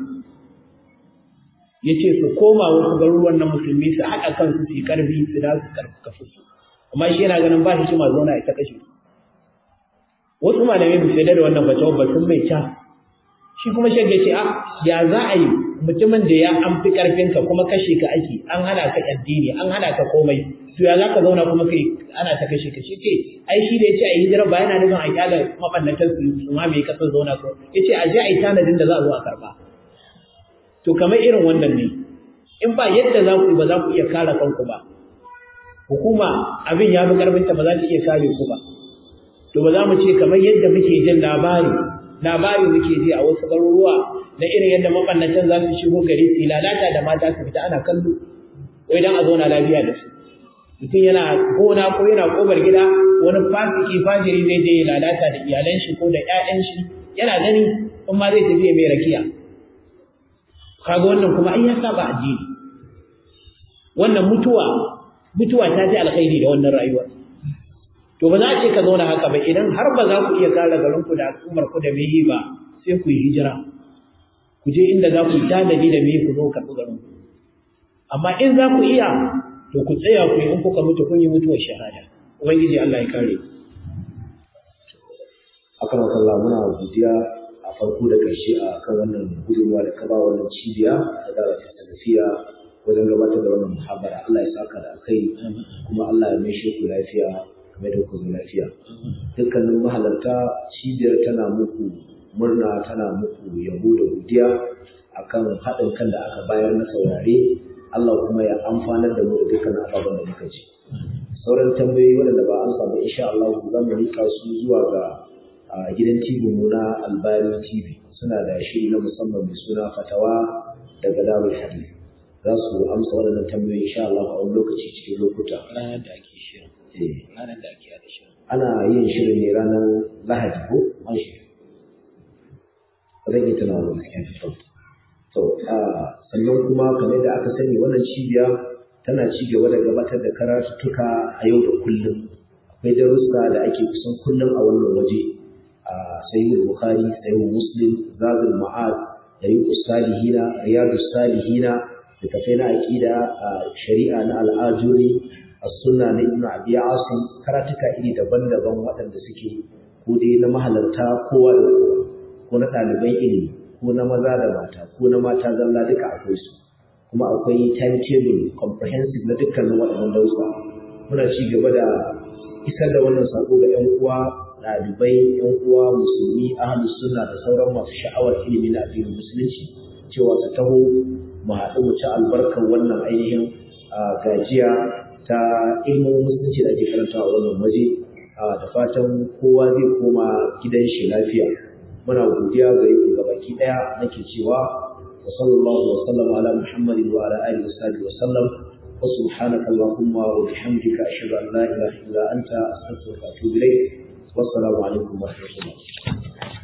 yace su koma wasu garuruwan na musulmi su haɗa kansu su yi ƙarfi su da su karfafa su amma shi yana ganin ba shi ma zauna ita kashe wasu malamai ba su yarda da wannan fatawa ba sun mai ca shi kuma shagge ce a ya za a yi mutumin da ya an fi karfinka kuma kashe ka ake an hana ka addini an hana ka komai to ya za ka zauna kuma kai ana ta kashe ka shi ce ai shi da ya ce a yi hijira ba yana nufin a kyala mabannatar su su ma mai kasar zauna ko ya ce a je a yi tanadin da za a zo a karba to kamar irin wannan ne in ba yadda za ku ba za ku iya kare kanku ba hukuma abin ya fi karfinta ba za ta iya kare ku ba to ba za mu ce kamar yadda muke jin labari labari muke ji a wasu garuruwa na irin yadda mabannatan za su shigo gari su lalata da mata su fita ana kallo wai dan a zauna lafiya da su mutum yana gona ko yana kobar gida wani fasiki fajiri zai je lalata da iyalan shi ko da ƴaƴan shi yana gani in ma zai tafi mai rakiya kaga wannan kuma ai ya saba addini wannan mutuwa mutuwa ta ji alkhairi da wannan rayuwar to ba za a ce ka zauna haka ba idan har ba za ku iya kare garinku da al'ummar ku da meyi ba sai ku yi hijira ku je inda za ku yi tanadi da meyi ku zo karɓi garin amma in za ku iya to ku tsaya ku yi in kuka mutu kun yi mutuwar shahada ubangiji Allah ya kare akan wakalla muna godiya a farko da ƙarshe a kan wannan gudunmuwa da ka ba wannan cibiya ta dara ta salafiya wajen gabatar da wannan muhabara Allah ya saka da kai kuma Allah ya mai ku lafiya game da kuma lafiya dukkanin mahalarta cibiyar tana muku murna tana muku yabo da godiya akan haɗin kan da aka bayar na saurare Allah kuma ya amfanar da mu da dukkanin ababen da muka ji sauran tambayoyi waɗanda ba an samu insha Allah za mu rika su zuwa ga gidan TV mu na Albani TV suna da shiri na musamman mai suna fatawa daga Darul Hadith za su amsa waɗannan tambayoyi insha Allah a wani lokaci cikin lokuta ranar da ake shirin ranar da ake da shirin ana yin shirin ne ranar Lahadi ko an shi zan yi tunawa gaskiya fito to sannan kuma kamar da aka sani wannan cibiya tana ci gaba da gabatar da karatuttuka a yau da kullum akwai darussa da ake kusan kullum a wannan waje a sayyid bukhari sayyid muslim zadul ma'ad dariqus salihina riyadus salihina littafai na aqida shari'a na al'ajuri as-sunna na ibn abi asim karatuka iri daban-daban waɗanda suke ko dai na mahalarta kowa da kowa ko na ɗaliban ilimi ko na maza da mata ko na mata zalla duka akwai su kuma akwai timetable comprehensive na dukkanin waɗannan dausa muna ci gaba da isar da wannan sako ga 'yan uwa ɗalibai 'yan uwa musulmi ahlus sunna da sauran masu sha'awar ilimi na addinin musulunci cewa su taho mu haɗu mu ci albarkar wannan ainihin gajiya ta ilimin musulunci da ake karantawa a wannan waje da fatan kowa zai koma gidan shi lafiya muna godiya gare ku gabaki ɗaya nake cewa وصلى الله وسلم على محمد وعلى اله وصحبه وسلم وسبحانك اللهم وبحمدك اشهد ان لا اله الا انت استغفرك واتوب اليك والسلام عليكم ورحمه الله